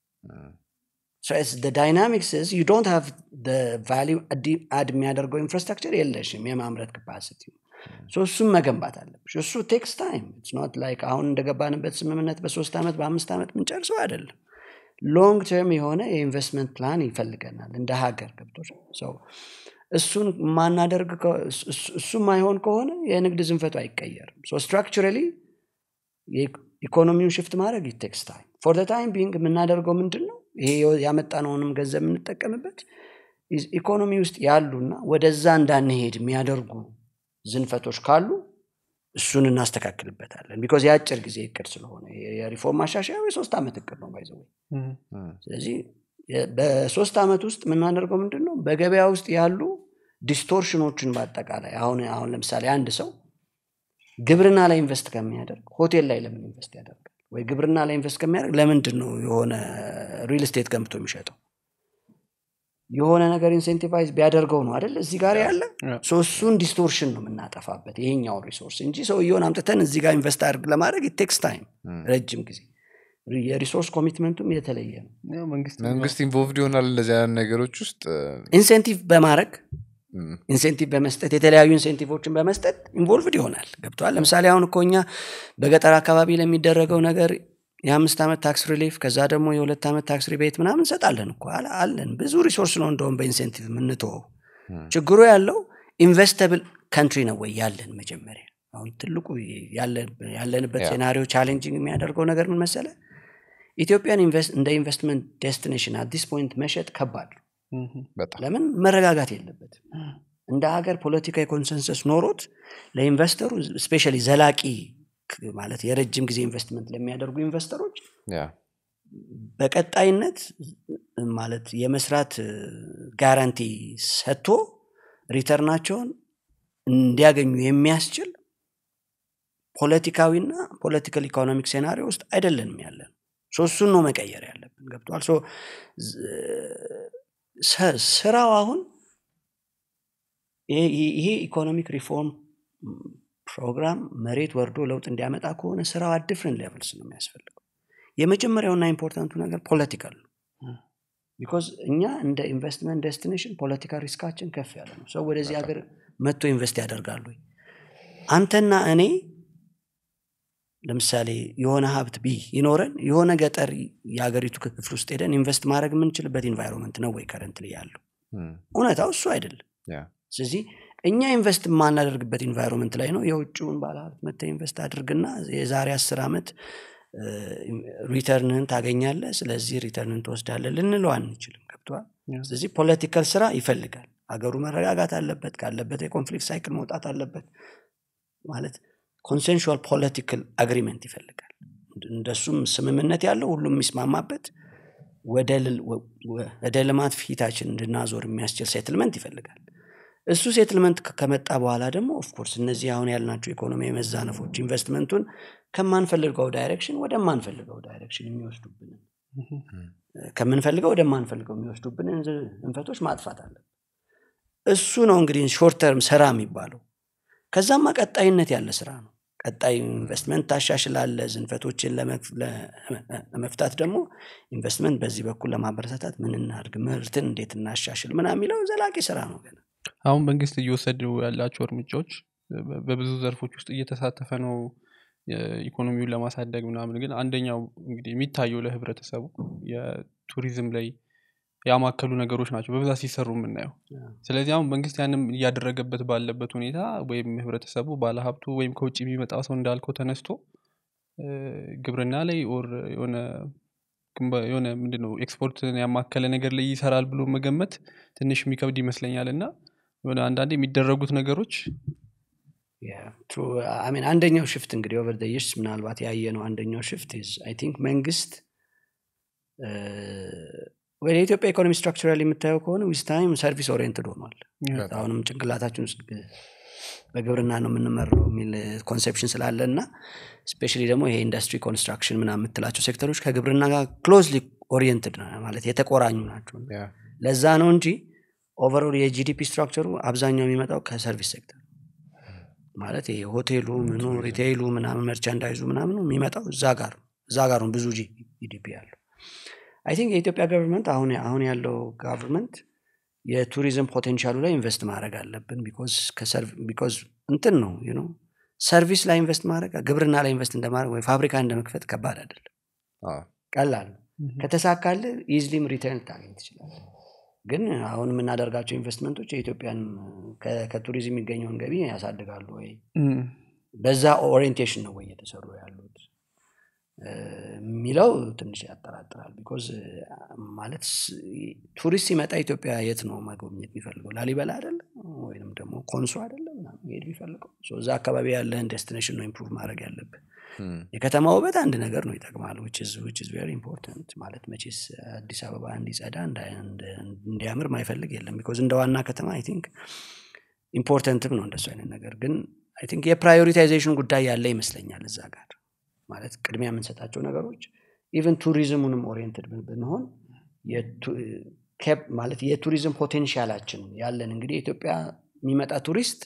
So it's the dynamics is you don't have the value አድ የሚያደርገው ኢንፍራስትራክቸር የለሽም የማምረት ካፓሲቲ እሱም መገንባት አለብሽ እሱ ቴክስ ታይም ኖት ላይክ አሁን እንደገባንበት ስምምነት በሶስት ዓመት በአምስት ዓመት ምንጨርሰው አይደለም ሎንግ ተርም የሆነ የኢንቨስትመንት ፕላን ይፈልገናል እንደ ሀገር ገብቶች እሱን ማናደርግ ከ- እሱ- እሱ- እሱ ማይሆን ከሆነ የንግድ ዝንፈቱ አይቀየርም ስትራክቸራሊ ኢኮኖሚውን ሽፍት ማድረግ ቴክስ ታይም ፎር ታይም ቢንግ የምናደርገው ምንድን ነው ይሄ ያመጣነውንም ገንዘብ የምንጠቀምበት ኢዝ- ኢኮኖሚ ውስጥ ያሉና ወደዛ እንዳንሄድ የሚያደርጉ ዝንፈቶች ካሉ እሱን እናስተካክልበታለን ቢኮዝ የአጭር ጊዜ እቅድ ስለሆነ የ- የሪፎርም ማሻሻያ የሶስት ዓመት እቅድ ነው ባይዘ እም፣ ም፣ ስለዚህ የ- በሶስት ዓመት ውስጥ የምናደርገው ምንድን ነው በገበያ ውስጥ ያሉ ዲስቶርሽኖችን በአጠቃላይ አሁን አሁን ለምሳሌ አንድ ሰው ግብርና ላይ ኢንቨስት ከሚያደርግ ሆቴል ላይ ለምን ኢንቨስት ያደርጋል ወይ ግብርና ላይ ኢንቨስት ከሚያደርግ ለምንድን ነው የሆነ ሪል ስቴት ገንብቶ የሚሸጠው የሆነ ነገር ኢንሴንቲቫይዝ ቢያደርገው ነው አይደል እዚህ ጋር ያለ ያ። ሶ እሱን ዲስቶርሽን ነው የምናጠፋበት ይሄኛውን ሪሶርስ እንጂ ሰውየውን አምጥተን እዚህ ጋር ኢንቨስት አድርግ ለማድረግ ቴክስ ታይም ም። ረጅም ጊዜ የሪሶርስ ኮሚትመንቱም የተለየ ነው ያው መንግስት መንግስት ኢንቮልቭድ ይሆናል እንደዚህ አይነት ነገሮች ውስጥ ኢንሴንቲቭ በማድረግ ም፣ ኢንሴንቲቭ በመስጠት የተለያዩ ኢንሴንቲቮችን በመስጠት ኢንቮልቭድ ይሆናል ገብተዋል ለምሳሌ አሁን እኮ እኛ በገጠር አካባቢ ለሚደረገው ነገር የአምስት ዓመት ታክስ ሪሊፍ ከዛ ደግሞ የሁለት ዓመት ታክስ ሪቤት ምናምን እንሰጣለን እኮ አለ- አለን ብዙ ሪሶርስ ነው እንደውም በኢንሴንቲቭ የምንተወው ችግሩ ያለው ኢንቨስተብል ካንትሪ ነው ወይ ያለን መጀመሪያ አሁን ትልቁ ያለ- ያለንበት ያ። ሴናሪዮ ቻሌንጂንግ የሚያደርገው ነገር ምን መሰለ ኢትዮጵያን ኢንቨስት እንደ ኢንቨስትመንት ዴስቲኔሽን አዲስ ፖይንት መሸጥ ከባድ ነው እም፣ በጣም ለምን መረጋጋት የለበትም እንደ ሀገር ፖለቲካዊ ኮንሰንሰስ ኖሮት ለኢንቨስተሩ ስፔሻሊ ዘላቂ ክ- ማለት የረጅም ጊዜ ኢንቨስትመንት ለሚያደርጉ ኢንቨስተሮች ያ በቀጣይነት ማለት የመስራት ጋራንቲ ሰጥቶ ሪተርናቸውን እንዲያገኙ የሚያስችል ፖለቲካዊና ፖለቲካል ኢኮኖሚክ ሴናሪዮ ውስጥ አይደለንም ያለን ሶ እሱን ነው መቀየር ያለብን ገብተዋል ሶ ዝ- ሰ- ስራው አሁን ይሄ- ይሄ ኢኮኖሚክ ሪፎርም ፕሮግራም መሬት ወርዶ ለውጥ እንዲያመጣ ከሆነ ስራው አድፍርን ሌቭልስ ነው የሚያስፈልገው የመጀመሪያውና ኢምፖርታንቱ ነገር ፖለቲካል ነው ቢኮዝ እኛ እንደ ኢንቨስትመንት ዴስቲኔሽን ፖለቲካ ሪስካችን ከፍ ያለ ነው ሰው ወደዚህ ሀገር መጥቶ ኢንቨስት ያደርጋሉ ወይ? አንተና እኔ ለምሳሌ የሆነ ሀብት ቢ ይኖረን የሆነ ገጠር የሀገሪቱ ክፍል ውስጥ ሄደን ኢንቨስት ማድረግ የምንችልበት ኢንቫይሮንመንት ነው ወይ ከረንት ያለው ም፣ እውነታው እሱ አይደለም ያ ስለዚህ እኛ ኢንቨስት የማናደርግበት ኢንቫይሮንመንት ላይ ነው የውጭውን ባለሀብት መተ ኢንቨስት አድርግና የዛሬ አስር ዓመት ሪተርንህን ታገኛለ ስለዚህ ሪተርንን ትወስዳለ ልንለው አንችልም ገብተዋል ያ። ስለዚህ ፖለቲካል ስራ ይፈልጋል ሀገሩ መረጋጋት አለበት ካለበት የኮንፍሊክት ሳይክል መውጣት አለበት ማለት ኮንሴንሹዋል ፖለቲካል አግሪመንት ይፈልጋል እንደሱም ስምምነት ያለው ሁሉም የሚስማማበት ወደ ል- ወ- ወደ ልማት ፊታችን እንድናዞር የሚያስችል ሴትልመንት ይፈልጋል እሱ ሴትልመንት ከ- ከመጣ በኋላ ደግሞ ኦፍኮርስ እነዚህ አሁን ያልናቸው ኢኮኖሚ መዛነፎች ኢንቨስትመንቱን ከማንፈልገው ዳይሬክሽን ወደማንፈልገው ዳይሬክሽን የሚወስዱብንን ከምንፈልገው ወደማንፈልገው የሚወስዱብንን ዝ- እንፈቶች ማጥፋት አለን እሱ ነው እንግዲህ ሾርት ተርም ስራ የሚባለው ከዛማ ቀጣይነት ያለ ስራ ነው ቀጣይ ኢንቨስትመንት ታሻሽላለ ዝንፈቶችን ለመፍ- ለ- ለመፍታት ደግሞ ኢንቨስትመንት በዚህ በኩል ለማበረታታት ምን እናድርግ ምርትን እንዴት እናሻሽል ምና የሚለው ዘላቂ ስራ ነው ገና አሁን መንግስት እየወሰዱ ያላቸው እርምጃዎች በ- በብዙ ዘርፎች ውስጥ እየተሳተፈ ነው የኢኮኖሚውን ለማሳደግ ምናምን ግን አንደኛው እንግዲህ የሚታየው ለህብረተሰቡ የቱሪዝም ላይ ያማከሉ ነገሮች ናቸው በብዛት ሲሰሩ የምናየው ስለዚህ አሁን መንግስት ያንም እያደረገበት ባለበት ሁኔታ ወይም ህብረተሰቡ ባለሀብቱ ወይም ከውጭ የሚመጣ ሰው እንዳልከው ተነስቶ እ፣ ግብርና ላይ ኦር የሆነ ግንባ- የሆነ ምንድነው ኤክስፖርትን ያማከለ ነገር ላይ ይሰራል ብሎ መገመት ትንሽ የሚከብድ ይመስለኛል እና የሆነ አንዳንዴ የሚደረጉት ነገሮች Yeah, true. I mean, አንደኛው ሽፍት እንግዲህ ኦቨር የርስ ምናልባት ያየ ነው አንደኛው ሽፍት አይ ቲንክ መንግስት እ፣ ወደ ኢትዮጵያ ኢኮኖሚ ስትራክቸራል የምታየው ከሆነ ዊዝ ታይም ሰርቪስ ኦሪየንትድ ሆኗል አሁንም ጭንቅላታችን ውስጥ ግ- በግብርና ነው የምንመራው የሚል ኮንሴፕሽን ስላለ እና ስፔሻሊ ደግሞ ይሄ ኢንዱስትሪ ኮንስትራክሽን ምና የምትላቸው ሴክተሮች ከግብርና ጋር ክሎዝሊ ኦሪየንትድ ማለት የተቆራኙ ናቸው Yeah. ለዛ ነው እንጂ ኦቨርኦል የጂዲፒ ስትራክቸሩ አብዛኛው የሚመጣው ከሰርቪስ ሴክተር ማለት ይሄ ሆቴሉ ምኑ ሪቴይሉ ምናምን መርቻንዳይዙ ምናምኑ የሚመጣው እዛ ጋር ነው። እዛ ጋር ነው ብዙ ጂዲፒ ያለው አይ ቲንክ የኢትዮጵያ ገቨርንመንት አሁን አሁን ያለው ጋቨርንመንት የቱሪዝም ፖቴንሻሉ ላይ ኢንቨስት ማድረግ አለብን ቢኮዝ እንትን ነው you know ሰርቪስ ላይ ኢንቨስት ማድረግ ግብርና ላይ ኢንቨስት እንደማድረግ ወይ ፋብሪካ እንደመክፈት ከባድ አይደለም አዎ። ቀላል ነው ከተሳካል ኢዝሊም ሪተርን ታገኝ ትችላል ግን አሁን የምናደርጋቸው ኢንቨስትመንቶች የኢትዮጵያን ከ- ከቱሪዝም የሚገኘውን ገቢ ያሳድጋሉ ወይ እም፣ በዛ ኦሪየንቴሽን ነው ወይ እየተሰሩ ያሉት እ፣ የሚለው ትንሽ ያጠራጥራል ቢኮዝ ማለት ስ- ቱሪስት ሲመጣ ኢትዮጵያ የት ነው መጎብኘት የሚፈልገው ላሊበላ አይደለም ወይም ደግሞ ኮንሶ አይደለም ምናምን መሄድ የሚፈልገው ሶ እዛ አካባቢ ያለህን ዴስቲኔሽን ነው ኢምፕሩቭ ማድረግ ያለብህ እም፣ የከተማ ውበት አንድ ነገር ነው ይጠቅማል ቬሪ ኢምፖርታንት ማለት መቼስ አዲስ አበባ እንዲጸዳ እንዳ- እንደ- እንዲያምር ማይፈልግ የለም ቢኮዝ እንደ ዋና ከተማ አይ ቲንክ ኢምፖርተንትም ነው እንደሱ አይነት ነገር ግን አይ ቲንክ የፕራዮሪታይዜሽን ጉዳይ ያለ ይመስለኛል እዛ ጋር ማለት ቅድሚያ የምንሰጣቸው ነገሮች ኢቨን ቱሪዝሙንም ኦሪየንትድ ብንሆን የቱ- ኬፕ- ማለት የቱሪዝም ፖቴንሻላችን ያለን እንግዲህ ኢትዮጵያ የሚመጣ ቱሪስት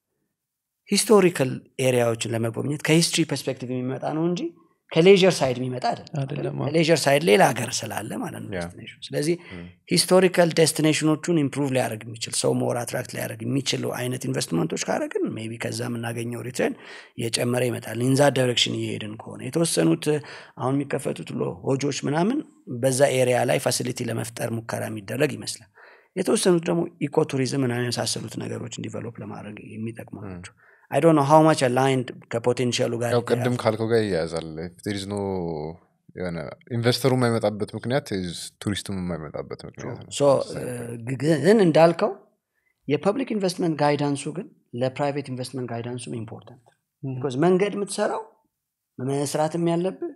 ሂስቶሪካል ኤሪያዎችን ለመጎብኘት ከሂስትሪ ፐርስፔክቲቭ የሚመጣ ነው እንጂ ከሌዥር ሳይድ የሚመጣ አይደለም፣ አይደለም አዎ። ከሌዥር ሳይድ ሌላ ሀገር ስላለ ማለት ነው ያ። destination። ስለዚህ ሂስቶሪካል ዴስቲኔሽኖቹን ኢምፕሩቭ ሊያደርግ የሚችል ሰው ሞር አትራክት ሊያደርግ የሚችሉ አይነት ኢንቨስትመንቶች ካደረግን ሜቢ ከዛ የምናገኘው ሪተርን እየጨመረ ይመጣል ኢንዛ ዳይሬክሽን እየሄድን ከሆነ የተወሰኑት አሁን የሚከፈቱት ሎ- ሆጆች ምናምን በዛ ኤሪያ ላይ ፋሲሊቲ ለመፍጠር ሙከራ የሚደረግ ይመስላል የተወሰኑት ደግሞ ኢኮ ቱሪዝም ምናምን የመሳሰሉት ነገሮችን ዲቨሎፕ ለማድረግ የሚጠቅሙ ናቸው አይ ዶንት ኖ ሃው ማች አላይንድ ከፖቴንሻሉ ጋር ያው ቅድም የተያያዘ ካልከው ጋር ይያያዛል ቴሪዝ ኖ የሆነ ኢንቨስተሩ የማይመጣበት ምክንያት ቱሪስቱም የማይመጣበት ምክንያት ነው ሶ ግን እንዳልከው የፐብሊክ ኢንቨስትመንት ጋይዳንሱ ግን ለፕራይቬት ኢንቨስትመንት ጋይዳንሱም ኢምፖርታንት ቢኮዝ መንገድ የምትሰራው መስራትም ያለብህ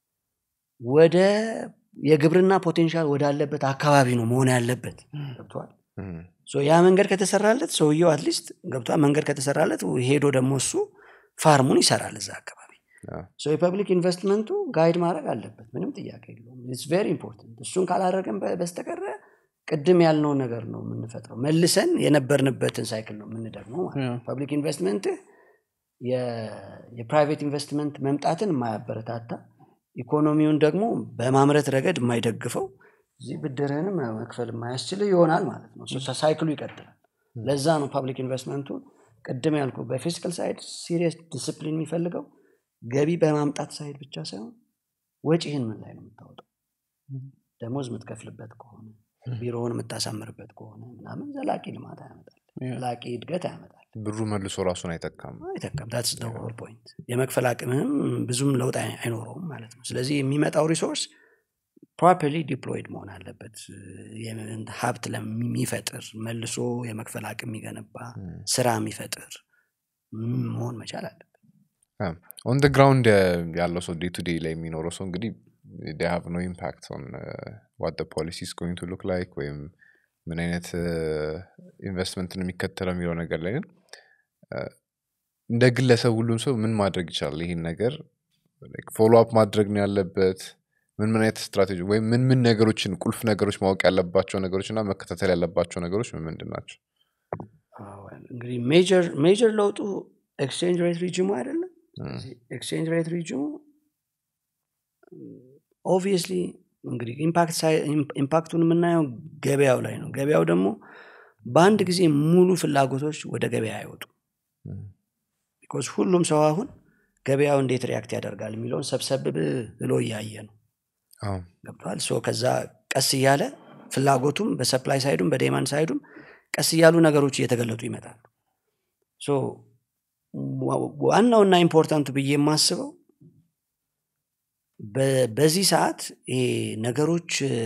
ወደ የግብርና ፖቴንሻል ወዳለበት አካባቢ ነው መሆን ያለበት ገብተዋል እም፣ ሶ ያ መንገድ ከተሰራለት ሰውየው አትሊስት ገብቷል መንገድ ከተሰራለት ሄዶ ደግሞ እሱ ፋርሙን ይሰራል እዛ አካባቢ ያ። ሶ የፐብሊክ ኢንቨስትመንቱ ጋይድ ማድረግ አለበት ምንም ጥያቄ የለውም ኢትስ ቬሪ ኢምፖርታንት እሱን ካላደረገን በ- በስተቀረ ቅድም ያልነውን ነገር ነው የምንፈጥረው መልሰን የነበርንበትን ሳይክል ነው የምንደግመው ማለት ነው ያ። ፐብሊክ ኢንቨስትመንት የፕራይቬት ኢንቨስትመንት መምጣትን የማያበረታታ ኢኮኖሚውን ደግሞ በማምረት ረገድ የማይደግፈው እዚህ ብድርህንም መክፈል የማያስችል ይሆናል ማለት ነው ሶ ሳይክሉ ይቀጥላል ለዛ ነው ፐብሊክ ኢንቨስትመንቱ ቅድም ያልኩ በፊዚካል ሳይድ ሲሪየስ ዲስፕሊን የሚፈልገው ገቢ በማምጣት ሳይድ ብቻ ሳይሆን ወጪህን ምን ላይ ነው የምታወጣው ደሞዝ የምትከፍልበት ከሆነ ቢሮውን የምታሳምርበት ከሆነ ምናምን ዘላቂ ልማት ያመጣል ዘላቂ እድገት ያመጣል ብሩ መልሶ ራሱን አይጠቃም አይጠቀም ታትስ ሆል ፖይንት የመክፈል አቅምህም ብዙም ለውጥ አይ- አይኖረውም ማለት ነው ስለዚህ የሚመጣው ሪሶርስ ፕሮፐርሊ ዲፕሎይድ መሆን አለበት የምን- ሀብት ለሚፈጥር መልሶ የመክፈል አቅም የሚገነባ ስራ የሚፈጥር ም- መሆን መቻል አለበት ኦን ደ ግራውንድ ያለው ሰው ዴይ ቱ ዴይ ላይ የሚኖረው ሰው እንግዲህ they have no impact on uh, what the policy is going to look like ወይም ምን አይነት ኢንቨስትመንት ነው የሚከተለው የሚለው ነገር ላይ ግን uh, እንደ ግለሰብ ሁሉም ሰው ምን ማድረግ ይችላል ይህን ነገር ፎሎ አፕ ማድረግ ነው ያለበት ምን ምን አይነት ስትራቴጂ ወይም ምን ምን ነገሮችን ቁልፍ ነገሮች ማወቅ ያለባቸው ነገሮች እና መከታተል ያለባቸው ነገሮች ምን ምንድን ናቸው አዎ፣ እንግዲህ ሜጀር ሜጀር ለውጡ ኤክስቼንጅ ሬት ሪጅሙ አይደለም ኤክስቼንጅ ሬት ሪጅሙ ኦብቪየስሊ እንግዲህ ኢምፓክት ሳይ- ኢም- ኢምፓክቱን የምናየው ገበያው ላይ ነው ገበያው ደግሞ በአንድ ጊዜ ሙሉ ፍላጎቶች ወደ ገበያ አይወጡ ቢኮዝ ሁሉም ሰው አሁን ገበያው እንዴት ሪያክት ያደርጋል የሚለውን ሰብሰብ ብሎ እያየ ነው አዎ ገብተዋል ሶ ከዛ ቀስ እያለ ፍላጎቱም በሰፕላይ ሳይዱም በዴማንድ ሳይዱም ቀስ እያሉ ነገሮች እየተገለጡ ይመጣሉ ሶ ዋ- ዋናውና ኢምፖርታንቱ ብዬ የማስበው በ- በዚህ ሰዓት ይሄ ነገሮች እ፣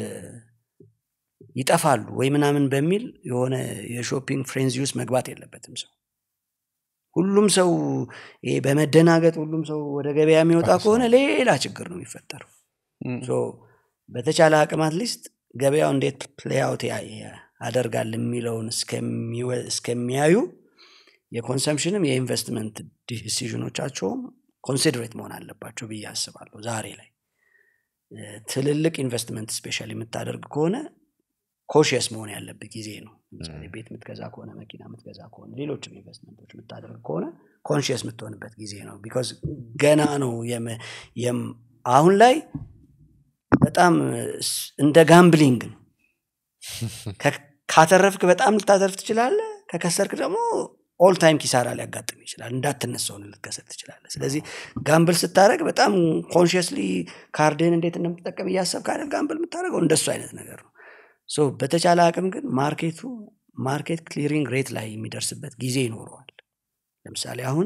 ይጠፋሉ ወይ ምናምን በሚል የሆነ የሾፒንግ ፍሬንዚ ውስጥ መግባት የለበትም ሰው ሁሉም ሰው ይሄ በመደናገጥ ሁሉም ሰው ወደ ገበያ የሚወጣ ከሆነ ሌላ ችግር ነው የሚፈጠረው እም፣ ሶ በተቻለ አቅም አትሊስት ገበያው እንዴት ፕሌይአውት ያደርጋል የሚለውን እስከሚወ- እስከሚያዩ የኮንሰምሽንም የኢንቨስትመንት ዲሲዥኖቻቸውም ኮንሲድሬት መሆን አለባቸው ብዬ አስባለሁ ዛሬ ላይ እ፣ ትልልቅ ኢንቨስትመንት ስፔሻል የምታደርግ ከሆነ ኮሽየስ መሆን ያለብህ ጊዜ ነው ለምሳሌ ቤት የምትገዛ ከሆነ መኪና የምትገዛ ከሆነ ሌሎችም ኢንቨስትመንቶች የምታደርግ ከሆነ ኮንሽየስ የምትሆንበት ጊዜ ነው ቢካዝ ገና ነው የም- የም- አሁን ላይ በጣም ስ- እንደ ጋምብሊንግ ነው ከ- ካተረፍክ በጣም ልታተርፍ ትችላለ ከከሰርክ ደግሞ ኦል ታይም ኪሳራ ሊያጋጥም ይችላል እንዳትነሳውን ልትከሰት ትችላለ ስለዚህ ጋምብል ስታደረግ በጣም ኮንሽስሊ ካርድህን እንዴት እንደምትጠቀም እያሰብ ካለ ጋምብል የምታደረገው እንደሱ አይነት ነገር ነው ሶ በተቻለ አቅም ግን ማርኬቱ ማርኬት ክሊሪንግ ሬት ላይ የሚደርስበት ጊዜ ይኖረዋል ለምሳሌ አሁን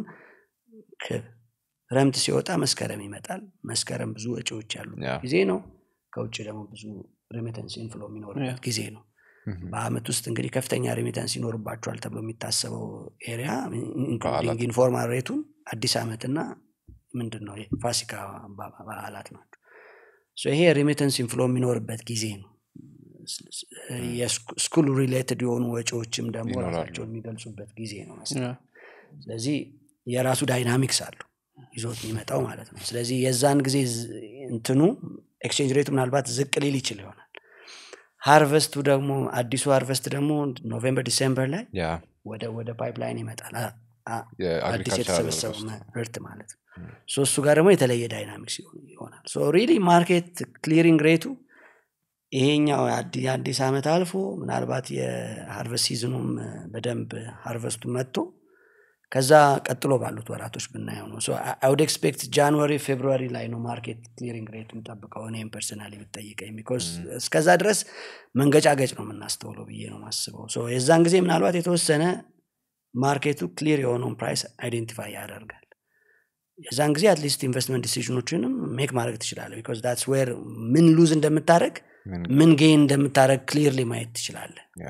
ክረምት ሲወጣ መስከረም ይመጣል መስከረም ብዙ ወጪዎች ያሉበት ያ። ጊዜ ነው ከውጭ ደግሞ ብዙ ሬሚተንስ ኢንፍሎ የሚኖርበት ጊዜ ነው በአመት ውስጥ እንግዲህ ከፍተኛ ሬሚተንስ ይኖርባቸዋል ተብሎ የሚታሰበው ኤሪያ ኢንክሉዲንግ ኢንፎርማል ሬቱን አዲስ ዓመትና ምንድን ነው ፋሲካ በ- በዓላት ናቸው ሶ ይሄ ሬሚተንስ ኢንፍሎ የሚኖርበት ጊዜ ነው የስኩል ሪሌትድ የሆኑ ወጪዎችም ደግሞ ይኖራሉ። ራሳቸውን የሚገልጹበት ጊዜ ነው መሰለኝ። ያ፣ ስለዚህ የራሱ ዳይናሚክስ አለው ይዞት የሚመጣው ማለት ነው ስለዚህ የዛን ጊዜ ዝ- እንትኑ ኤክስቼንጅ ሬቱ ምናልባት ዝቅ ሊል ይችል ይሆናል ሃርቨስቱ ደግሞ አዲሱ ሃርቨስት ደግሞ ኖቬምበር ዲሴምበር ላይ ያ ወደ ወደ ፓይፕላይን ይመጣል አ- አ- አዲስ የአግሪካልቸር የተሰበሰበው ምርት ማለት ነው ሶ እሱ ጋር ደግሞ የተለየ ዳይናሚክስ ይሆን- ይሆናል ሶ ሪሊ ማርኬት ክሊሪንግ ሬቱ ይሄኛው የአዲ- የአዲስ ዓመት አልፎ ምናልባት የሃርቨስት ሲዝኑም እ፣ በደንብ ሃርቨስቱ መጥቶ ከዛ ቀጥሎ ባሉት ወራቶች ብናየው ነው አውድ ኤክስፔክት ጃንዋሪ ፌብሩዋሪ ላይ ነው ማርኬት ክሊሪንግ ሬት የምጠብቀው እኔም ፐርሰናሊ ብጠይቀኝ ቢኮዝ እስከዛ ድረስ መንገጫገጭ ነው የምናስተውለው ብዬ ነው ማስበው ሶ የዛን ጊዜ ምናልባት የተወሰነ ማርኬቱ ክሊር የሆነውን ፕራይስ አይዴንቲፋይ ያደርጋል የዛን ጊዜ አትሊስት ኢንቨስትመንት ዲሲዥኖችንም ሜክ ማድረግ ትችላለ ቢኮዝ ዳትስ ዌር ምን ሉዝ እንደምታደረግ ምን ምን ጌን እንደምታደረግ ክሊርሊ ማየት ትችላለ ያ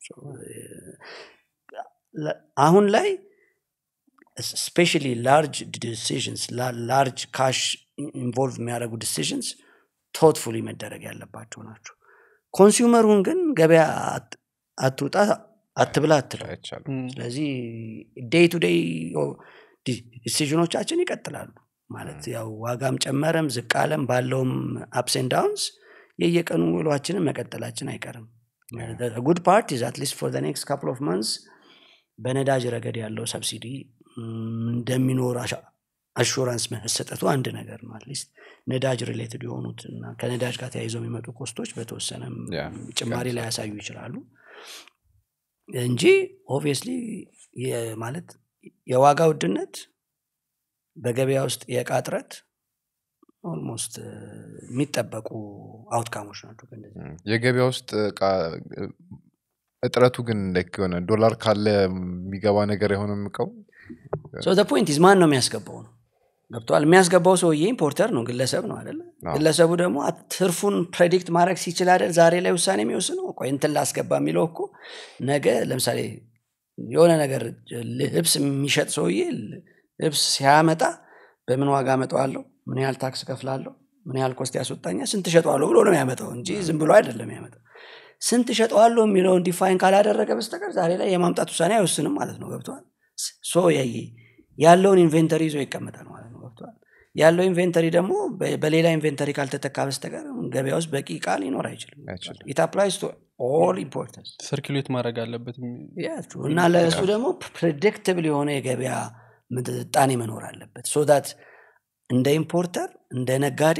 አሁን ላይ ስፔሻሊ ላርጅ ዲሲዥንስ ላርጅ ካሽ ኢንቮልቭ የሚያደርጉ ዲሲዥንስ ቶትፉሊ መደረግ ያለባቸው ናቸው ኮንሱመሩን ግን ገበያ አት- አትውጣ አትብላ አትለው አይቻልም እም፣ ስለዚህ ዴይ ቱ ዴይ ዲሲዥኖቻችን ይቀጥላሉ ማለት ያው ዋጋም ጨመረም ዝቅ አለም ባለውም አፕስን ዳውንስ የየቀኑ ውሏችንን መቀጠላችን አይቀርም ጉድ ፓርት ኢዝ አትሊስት ፎር ኔክስት ካፕል ኦፍ መንስ በነዳጅ ረገድ ያለው ሰብሲዲ እንደሚኖር አሹራንስ መሰጠቱ አንድ ነገር ነው አትሊስት ነዳጅ ሪሌትድ የሆኑት እና ከነዳጅ ጋር ተያይዘው የሚመጡ ኮስቶች በተወሰነም ያ፣ ጭማሪ ላይ ያሳዩ ይችላሉ እንጂ ኦብቪየስሊ ማለት የዋጋ ውድነት በገበያ ውስጥ የእቃ እጥረት ኦልሞስት የሚጠበቁ አውትካሞች ናቸው ከእነዚህ እም፣ የገበያ ውስጥ እቃ እጥረቱ ግን like የሆነ ዶላር ካለ የሚገባ ነገር የሆነ እቃው ሶ ፖይንት ኢዝ ማን ነው የሚያስገባው ነው ገብተዋል የሚያስገባው ሰውዬ ኢምፖርተር ነው ግለሰብ ነው አደለ አዎ። ግለሰቡ ደግሞ አ- ትርፉን ፕሬዲክት ማድረግ ሲችል አይደል ዛሬ ላይ ውሳኔ የሚወስነው ቆይ እንትን ላስገባ የሚለው እኮ ነገ ለምሳሌ የሆነ ነገር ልብስ የሚሸጥ ሰውዬ ልብስ ሲያመጣ በምን ዋጋ አመጣዋለሁ ምን ያህል ታክስ ከፍላለሁ ምን ያህል ኮስት ያስወጣኛል ስንት ሸጠዋለሁ ብሎ ነው የሚያመጣው እንጂ ዝም ብሎ አይደለም ያመጣው ስንት ሸጠዋለሁ የሚለውን ዲፋይን ካላደረገ በስተቀር ዛሬ ላይ የማምጣት ውሳኔ አይወስንም ማለት ነው ገብተዋል ሶ የ- ያለውን ኢንቬንተሪ ይዞ ይቀመጣል ማለት ነው ገብተዋል ያለው ኢንቬንተሪ ደግሞ በ- በሌላ ኢንቬንተሪ ካልተተካ በስተቀር ገበያ ውስጥ በቂ ቃል ሊኖር አይችልም አይችልም። ኢት አፕላይስ ቱ ኦል ኢምፖርተንስ ሰርኪሌት ማድረግ አለበት Yeah, true. እና ለእሱ ደግሞ ፕሬዲክትብል የሆነ የገበያ ምጣኔ መኖር አለበት ሶ ዳት እንደ ኢምፖርተር እንደ ነጋዴ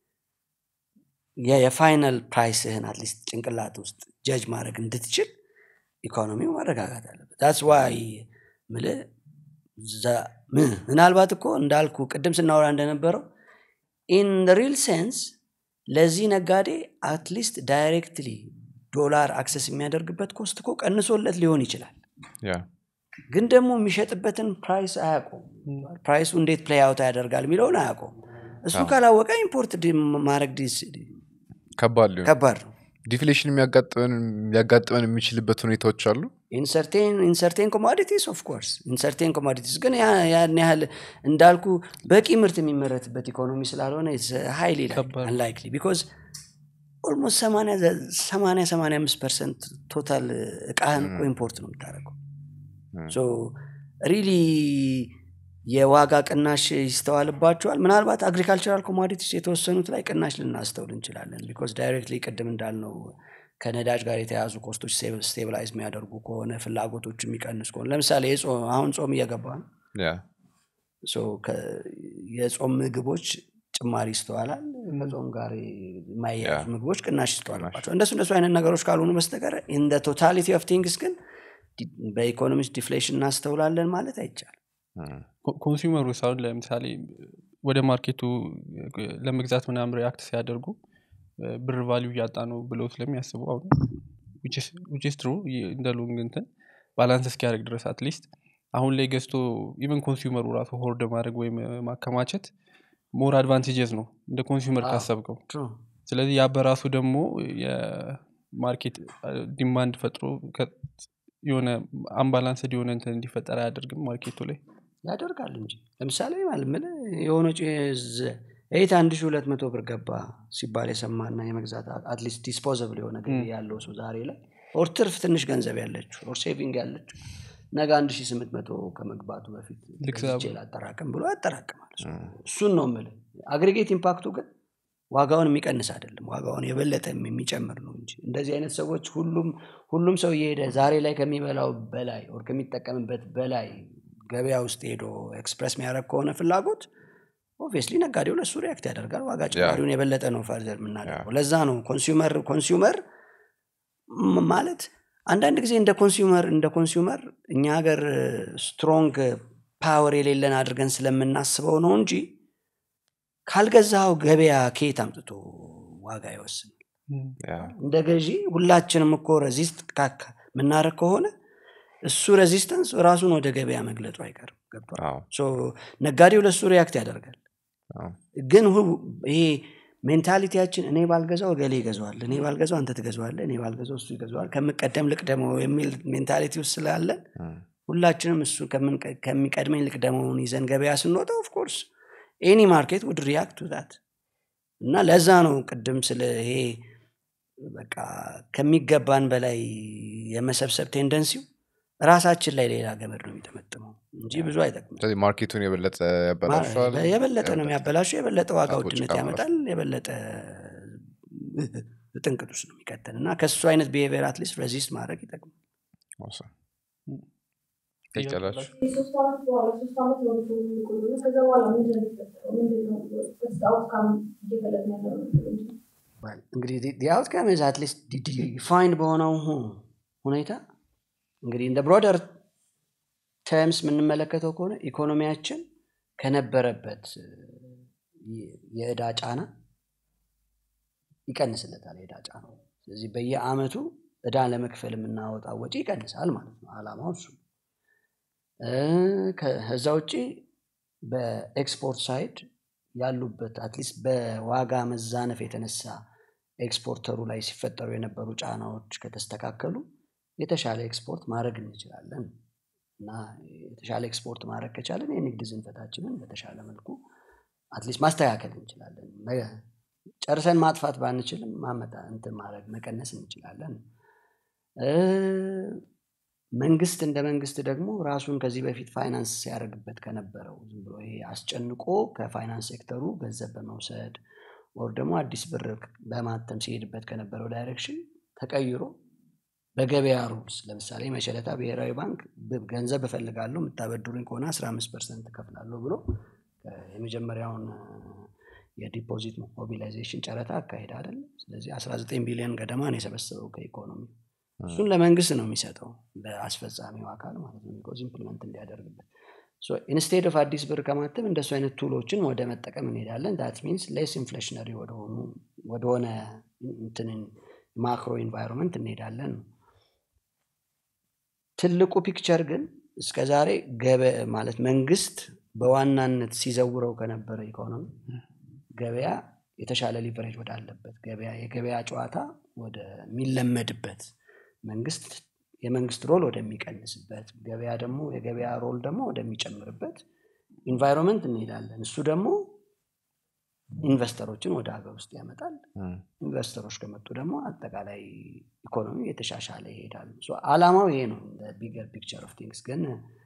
የ- የፋይናል ፕራይስህን አትሊስት ጭንቅላት ውስጥ ጀጅ ማድረግ እንድትችል ኢኮኖሚው መረጋጋት አለበት ዳትስ ዋይ ምል ምናልባት እኮ እንዳልኩ ቅድም ስናወራ እንደነበረው ኢን ሪል ሴንስ ለዚህ ነጋዴ አትሊስት ዳይሬክትሊ ዶላር አክሰስ የሚያደርግበት ኮስት እኮ ቀንሶለት ሊሆን ይችላል ያ ግን ደግሞ የሚሸጥበትን ፕራይስ አያውቀውም ፕራይሱ እንዴት ፕሌይ አውት ያደርጋል የሚለውን አያውቀውም እሱ ካላወቀ ኢምፖርት ዲ- ማድረግ ዲስ- ከባድ ሊሆን ከባድ ነው ዲፍሌሽን የሚያጋጥመን ሊያጋጥመን የሚችልበት ሁኔታዎች አሉ ኢንሰርቴን ኮሞዲቲስ ኦፍኮርስ ኢንሰርቴን ኮሞዲቲስ ግን ያ- ያን ያህል እንዳልኩ በቂ ምርት የሚመረትበት ኢኮኖሚ ስላልሆነ ሀይሊ ከባድ ነው። አንላይክሊ ቢኮዝ ኦልሞስት 85 ፐርሰንት ቶታል እቃህን እኮ ኢምፖርት ነው የምታደርገው ሶ ሪሊ የዋጋ ቅናሽ ይስተዋልባቸዋል ምናልባት አግሪካልቸራል ኮሞዲቲስ የተወሰኑት ላይ ቅናሽ ልናስተውል እንችላለን ቢኮዝ ዳይሬክትሊ ቅድም እንዳልነው ከነዳጅ ጋር የተያዙ ኮስቶች ስቴብላይዝ የሚያደርጉ ከሆነ ፍላጎቶች የሚቀንስ ከሆነ ለምሳሌ የጾም- አሁን ጾም እየገባ ነው ያ ሶ ከ- የጾም ምግቦች ጭማሪ ይስተዋላል ከጾም ጋር የማያያዙ ያ። ምግቦች ቅናሽ ይስተዋልባቸው እንደሱ እንደሱ አይነት ነገሮች ካልሆኑ በስተቀር ኢን ቶታሊቲ ኦፍ ቲንግስ ግን ዲ- በኢኮኖሚክስ ዲፍሌሽን እናስተውላለን ማለት አይቻልም ኮንሱመሩ ሳሁን ለምሳሌ ወደ ማርኬቱ ለመግዛት ምናምን ሪያክት ሲያደርጉ እ፣ ብር ቫሊዩ እያጣ ነው ብለው ስለሚያስቡ አሁን ዊችስ ትሩ እንደ ሎንግ እንትን ባላንስ እስኪያደርግ ድረስ አትሊስት አሁን ላይ ገዝቶ ኢቨን ኮንሱመሩ ራሱ ሆርድ ማድረግ ወይም እ፣ ማከማቸት ሞር አድቫንቴጀስ ነው እንደ ኮንሱመር አዎ። ካሰብከው True. ስለዚህ ያ በራሱ ደግሞ የማርኬት ዲማንድ ፈጥሮ ከ- የሆነ አምባላንስድ የሆነ እንትን እንዲፈጠር አያደርግም ማርኬቱ ላይ ያደርጋል እንጂ ለምሳሌ ማለት ምን የሆነ ኤት አንድ ሺ ሁለት መቶ ብር ገባ ሲባል የሰማና የመግዛት አትሊስት ዲስፖዘብል የሆነ ገቢ ያለው ሰው ዛሬ ላይ ኦር ትርፍ ትንሽ ገንዘብ ያለችው ኦር ሴቪንግ ያለችው ነገ አንድ ሺ ስምንት መቶ ከመግባቱ በፊት ልክ ገዝቼ ላጠራቅም ብሎ ያጠራቅማል እሱን ነው ምል አግሪጌት ኢምፓክቱ ግን ዋጋውን የሚቀንስ አይደለም ዋጋውን የበለጠ የሚጨምር ነው እንጂ እንደዚህ አይነት ሰዎች ሁሉም ሁሉም ሰው እየሄደ ዛሬ ላይ ከሚበላው በላይ ኦር ከሚጠቀምበት በላይ ገበያ ውስጥ ሄዶ ኤክስፕረስ የሚያደርግ ከሆነ ፍላጎት ኦብቪየስሊ ነጋዴው ለሱ ሪያክት ያደርጋል ዋጋ ጭማሪውን የበለጠ ነው ፈርዘር የምናደርገው ለዛ ነው ኮንሱመር ኮንሱመር ም- ማለት አንዳንድ ጊዜ እንደ ኮንሱመር እንደ ኮንሱመር እኛ ሀገር ስትሮንግ ፓወር የሌለን አድርገን ስለምናስበው ነው እንጂ ካልገዛው ገበያ ከየት አምጥቶ ዋጋ ይወስናል ያ እንደ ገዢ ሁላችንም እኮ ረዚስት የምናደረግ ከሆነ እሱ ሬዚስተንስ ራሱን ወደ ገበያ መግለጡ አይቀርም ገብቷል አዎ ሶ ነጋዴው ለሱ ሪያክት ያደርጋል አዎ ግን ሁ- ይሄ ሜንታሊቲያችን እኔ ባልገዛው እገሌ ይገዛዋል እኔ ባልገዛው አንተ ትገዛዋለ እኔ ባልገዛው እሱ ይገዛዋል ከምቀደም ልቅደመው የሚል ሜንታሊቲ ውስጥ ስላለን እም፣ ሁላችንም እሱ ከምንቀ- ከሚቀድመኝ ልቅደመውን ይዘን ገበያ ስንወጣ ኦፍኮርስ ኤኒ ማርኬት ውድ ሪያክት ዛት እና ለዛ ነው ቅድም ስለ ይሄ በቃ ከሚገባን በላይ የመሰብሰብ ቴንደንሲው ራሳችን ላይ ሌላ ገመድ ነው የሚጠመጥመው እንጂ ብዙ አይጠቅምም ስለዚህ ማርኬቱን የበለጠ ያበላሸዋል የበለጠ ነው የሚያበላሸው የበለጠ ዋጋ ሰዎች ውድነት ጋር ያመጣል የበለጠ ጥንቅጥ ውስጥ ነው የሚቀጥል እና ከሱ አይነት ቢሄቪየር አትሊስት ሬዚስት ማድረግ ይጠቅማል Awesome. ይቀጥላል የሶስት ዓመት በኋላ ሶስት ዓመት ነው ሪፎርም የሚቆየው እና ከዛ በኋላ ምንድን ነው የሚፈጠረው? ምንድን ነው አውትካም እየፈለግን ያለው ነገር ምንድን ነው? Well, እንግዲህ አውትካም ዝ አትሊስት ዲፋይንድ በሆነው ሁ- ሁኔታ እንግዲህ እንደ ብሮደር ተርምስ የምንመለከተው ከሆነ ኢኮኖሚያችን ከነበረበት እ, የ- የእዳ ጫና ይቀንስለታል የእዳ ጫና ስለዚህ በየአመቱ እዳ ለመክፈል የምናወጣው ወጪ ይቀንሳል ማለት ነው አላማው እሱ እ፣ ከዛ ውጭ በኤክስፖርት ሳይድ ያሉበት አትሊስት በዋጋ መዛነፍ የተነሳ ኤክስፖርተሩ ላይ ሲፈጠሩ የነበሩ ጫናዎች ከተስተካከሉ የተሻለ ኤክስፖርት ማድረግ እንችላለን እና የተሻለ ኤክስፖርት ማድረግ ከቻለን የንግድ ዝንፈታችንን በተሻለ መልኩ አትሊስት ማስተካከል እንችላለን መ- ጨርሰን ማጥፋት ባንችልም ማመጣ እንትን ማድረግ መቀነስ እንችላለን እ፣ መንግስት እንደ መንግስት ደግሞ ራሱን ከዚህ በፊት ፋይናንስ ሲያደርግበት ከነበረው ዝም ብሎ ይሄ አስጨንቆ ከፋይናንስ ሴክተሩ ገንዘብ በመውሰድ ወር ደግሞ አዲስ ብር በማተም ሲሄድበት ከነበረው ዳይሬክሽን ተቀይሮ በገበያ ሩልስ ለምሳሌ መሸለታ ብሔራዊ ባንክ ብ- ገንዘብ እፈልጋለሁ የምታበድሩኝ ከሆነ 15 ፐርሰንት እከፍላለሁ ብሎ እ፣ የመጀመሪያውን እ፣ የዲፖዚት ሞቢላይዜሽን ጨረታ አካሄድ አይደለም ስለዚህ 19 ቢሊዮን ገደማ ነው የሰበሰበው ከኢኮኖሚ እሱን ለመንግስት ነው የሚሰጠው ለአስፈጻሚው አካል ማለት ነው ቢኮዝ ኢምፕሊመንት እንዲያደርግበት ኢንስቴድ ኦፍ አዲስ ብር ከማተም እንደሱ አይነት ቱሎችን ወደ መጠቀም እንሄዳለን ዳት ሚንስ ሌስ ኢንፍሌሽነሪ ወደሆኑ ወደሆነ እንትንን ማክሮ ኢንቫይሮንመንት እንሄዳለን ነው ትልቁ ፒክቸር ግን እስከ ዛሬ ገበ ማለት መንግስት በዋናነት ሲዘውረው ከነበረ ኢኮኖሚ ገበያ የተሻለ ሊቨሬጅ ወዳለበት ገበያ የገበያ ጨዋታ ወደሚለመድበት መንግስት የመንግስት ሮል ወደሚቀንስበት ገበያ ደግሞ የገበያ ሮል ደግሞ ወደሚጨምርበት ኢንቫይሮንመንት እንሄዳለን እሱ ደግሞ ኢንቨስተሮችን ወደ ሀገር ውስጥ ያመጣል ኢንቨስተሮች ከመጡ ደግሞ አጠቃላይ ኢኮኖሚ የተሻሻለ ይሄዳል ሶ አላማው ይሄ ነው ቢገር ፒክቸር ኦፍ ቲንግስ ግን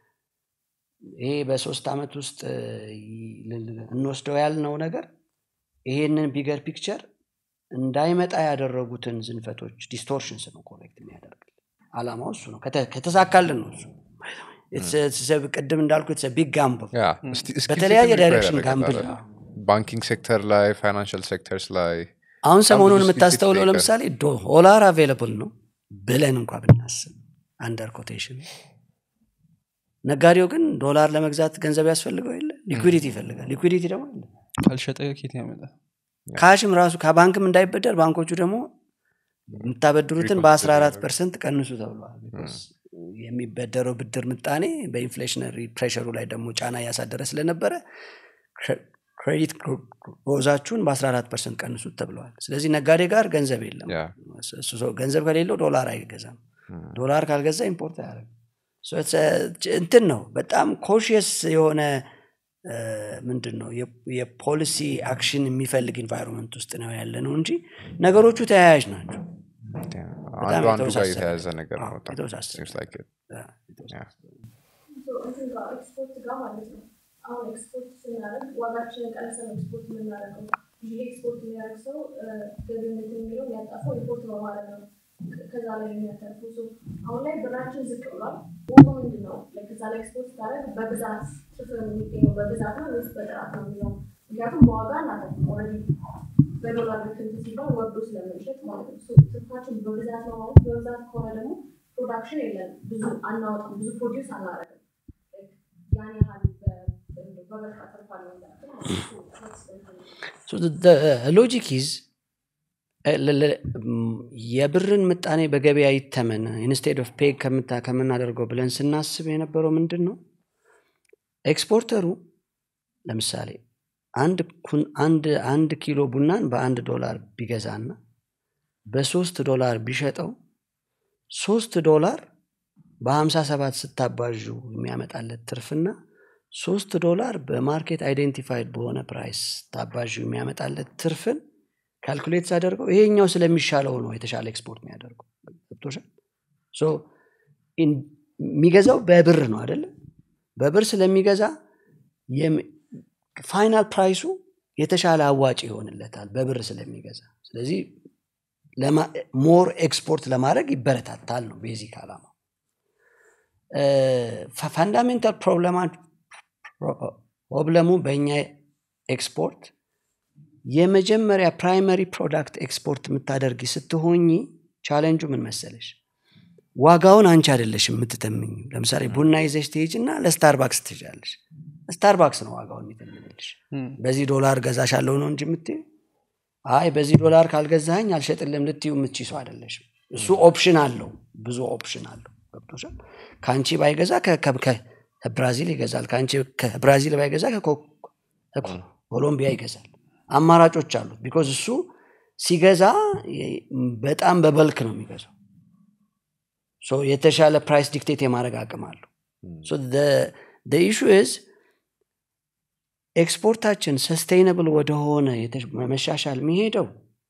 ይሄ በሶስት ዓመት ውስጥ ይ- ል- እንወስደው ያልነው ነገር ይሄንን ቢገር ፒክቸር እንዳይመጣ ያደረጉትን ዝንፈቶች ዲስቶርሽንስ ነው ኮሬክት የሚያደርግ አላማው እሱ ነው ከተ- ከተሳካልን ነው እሱ It's a- it's a- ቅድም እንዳልኩ ቢግ ጋምብል ያ፣ እስቲ- እስኪ በተለያየ ፊት ዳይሬክሽን ያደርጋል ጋምብል አይደል? ባንኪንግ ሴክተር ላይ ፋይናንሽል ሴክተርስ ላይ አሁን ሰሞኑን ብዙ የምታስተውለው specific ለምሳሌ ዶላር አቬለብል ነው ብለን እንኳ ብናስብ አንደር ኮቴሽን ነጋዴው ግን ዶላር ለመግዛት ገንዘብ ያስፈልገው የለ ሊኩዊዲቲ ይፈልጋል ሊኩዊዲቲ ደግሞ የለም ካልሸጠ ኬት ያመጣል ካሽም ራሱ ከባንክም እንዳይበደር ባንኮቹ ደግሞ የምታበድሩትን በ14 ፐርሰንት ቀንሱ ተብለዋል Because የሚበደረው ብድር ምጣኔ በኢንፍሌሽነሪ ፕሬሸሩ ላይ ደግሞ ጫና እያሳደረ ስለነበረ ክሬዲት ሮዛችሁን በ14 ፐርሰንት ቀንሱት ተብለዋል ስለዚህ ነጋዴ ጋር ገንዘብ የለም ያ። እሱ ሰው ገንዘብ ከሌለው ዶላር አይገዛም ዶላር ካልገዛ ኢምፖርት አያደርግም So it's a- እንትን ነው በጣም ኮሽየስ የሆነ እ፣ ምንድን ነው የ- የፖሊሲ አክሽን የሚፈልግ ኢንቫይሮንመንት ውስጥ ነው ያለ ነው እንጂ ነገሮቹ ተያያዥ ናቸው አንዱ አንዱ ጋር የተወሳሰበ የተያዘ ነገር ነው አዎ፣ በጣም የተወሳሰበ። seems like it. ያ፣ የተወሰነ። እንትን ጋር ኤክስፖርት ጋር ማለት ነው። አሁን ኤክስፖርት ስናደርግ ዋጋችንን ቀንሰን ኤክስፖርት የምናደርገው ጊዜ ኤክስፖርት የሚያደርግ ሰው ገቢነት የሚለው የሚያጣፈው ኢምፖርት በማድረግ ነው። ከዛ ላይ የሚያተርፈው ሰው አሁን ላይ ብራችን ዝቅ ብሏል። ቦሞ ምንድን ነው? ከዛ ላይ ኤክስፖርት ስታደርግ በብዛት ትርፍ የሚገኘው በብዛት ነው ወይስ በጥራት ነው የሚለው ምክንያቱም በዋጋ እናተርፍም ኦልሬዲ በዶላር ልክ እንትን ሲባል ወርዶ ስለምንሸጥ ማለት ነው። ሶ ትርፋችን በብዛት ነው ማለት በብዛት ከሆነ ደግሞ ፕሮዳክሽን የለም ብዙ አናወጣም፣ ብዙ ፕሮዲውስ አናደርግም። ያን ያህል በ- በበርካ ተርፋለሁ እንዳትል ማለት ነው። ሶ that's the thing። So the- the logic is እ፣ ለ- ለ- ም፣ የብርን ምጣኔ በገበያ ይተመን ኢንስቴድ ኦፍ ፔግ ከምናደርገው ብለን ስናስብ የነበረው ምንድን ነው ኤክስፖርተሩ ለምሳሌ አንድ ኩን- አንድ አንድ ኪሎ ቡናን በአንድ ዶላር ቢገዛና በሶስት ዶላር ቢሸጠው ሶስት ዶላር በሀምሳ ሰባት ስታባዡ የሚያመጣለት ትርፍና ሶስት ዶላር በማርኬት አይዴንቲፋይድ በሆነ ፕራይስ ስታባዡ የሚያመጣለት ትርፍን ካልኩሌት ሳደርገው ይሄኛው ስለሚሻለው ነው የተሻለ ኤክስፖርት የሚያደርገው ገብቶሻል ሶ ኢን- የሚገዛው በብር ነው አይደለ በብር ስለሚገዛ ፋይናል ፕራይሱ የተሻለ አዋጭ ይሆንለታል በብር ስለሚገዛ ስለዚህ ሞር ኤክስፖርት ለማድረግ ይበረታታል ነው ቤዚክ አላማ ፋንዳሜንታል ፕሮብለሙ በእኛ ኤክስፖርት የመጀመሪያ ፕራይመሪ ፕሮዳክት ኤክስፖርት የምታደርጊ ስትሆኝ ቻለንጁ ምን መሰለሽ ዋጋውን አንቺ አይደለሽ የምትተምኝ ለምሳሌ ቡና ይዘሽ ትሄጅ እና ለስታርባክስ ትሄጃለሽ ስታርባክስ ነው ዋጋውን የሚተምንልሽ በዚህ ዶላር ገዛሻለሁ ነው እንጂ የምትይው አይ በዚህ ዶላር ካልገዛኝ አልሸጥልም ልትዩ የምትች ሰው አይደለሽም እሱ ኦፕሽን አለው ብዙ ኦፕሽን አለው ገብቶሻል ከአንቺ ባይገዛ ከ- ከ- ከ- ከብራዚል ይገዛል ከአንቺ ከብራዚል ባይገዛ ከኮ- ከኮሎምቢያ ይገዛል አማራጮች አሉት ቢኮዝ እሱ ሲገዛ የ- በጣም በበልክ ነው የሚገዛው ሶ የተሻለ ፕራይስ ዲክቴት የማድረግ አቅም አለው ኢሹ ዝ ኤክስፖርታችን ሰስቴይነብል ወደሆነ የተሽ- መሻሻል የሚሄደው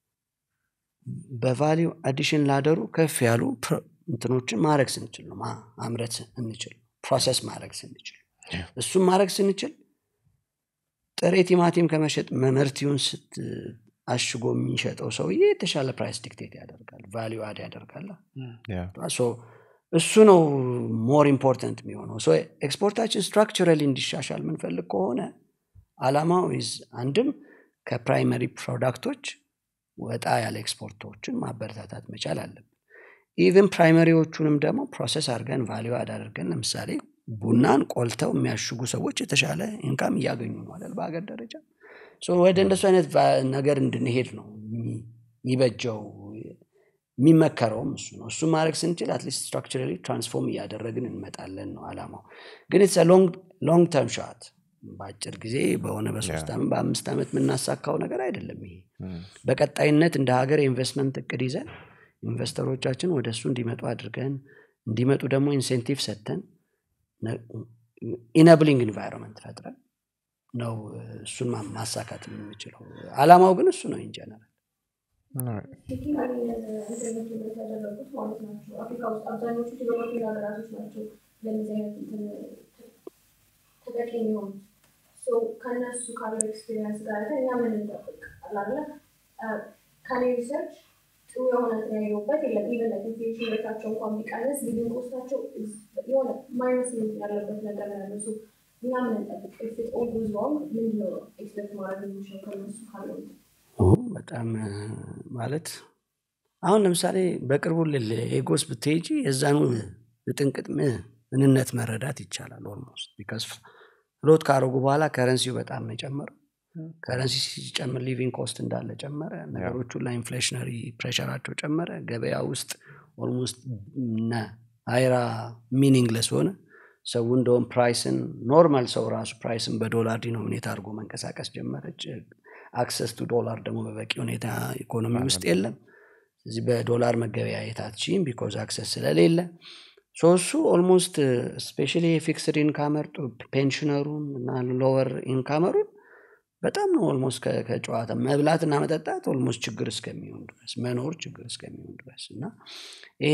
በቫሊዩ አዲሽን ላደሩ ከፍ ያሉ ፕሮ- እንትኖችን ማድረግ ስንችል ነው ማ- ማምረት ስንችል ፕሮሰስ ማድረግ ስንችል እሱም ማድረግ ስንችል ጥሬ ቲማቲም ከመሸጥ መመርቲውን ስት አሽጎ የሚሸጠው ሰውዬ የተሻለ ፕራይስ ዲክቴት ያደርጋል ቫሊዩ አድ ያደርጋል ሶ እሱ ነው ሞር ኢምፖርታንት የሚሆነው ሶ ኤክስፖርታችን ስትራክቸራሊ እንዲሻሻል የምንፈልግ ከሆነ አላማው ይዝ አንድም ከፕራይመሪ ፕሮዳክቶች ወጣ ያለ ኤክስፖርቶችን ማበረታታት መቻል አለብን ኢቨን ፕራይመሪዎቹንም ደግሞ ፕሮሰስ አድርገን ቫሊዩ አድ አድርገን ለምሳሌ ቡናን ቆልተው የሚያሽጉ ሰዎች የተሻለ ኢንካም እያገኙ ነው አይደል በሀገር ደረጃ ሶ ወደ እንደሱ አይነት ቫ- ነገር እንድንሄድ ነው የሚ- የሚበጀው የሚመከረውም እሱ ነው እሱ ማድረግ ስንችል አትሊስት ስትራክቸራሊ ትራንስፎርም እያደረግን እንመጣለን ነው አላማው ግን ኢትስ ሎንግ ተርም ሻት በአጭር ጊዜ በሆነ በሶስት ዓመት በአምስት ዓመት የምናሳካው ነገር አይደለም ይሄ በቀጣይነት እንደ ሀገር የኢንቨስትመንት እቅድ ይዘን ኢንቨስተሮቻችን ወደ እሱ እንዲመጡ አድርገን እንዲመጡ ደግሞ ኢንሴንቲቭ ሰጥተን ኢነብሊንግ ኢንቫይሮንመንት ፈጥረን ነው እሱን ማ- ማሳካት የምንችለው አላማው ግን እሱ ነው ኢንጀነራል ፒኪንግ ኢንተርኔት ያደረጉት ማለት ናቸው። አፍሪካ ውስጥ አብዛኞቹ ዲቨሎፒንግ ሀገራቶች ናቸው ለእነዚህ አይነት እንትን ተጠቂ የሚሆኑት። ሶ ከእነሱ ካለው ኤክስፔሪንስ ጋር አይተን እኛ ምን እንጠብቅ አላለ ከኔ ሪሰርች ጥሩ የሆነ እንትን ያየሁበት የለም። ኢቨን ላይክ ኢንፍሌሽን ሬታቸው እንኳን ቢቀንስ ሊቪንግ ኮስታቸው የሆነ ማይነስ ያለበት ነገር ነው ያለው። ሶ እኛ ምን እንጠብቅ? ኢፍ ኢት ኦል ጎዝ ሮንግ ምንድነው ኤክስፔክት ማድረግ የምንችለው ከእነሱ ካለው እንትን? ኦ፣ በጣም እ፣ ማለት አሁን ለምሳሌ በቅርቡ ሌጎስ ብትሄጂ የዛኑ ጥንቅጥ ምንነት መረዳት ይቻላል ኦልሞስት ቢካዝ ፍሎት ካረጉ በኋላ ከረንሲው በጣም ነው የጨመረው ከረንሲ ሲጨምር ሊቪንግ ኮስት እንዳለ ጨመረ ነገሮቹ ላይ ኢንፍሌሽነሪ ፕሬሸራቸው ጨመረ ገበያ ውስጥ ኦልሞስት አይራ ሚኒንግለስ ሆነ ሰው እንደውም ፕራይስን ኖርማል ሰው ራሱ ፕራይስን በዶላር ዲኖሚኔት አድርጎ መንቀሳቀስ ጀመረች አክሰስ ቱ ዶላር ደግሞ በበቂ ሁኔታ ኢኮኖሚ ውስጥ የለም እዚህ በዶላር መገበያየት አትችይም ቢኮዝ አክሰስ ስለሌለ ሶ እሱ ኦልሞስት ስፔሻሊ የፊክስድ ኢንካመር ፔንሽነሩን እና ሎወር ኢንካመሩን በጣም ነው ኦልሞስት ከጨዋታ መብላትና መጠጣት ኦልሞስት ችግር እስከሚሆን ድረስ መኖር ችግር እስከሚሆን ድረስ እና ይሄ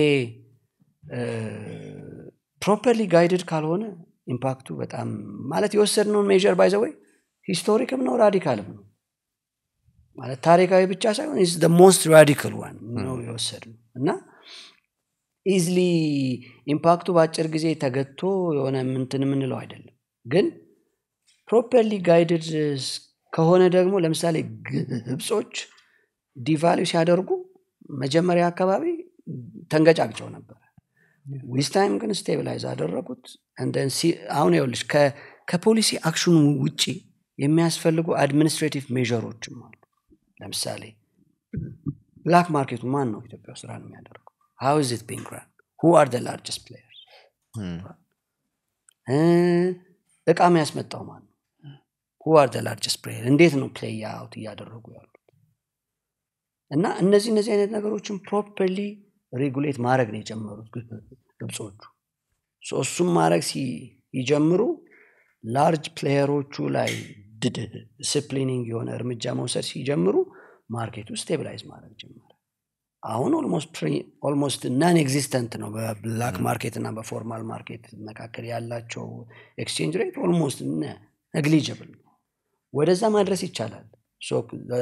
ፕሮፐርሊ ጋይድድ ካልሆነ ኢምፓክቱ በጣም ማለት የወሰድነውን ሜዥር ባይዘወይ ሂስቶሪክም ነው ራዲካልም ነው ማለት ታሪካዊ ብቻ ሳይሆን ኢዝ ሞስት ራዲካል ዋን ነው የወሰድነው እና ኢዝሊ ኢምፓክቱ በአጭር ጊዜ ተገቶ የሆነ ምንትን የምንለው አይደለም ግን ፕሮፐርሊ ጋይድድ ከሆነ ደግሞ ለምሳሌ ግብጾች ዲቫሊው ሲያደርጉ መጀመሪያ አካባቢ ተንገጫግጨው ነበር ዊዝ ታይም ግን ስቴብላይዝ አደረጉት እንደን አሁን ይኸውልሽ ከ- ከፖሊሲ አክሽኑ ውጪ የሚያስፈልጉ አድሚኒስትሬቲቭ ሜዥሮችም አሉ ለምሳሌ ብላክ ማርኬቱ ማን ነው ኢትዮጵያ ውስጥ ራን የሚያደርገው ሃው ኢዝ ኢት ቢንግ ራን ሁ አር ላርጀስት ፕሌየርስ እቃ የሚያስመጣው ማን ነው ሁ አር ላርጀስት ፕሌየር እንዴት ነው ፕሌይ አውት እያደረጉ ያሉት እና እነዚህ እነዚህ አይነት ነገሮችን ፕሮፐርሊ ሬጉሌት ማድረግ ነው የጀመሩት ግብጾቹ ሶ እሱም ማድረግ ሲጀምሩ ላርጅ ፕሌየሮቹ ላይ ዲስፕሊኒንግ የሆነ እርምጃ መውሰድ ሲጀምሩ ማርኬቱ ስቴብላይዝ ማድረግ ጀመረ አሁን ኦልሞስት ናን ኤግዚስተንት ነው በብላክ ማርኬት እና በፎርማል ማርኬት መካከል ያላቸው ኤክስቼንጅ ሬት ኦልሞስት ነግሊጅብል ነው ወደዛ ማድረስ ይቻላል ሶ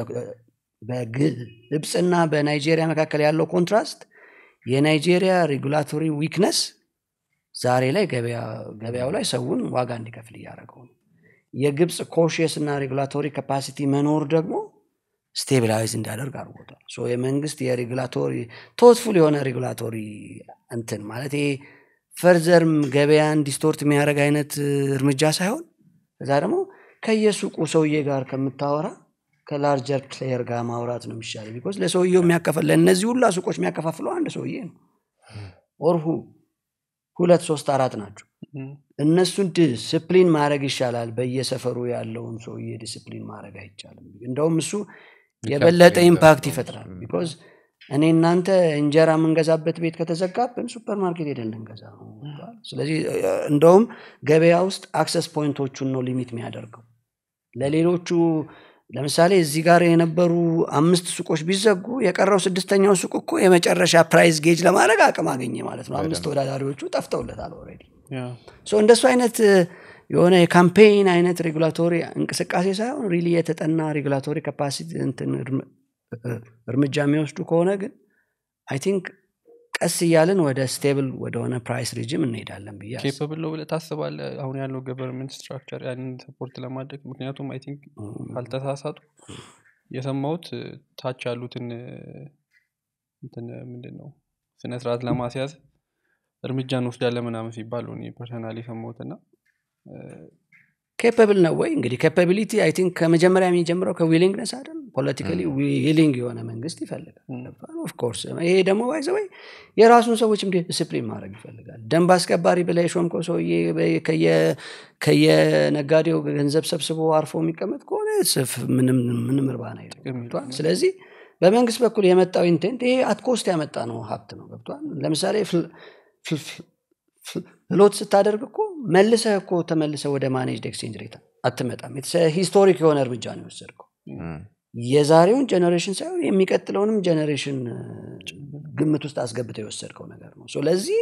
በግብፅና በናይጄሪያ መካከል ያለው ኮንትራስት የናይጄሪያ ሬጉላቶሪ ዊክነስ ዛሬ ላይ ገበያው ላይ ሰውን ዋጋ እንዲከፍል እያደረገው ነው የግብፅ ኮሽየስ እና ሬጉላቶሪ ካፓሲቲ መኖር ደግሞ ስቴቢላይዝ እንዲያደርግ አድርጎታል ሶ የመንግስት የሬጉላቶሪ ቶትፉል የሆነ ሬጉላቶሪ እንትን ማለት ይሄ ፈርዘርም ገበያን ዲስቶርት የሚያደርግ አይነት እርምጃ ሳይሆን ከዛ ደግሞ ከየሱቁ ሰውዬ ጋር ከምታወራ ከላርጀር ፕሌየር ጋር ማውራት ነው የሚሻለ ቢኮዝ ለሰውየው የሚያከፋል ለእነዚህ ሁላ ሱቆች የሚያከፋፍለው አንድ ሰውዬ ነው ኦርሁ ሁለት ሶስት አራት ናቸው እነሱን ዲስፕሊን ማድረግ ይሻላል በየሰፈሩ ያለውን ሰውዬ ዲስፕሊን ማድረግ አይቻልም እንደውም እሱ የበለጠ ኢምፓክት ይፈጥራል ቢኮዝ እኔ እናንተ እንጀራ የምንገዛበት ቤት ከተዘጋብን ሱፐር ማርኬት ሄደን ልንገዛ ነው ስለዚህ እንደውም ገበያ ውስጥ አክሰስ ፖይንቶቹን ነው ሊሚት የሚያደርገው ለሌሎቹ ለምሳሌ እዚህ ጋር የነበሩ አምስት ሱቆች ቢዘጉ የቀረው ስድስተኛው ሱቅ እኮ የመጨረሻ ፕራይስ ጌጅ ለማድረግ አቅም አገኘ ማለት ነው አምስት ተወዳዳሪዎቹ ጠፍተውለታል ኦልሬዲ ያ ሶ እንደሱ አይነት እ፣ የሆነ የካምፔይን አይነት ሬጉላቶሪ እንቅስቃሴ ሳይሆን ሪሊ የተጠና ሬጉላቶሪ ካፓሲቲ እንትን እርም- እ- እርምጃ የሚወስዱ ከሆነ ግን አይ ቲንክ ቀስ እያልን ወደ ስቴብል ወደሆነ ፕራይስ ሪጅም እንሄዳለን ብዬ አስባለሁ። ኬፐብል ነው ብለህ ታስባለህ አሁን ያለው ገቨርንመንት ስትራክቸር ያንን ሰፖርት ለማድረግ ምክንያቱም አይ ቲንክ ካልተሳሳቱ የሰማሁት እ፣ ታች ያሉትን እ፣ እንትን ምንድን ነው ስነስርዓት ለማስያዝ እርምጃ እንወስዳለን ምናምን ሲባሉ ፐርሰናል የሰማሁት እና ኬፐብል ነው ወይ እንግዲህ ኬፓቢሊቲ አይ ቲንክ ከመጀመሪያ የሚጀምረው ከዊሊንግነስ አይደል ፖለቲካሊ ዊሊንግ የሆነ መንግስት ይፈልጋል ኦፍኮርስ ይሄ ደግሞ ባይዘወይ የራሱን ሰዎች እንዲ ዲስፕሊን ማድረግ ይፈልጋል ደንብ አስከባሪ ብላ የሾምከው ሰውዬ በ- ከየ- ከየነጋዴው ገንዘብ ሰብስቦ አርፎ የሚቀመጥ ከሆነ ስፍ ምንም ምንም እርባና የለውም። ጥቅም ገብቶሃል? ስለዚህ በመንግስት በኩል የመጣው ኢንቴንት ይሄ አትኮስት ያመጣ ነው ሀብት ነው ገብቷል ለምሳሌ ፍል- ፍል- ፍል- ፍሎት ስታደርግ እኮ መልሰህ እኮ ተመልሰህ ወደ ማኔጅድ ኤክስቼንጅ ሬት አትመጣም ሂስቶሪክ የሆነ እርምጃ ነው የወሰድከው የዛሬውን ጀኔሬሽን ሳይሆን የሚቀጥለውንም ጀኔሬሽን ግምት ውስጥ አስገብተው የወሰድከው ነገር ነው ስለዚህ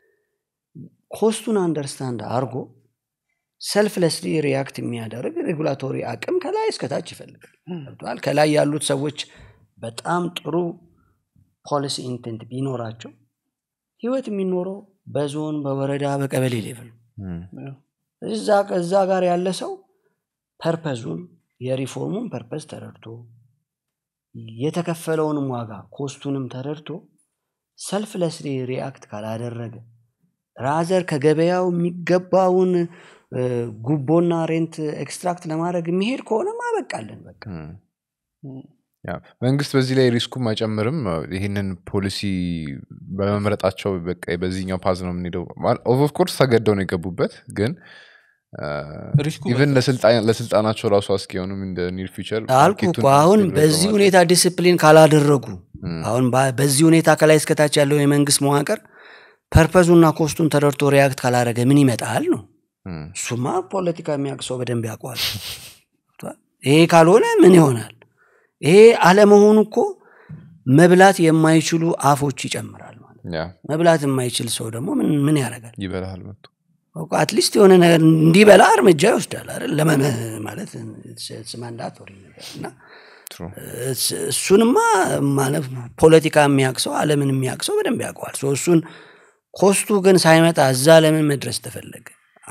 ኮስቱን አንደርስታንድ አርጎ ሰልፍለስሊ ሪያክት የሚያደርግ ሬጉላቶሪ አቅም ከላይ እስከታች ይፈልጋል ገብቶሃል? ከላይ ያሉት ሰዎች በጣም ጥሩ ፖሊሲ ኢንቴንት ቢኖራቸው ህይወት የሚኖረው በዞን በወረዳ በቀበሌ ሌቭል ነው። እዛ እዛ ጋር ያለ ሰው ፐርፐዙን የሪፎርሙን ፐርፐዝ ተረድቶ የተከፈለውንም ዋጋ ኮስቱንም ተረድቶ ሰልፍለስሊ ሪአክት ካላደረገ ራዘር ከገበያው የሚገባውን እ፣ ጉቦና ሬንት ኤክስትራክት ለማድረግ የሚሄድ ከሆነ ማበቃለን በቃ ያ፣ መንግስት በዚህ ላይ ሪስኩም አይጨምርም ይህንን ፖሊሲ በመምረጣቸው በቃ በዚህኛው ፓዝ ነው የምንሄደው ኦፍኮርስ ተገደው ነው የገቡበት ግን ሪስኩ ኢቨን ለስልጣናቸው ራሱ አስኪ የሆኑም እንደ ኒር ፊቸር አልኩ እኮ አሁን በዚህ ሁኔታ ዲስፕሊን ካላደረጉ አሁን ባ- በዚህ ሁኔታ ከላይ እስከታች ያለው የመንግስት መዋቅር ፐርፐዙና ኮስቱን ተረድቶ ሪያክት ካላደረገ ምን ይመጣል ነው እሱማ ፖለቲካ የሚያውቅ ሰው በደንብ ያውቀዋል ይሄ ካልሆነ ምን ይሆናል ይሄ አለመሆኑ እኮ መብላት የማይችሉ አፎች ይጨምራል ማለት ነው። መብላት የማይችል ሰው ደግሞ ምን ምን ያደርጋል ይበላል መጥቶ አትሊስት የሆነ ነገር እንዲበላ እርምጃ ይወስዳል አይደል ለመነ ማለት ማንዳቶሪ ነገር እና True. እስ- እሱንማ ማለት ፖለቲካ የሚያውቅ ሰው አለምን የሚያውቅ ሰው በደንብ ያውቀዋል ሶ እሱን ኮስቱ ግን ሳይመጣ እዛ ለምን መድረስ ተፈለገ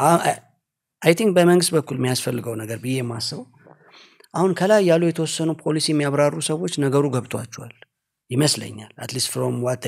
አይ ቲንክ በመንግስት በኩል የሚያስፈልገው ነገር ብዬ የማስበው አሁን ከላይ ያሉ የተወሰኑ ፖሊሲ የሚያብራሩ ሰዎች ነገሩ ገብቷቸዋል ይመስለኛል አትሊስት ፍሮም ዋት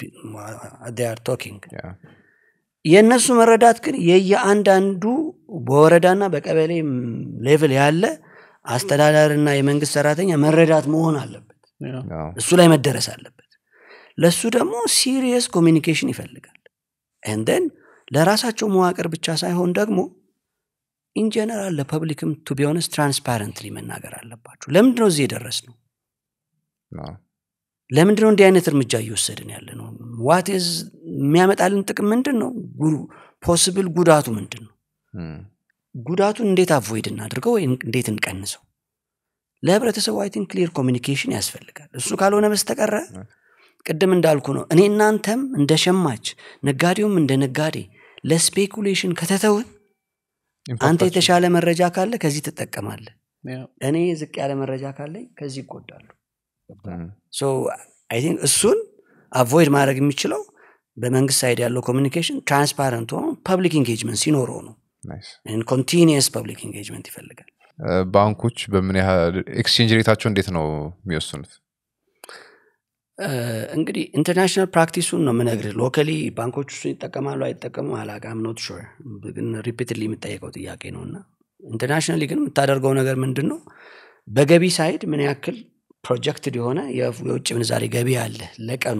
አር ቶኪንግ Yeah. የእነሱ መረዳት ግን የየአንዳንዱ በወረዳና በቀበሌ ሌቭል ያለ አስተዳዳሪና የመንግስት ሰራተኛ መረዳት መሆን አለበት Yeah. እሱ ላይ መደረስ አለበት ለእሱ ደግሞ ሲሪየስ ኮሚኒኬሽን ይፈልጋል ንደን ለራሳቸው መዋቅር ብቻ ሳይሆን ደግሞ ኢንጀነራል ለፐብሊክም ቱ ቢሆንስ ትራንስፓረንትሊ መናገር አለባቸው ለምንድን ነው እዚህ የደረስ ነው No. ለምንድን ነው እንዲህ አይነት እርምጃ እየወሰድን ያለ ነው ዋት ዝ የሚያመጣልን ጥቅም ምንድን ነው ፖስብል ጉዳቱ ምንድን ነው Mm. ጉዳቱን እንዴት አቮይድ እናድርገው ወይ እንዴት እንቀንሰው ለህብረተሰቡ አይ ቲንክ ክሊር ኮሚኒኬሽን ያስፈልጋል እሱ ካልሆነ በስተቀረ ቅድም እንዳልኩ ነው እኔ እናንተም እንደ ሸማች ነጋዴውም እንደ ነጋዴ ለስፔኩሌሽን ከተተውን አንተ Importation. የተሻለ መረጃ ካለ ከዚህ ትጠቀማለህ ያ፣ እኔ ዝቅ ያለ መረጃ ካለኝ ከዚህ ይጎዳሉ Mm. ሶ አይ ቲንክ እሱን አቮይድ ማድረግ የሚችለው በመንግስት ሳይድ ያለው ኮሚኒኬሽን ትራንስፓረንት ሆኖ ፐብሊክ ኢንጌጅመንት ሲኖረው ነው Nice. ኮንቲኒየስ ፐብሊክ ኢንጌጅመንት ይፈልጋል Uh, ባንኮች በምን ያህል ኤክስቼንጅ ሬታቸው እንዴት ነው የሚወስኑት እ፣ እንግዲህ ኢንተርናሽናል ፕራክቲሱን ነው ምነግር ሎካሊ ባንኮች እሱን ይጠቀማሉ አይጠቀሙ አላቃም ኖት ሹር ግን ሪፒትሊ የሚጠየቀው ጥያቄ ነው እና ኢንተርናሽናሊ ግን የምታደርገው ነገር ምንድን ነው በገቢ ሳይድ ምን ያክል ፕሮጀክትድ የሆነ የፍ- የውጭ ምንዛሬ ገቢ አለ ለቀኑ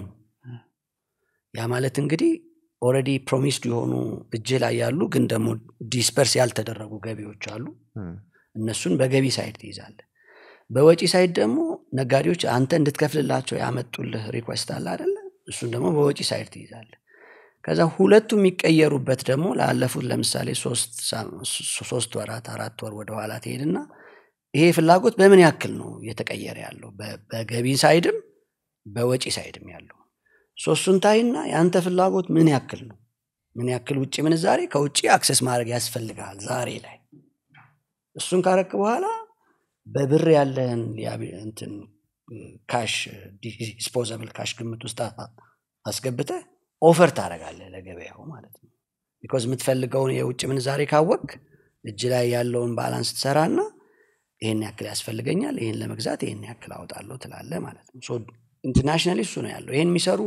ያ ማለት እንግዲህ ኦልሬዲ ፕሮሚስድ የሆኑ እጅ ላይ ያሉ ግን ደግሞ ዲስፐርስ ያልተደረጉ ገቢዎች አሉ Mm. እነሱን በገቢ ሳይድ ትይዛለ በወጪ ሳይድ ደግሞ ነጋዴዎች አንተ እንድትከፍልላቸው ያመጡልህ ሪኩዌስት አለ አደለ እሱን ደግሞ በወጪ ሳይድ ትይዛለ ከዛ ሁለቱ የሚቀየሩበት ደግሞ ላለፉት ለምሳሌ ሶስት ሳም- ሶ- ሶስት ወራት አራት ወር ወደኋላ ትሄድና ይሄ ፍላጎት በምን ያክል ነው እየተቀየረ ያለው በ- በገቢ ሳይድም በወጪ ሳይድም ያለው ሶስቱን ታይና የአንተ ፍላጎት ምን ያክል ነው ምን ያክል ውጭ ምንዛሬ ከውጭ አክሰስ ማድረግ ያስፈልግሃል ዛሬ ላይ እሱን ካረክ በኋላ በብር ያለህን ሊያቢ- እንትን ካሽ ዲስፖዘብል ካሽ ግምት ውስጥ አ- አስገብተህ ኦፈር ታደርጋለህ ለገበያው ማለት ነው ቢኮዝ የምትፈልገውን የውጭ ምንዛሬ ካወቅ እጅ ላይ ያለውን ባላንስ ትሰራና ይህን ያክል ያስፈልገኛል ይህን ለመግዛት ይህን ያክል አወጣለሁ ትላለ ማለት ነው ኢንተርናሽናሊ እሱ ነው ያለው ይህን የሚሰሩ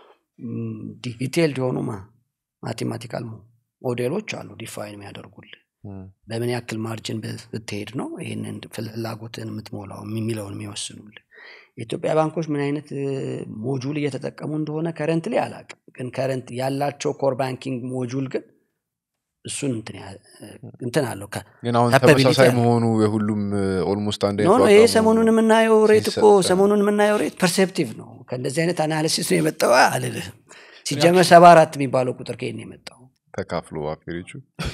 ዲቴልድ የሆኑ ማቴማቲካል ሞዴሎች አሉ ዲፋይን የሚያደርጉልህ በምን ያክል ማርጅን ብ- ብትሄድ ነው ይህንን ፍላጎትን የምትሞላው የሚለውን የሚወስኑልህ የኢትዮጵያ ባንኮች ምን አይነት እ፣ ሞጁል እየተጠቀሙ እንደሆነ ከረንት ላይ አላቅም ግን ከረንት ያላቸው ኮር ባንኪንግ ሞጁል ግን እሱን እንትን ያ- እንትን አለው ከ- ግን አሁን Capability ተመሳሳይ አለው። መሆኑ የሁሉም ኦልሞስት አንድ ኖ አይነት ኖ ዋጋ ይሄ መሆኑ ሰሞኑን የምናየው ሬት እኮ ሲሰጥ- ሰሞኑን የምናየው ሬት ፐርሴፕቲቭ ነው ከእንደዚህ አይነት አናሊሲስ ነው የመጣው አልልህም ሲጀመር ሰባ አራት የሚባለው ቁጥር ከየት ነው የመጣው ተካፍሎ አፌሪቹ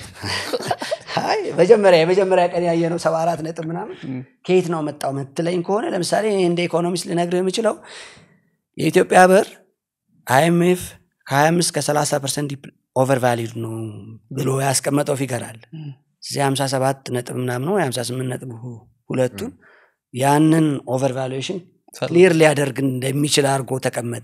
አይ መጀመሪያ የመጀመሪያ ቀን ያየነው ሰባ አራት ነጥብ ምናምን ከየት ነው መጣው ምትለኝ ከሆነ ለምሳሌ እኔ እንደ ኢኮኖሚስት ልነግርህ የምችለው የኢትዮጵያ ብር አይኤምኤፍ ከ25 ከ30 ፐርሰንት ኦቨር ቫሊድ ነው ብሎ ያስቀመጠው ፊገር አለ እዚህ 57 ነጥብ ምናምን ነው 58 ነጥብ ሁ- ሁለቱን ያንን ኦቨር ቫሉዌሽን ክሊር ሊያደርግ እንደሚችል አድርጎ ተቀመጠ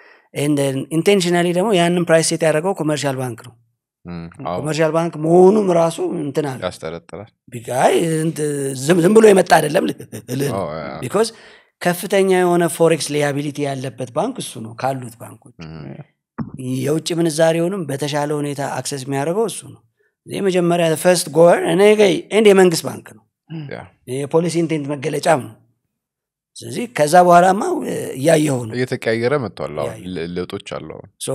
ኢንቴንሽናሊ ደግሞ ያንን ፕራይስ ሴት ያደረገው ኮመርሻል ባንክ ነው ኮመርሻል ባንክ መሆኑም ራሱ እንትን አለ ያስጠረጥራል ቢቃይ ዝም ዝም ብሎ የመጣ አይደለም ልልህ ነው አዎ፣ ያ፣ ያ። ቢኮዝ ከፍተኛ የሆነ ፎሬክስ ሊያቢሊቲ ያለበት ባንክ እሱ ነው ካሉት ባንኮች እም፣ የውጭ ምንዛሬውንም በተሻለ ሁኔታ አክሰስ የሚያደርገው እሱ ነው ይህ መጀመሪያ ፈርስት ጎር እኔ ኤንድ የመንግስት ባንክ ነው ያ። የፖሊሲ ኢንቴንት መገለጫም ነው ስለዚህ ከዛ በኋላማ እ፣ እያየሁ ነው እየተቀያየረ መጥቷል አሁን ያ፣ ለ- ለውጦች አሉ አሁን ሶ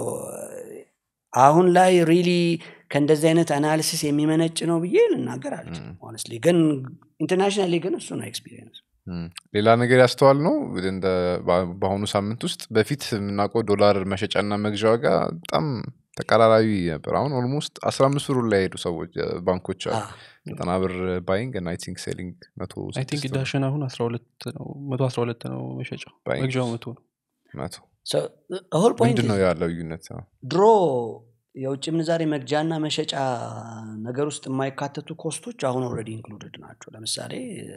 አሁን ላይ ሪሊ ከእንደዚህ አይነት አናሊሲስ የሚመነጭ ነው ብዬ ልናገር አልችልም ሆነስትሊ ግን ኢንተርናሽናሊ ግን እሱ ነው ኤክስፒሪየንስ እም። ሌላ ነገር ያስተዋል ነው እንደ በ- በአሁኑ ሳምንት ውስጥ በፊት የምናውቀው ዶላር መሸጫና መግዣ ዋጋ በጣም ተቀራራቢ ነበር አሁን ኦልሞስት አስራ አምስት ብሩ ላይ ሄዱ ሰዎች እ፣ ባንኮች አሉ ዘጠና ብር ባይንግ እና አይ ቲንክ ሴሊንግ መቶ አይ ቲንክ ስድስት ብር፣ ዳሽን አሁን አስራ ሁለት ነው መቶ አስራ ሁለት ነው መሸጫው ባይንግ መግዣው መቶ ነው መቶ ሆል ፖይንት ምንድን ነው ያለው ልዩነት አዎ። ድሮ የውጭ ምንዛሬ መግጃና መሸጫ ነገር ውስጥ የማይካተቱ ኮስቶች አሁን ኦልሬዲ ኢንክሉድድ ናቸው ለምሳሌ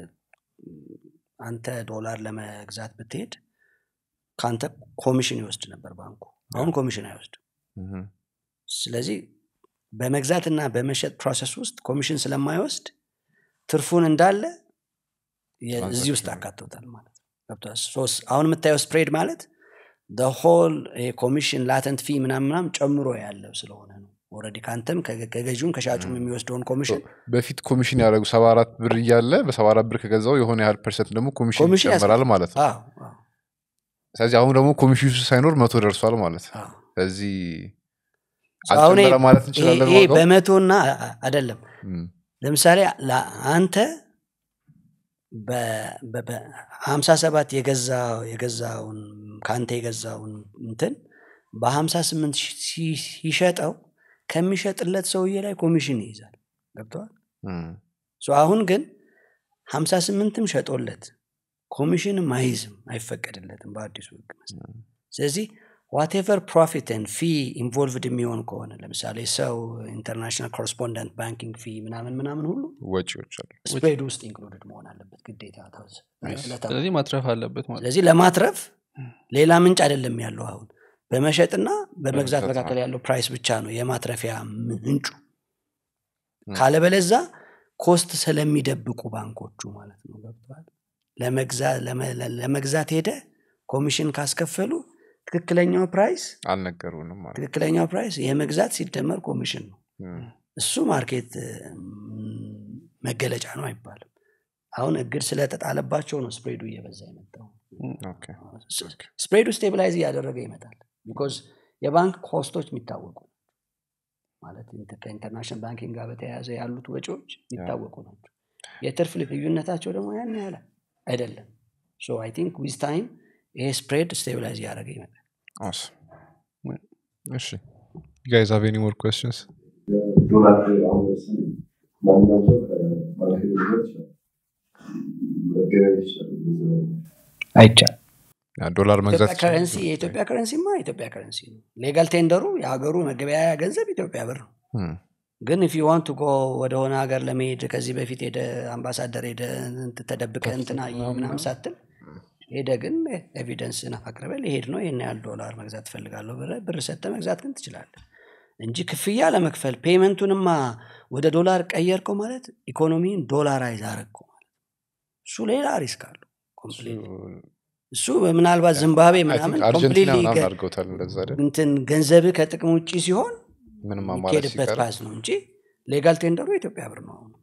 አንተ ዶላር ለመግዛት ብትሄድ ከአንተ ኮሚሽን ይወስድ ነበር ባንኩ አሁን ኮሚሽን አይወስድም እም፣ ስለዚህ በመግዛትና በመሸጥ ፕሮሰስ ውስጥ ኮሚሽን ስለማይወስድ ትርፉን እንዳለ የ- እዚህ ውስጥ አካተውታል ማለት ነው ገብቶሃል? ሶ- አሁን የምታየው ስፕሬድ ማለት ሆል ኮሚሽን ላተንት ፊ ምናምን ምናምን ጨምሮ ያለው ስለሆነ ነው ኦልሬዲ ከአንተም ከገ- ከገዢውም ከሻጩም የሚወስደውን ኮሚሽን በፊት ኮሚሽን ያደረጉ ሰባ አራት ብር እያለ በሰባ አራት ብር ከገዛው የሆነ ያህል ፐርሰንት ደግሞ ኮሚሽን ኮሚሽን ይጨመራል ማለት ነው አዎ፣ አዎ፣ ስለዚህ አሁን ደግሞ ኮሚሽን ሳይኖር መቶ ደርሷል ማለት ነው አዎ። ስለዚህ አሁን አልጨመረ ይሄ- ማለት እንችላለን ይሄ ዋጋው? በመቶና አ- አ- አይደለም እም፣ ለምሳሌ ላ- አንተ በሀምሳ ሰባት የገዛ የገዛውን ከአንተ የገዛውን እንትን በሀምሳ ስምንት ሲሸጠው ከሚሸጥለት ሰውዬ ላይ ኮሚሽን ይይዛል ገብተዋል እም፣ አሁን ግን ሀምሳ ስምንትም ሸጦለት ኮሚሽንም አይዝም አይፈቀድለትም በአዲሱ ህግ መሰረት ስለዚህ ዋቴቨር ፕሮፊትን ፊ ኢንቮልቭድ የሚሆን ከሆነ ለምሳሌ ሰው ኢንተርናሽናል ኮረስፖንደንት ባንኪንግ ፊ ምናምን ምናምን ሁሉ ወጪዎች አሉ ስፕሬድ ውስጥ ኢንክሉድድ መሆን አለበት ግዴታ ተወዝ- ዕለታዊ። ስለዚህ ማትረፍ አለበት ማለት ስለዚህ ለማትረፍ ሌላ ምንጭ አይደለም ያለው አሁን በመሸጥና በመግዛት በመግዛት መካከል ያለው ፕራይስ ብቻ ነው የማትረፊያ ምንጩ ም። ካለበለዛ ኮስት ስለሚደብቁ ባንኮቹ ማለት ነው ገብተዋል ለመግዛ- ለመ- ለመግዛት ሄደ ኮሚሽን ካስከፈሉ ትክክለኛው ፕራይስ አልነገሩንም ማለት ትክክለኛው ፕራይስ የመግዛት ሲደመር ኮሚሽን ነው እም፣ እሱ ማርኬት ም፣ መገለጫ ነው አይባልም አሁን እግድ ስለተጣለባቸው ነው ስፕሬዱ እየበዛ የመጣው ኦኬ፣ ኦኬ። ስፕሬዱ ስቴብላይዝ እያደረገ ይመጣል ቢኮዝ የባንክ ኮስቶች የሚታወቁ ናቸው። ማለት ኢንተ- ከኢንተርናሽናል ባንኪንግ ጋር በተያያዘ ያሉት ወጪዎች የሚታወቁ ናቸው የትርፍ ልዩነታቸው ደግሞ ያን ያህል አይደለም ሶ አይ ቲንክ ዊዝ ታይም ይሄ ስፕሬድ ስቴብላይዝ እያደረገ ይመጣል Awesome. እሺ you guys have any more questions ዶላር አሁን ለምሳሌ ማንኛውም ሰው ከማርኬት ሊሆን ይችላል መገበያየት ይችላሉ በዛ አይቻል ያ ዶላር መግዛት ኢትዮጵያ ከረንሲ የኢትዮጵያ ከረንሲማ የኢትዮጵያ ከረንሲ ነው ሌጋል ቴንደሩ የሀገሩ መገበያያ ገንዘብ ኢትዮጵያ ብር ነው እም፣ ግን ኢፍ ዋንት ጎ ወደሆነ ሀገር ለመሄድ ከዚህ በፊት ሄደ አምባሳደር ሄደ እንትን ተደብቀ እንትና ምናምን ሳትል ሄደ ግን ኤቪደንስ አቅርበ ሊሄድ ነው ይህን ያህል ዶላር መግዛት ትፈልጋለሁ ብለህ ብር ሰጠ መግዛት ግን ትችላለህ እንጂ ክፍያ ለመክፈል ፔመንቱንማ ወደ ዶላር ቀየርከው ማለት ኢኮኖሚን ዶላራይዝ አረግከው ማለት እሱ ሌላ ሪስክ አለው ኮምፕሊትሊ እሱ ምናልባት ዚምባብዌ I think ምናምን አርጀንቲና ኮምፕሊትሊ ምናምን አድርገውታል እንደዛ አይደል? እንትን ገንዘብህ ከጥቅም ውጭ ሲሆን ምንም አማራጭ የሚሄድበት ሲቀር ፓስ ነው እንጂ ሌጋል ቴንደሩ የኢትዮጵያ ብር ነው አሁን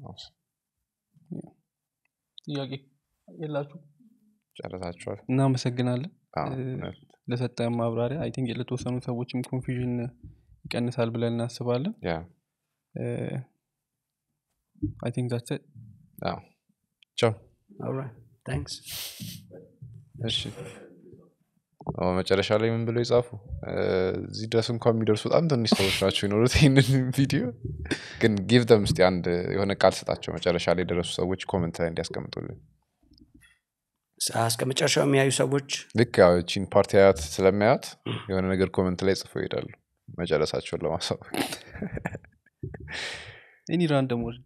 ጥያቄ የላችሁ ጨረሳችኋል እናመሰግናለን አዎ፣ እ፣ እውነት። ለሰጠን ማብራሪያ አይ ቲንክ ለተወሰኑ ሰዎችም ኮንፊዥን ይቀንሳል ብለን እናስባለን ያ አይ ቲንክ ዛትስ ኢት። አዎ። ቻው Alright, thanks. እሺ አዎ፣ መጨረሻ ላይ ምን ብለው ይጻፉ እ፣ እዚህ ድረስ እንኳን የሚደርሱ በጣም ትንሽ ሰዎች ናቸው የኖሩት ይህንን ቪዲዮ ግን ጊቭ ደም እስቲ አንድ የሆነ ቃል ስጣቸው መጨረሻ ላይ የደረሱ ሰዎች ኮመንት ላይ እንዲያስቀምጡልን እስከ መጨረሻው የሚያዩ ሰዎች ልክ ያው ቺን ፓርቲ አያት ስለሚያዩት የሆነ ነገር ኮመንት ላይ ጽፈው ይሄዳሉ መጨረሳቸውን ለማሳወቅ ኤኒ ራንደም ወርድ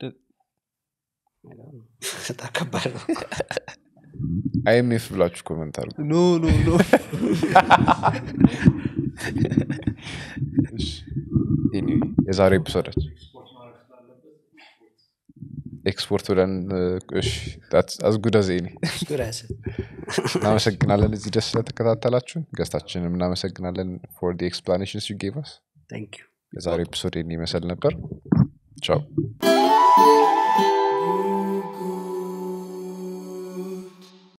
በጣም ከባድ ነው አይኤምኤፍ ብላችሁ ኮመንት አድርጉ ኖ ኖ ኖ Anyway, የዛሬው ኤፒሶዳችን ኤክስፖርት ብለን አዝጉዳ ዜኔ ጉዳስ እናመሰግናለን እዚህ ደስ ስለተከታተላችሁን ገስታችንም እናመሰግናለን ፎር ኤክስፕላኔሽንስ ዩ ጌቭ አስ ታንክ ዩ የዛሬው ኤፒሶድ ይህን ይመስል ነበር ቻው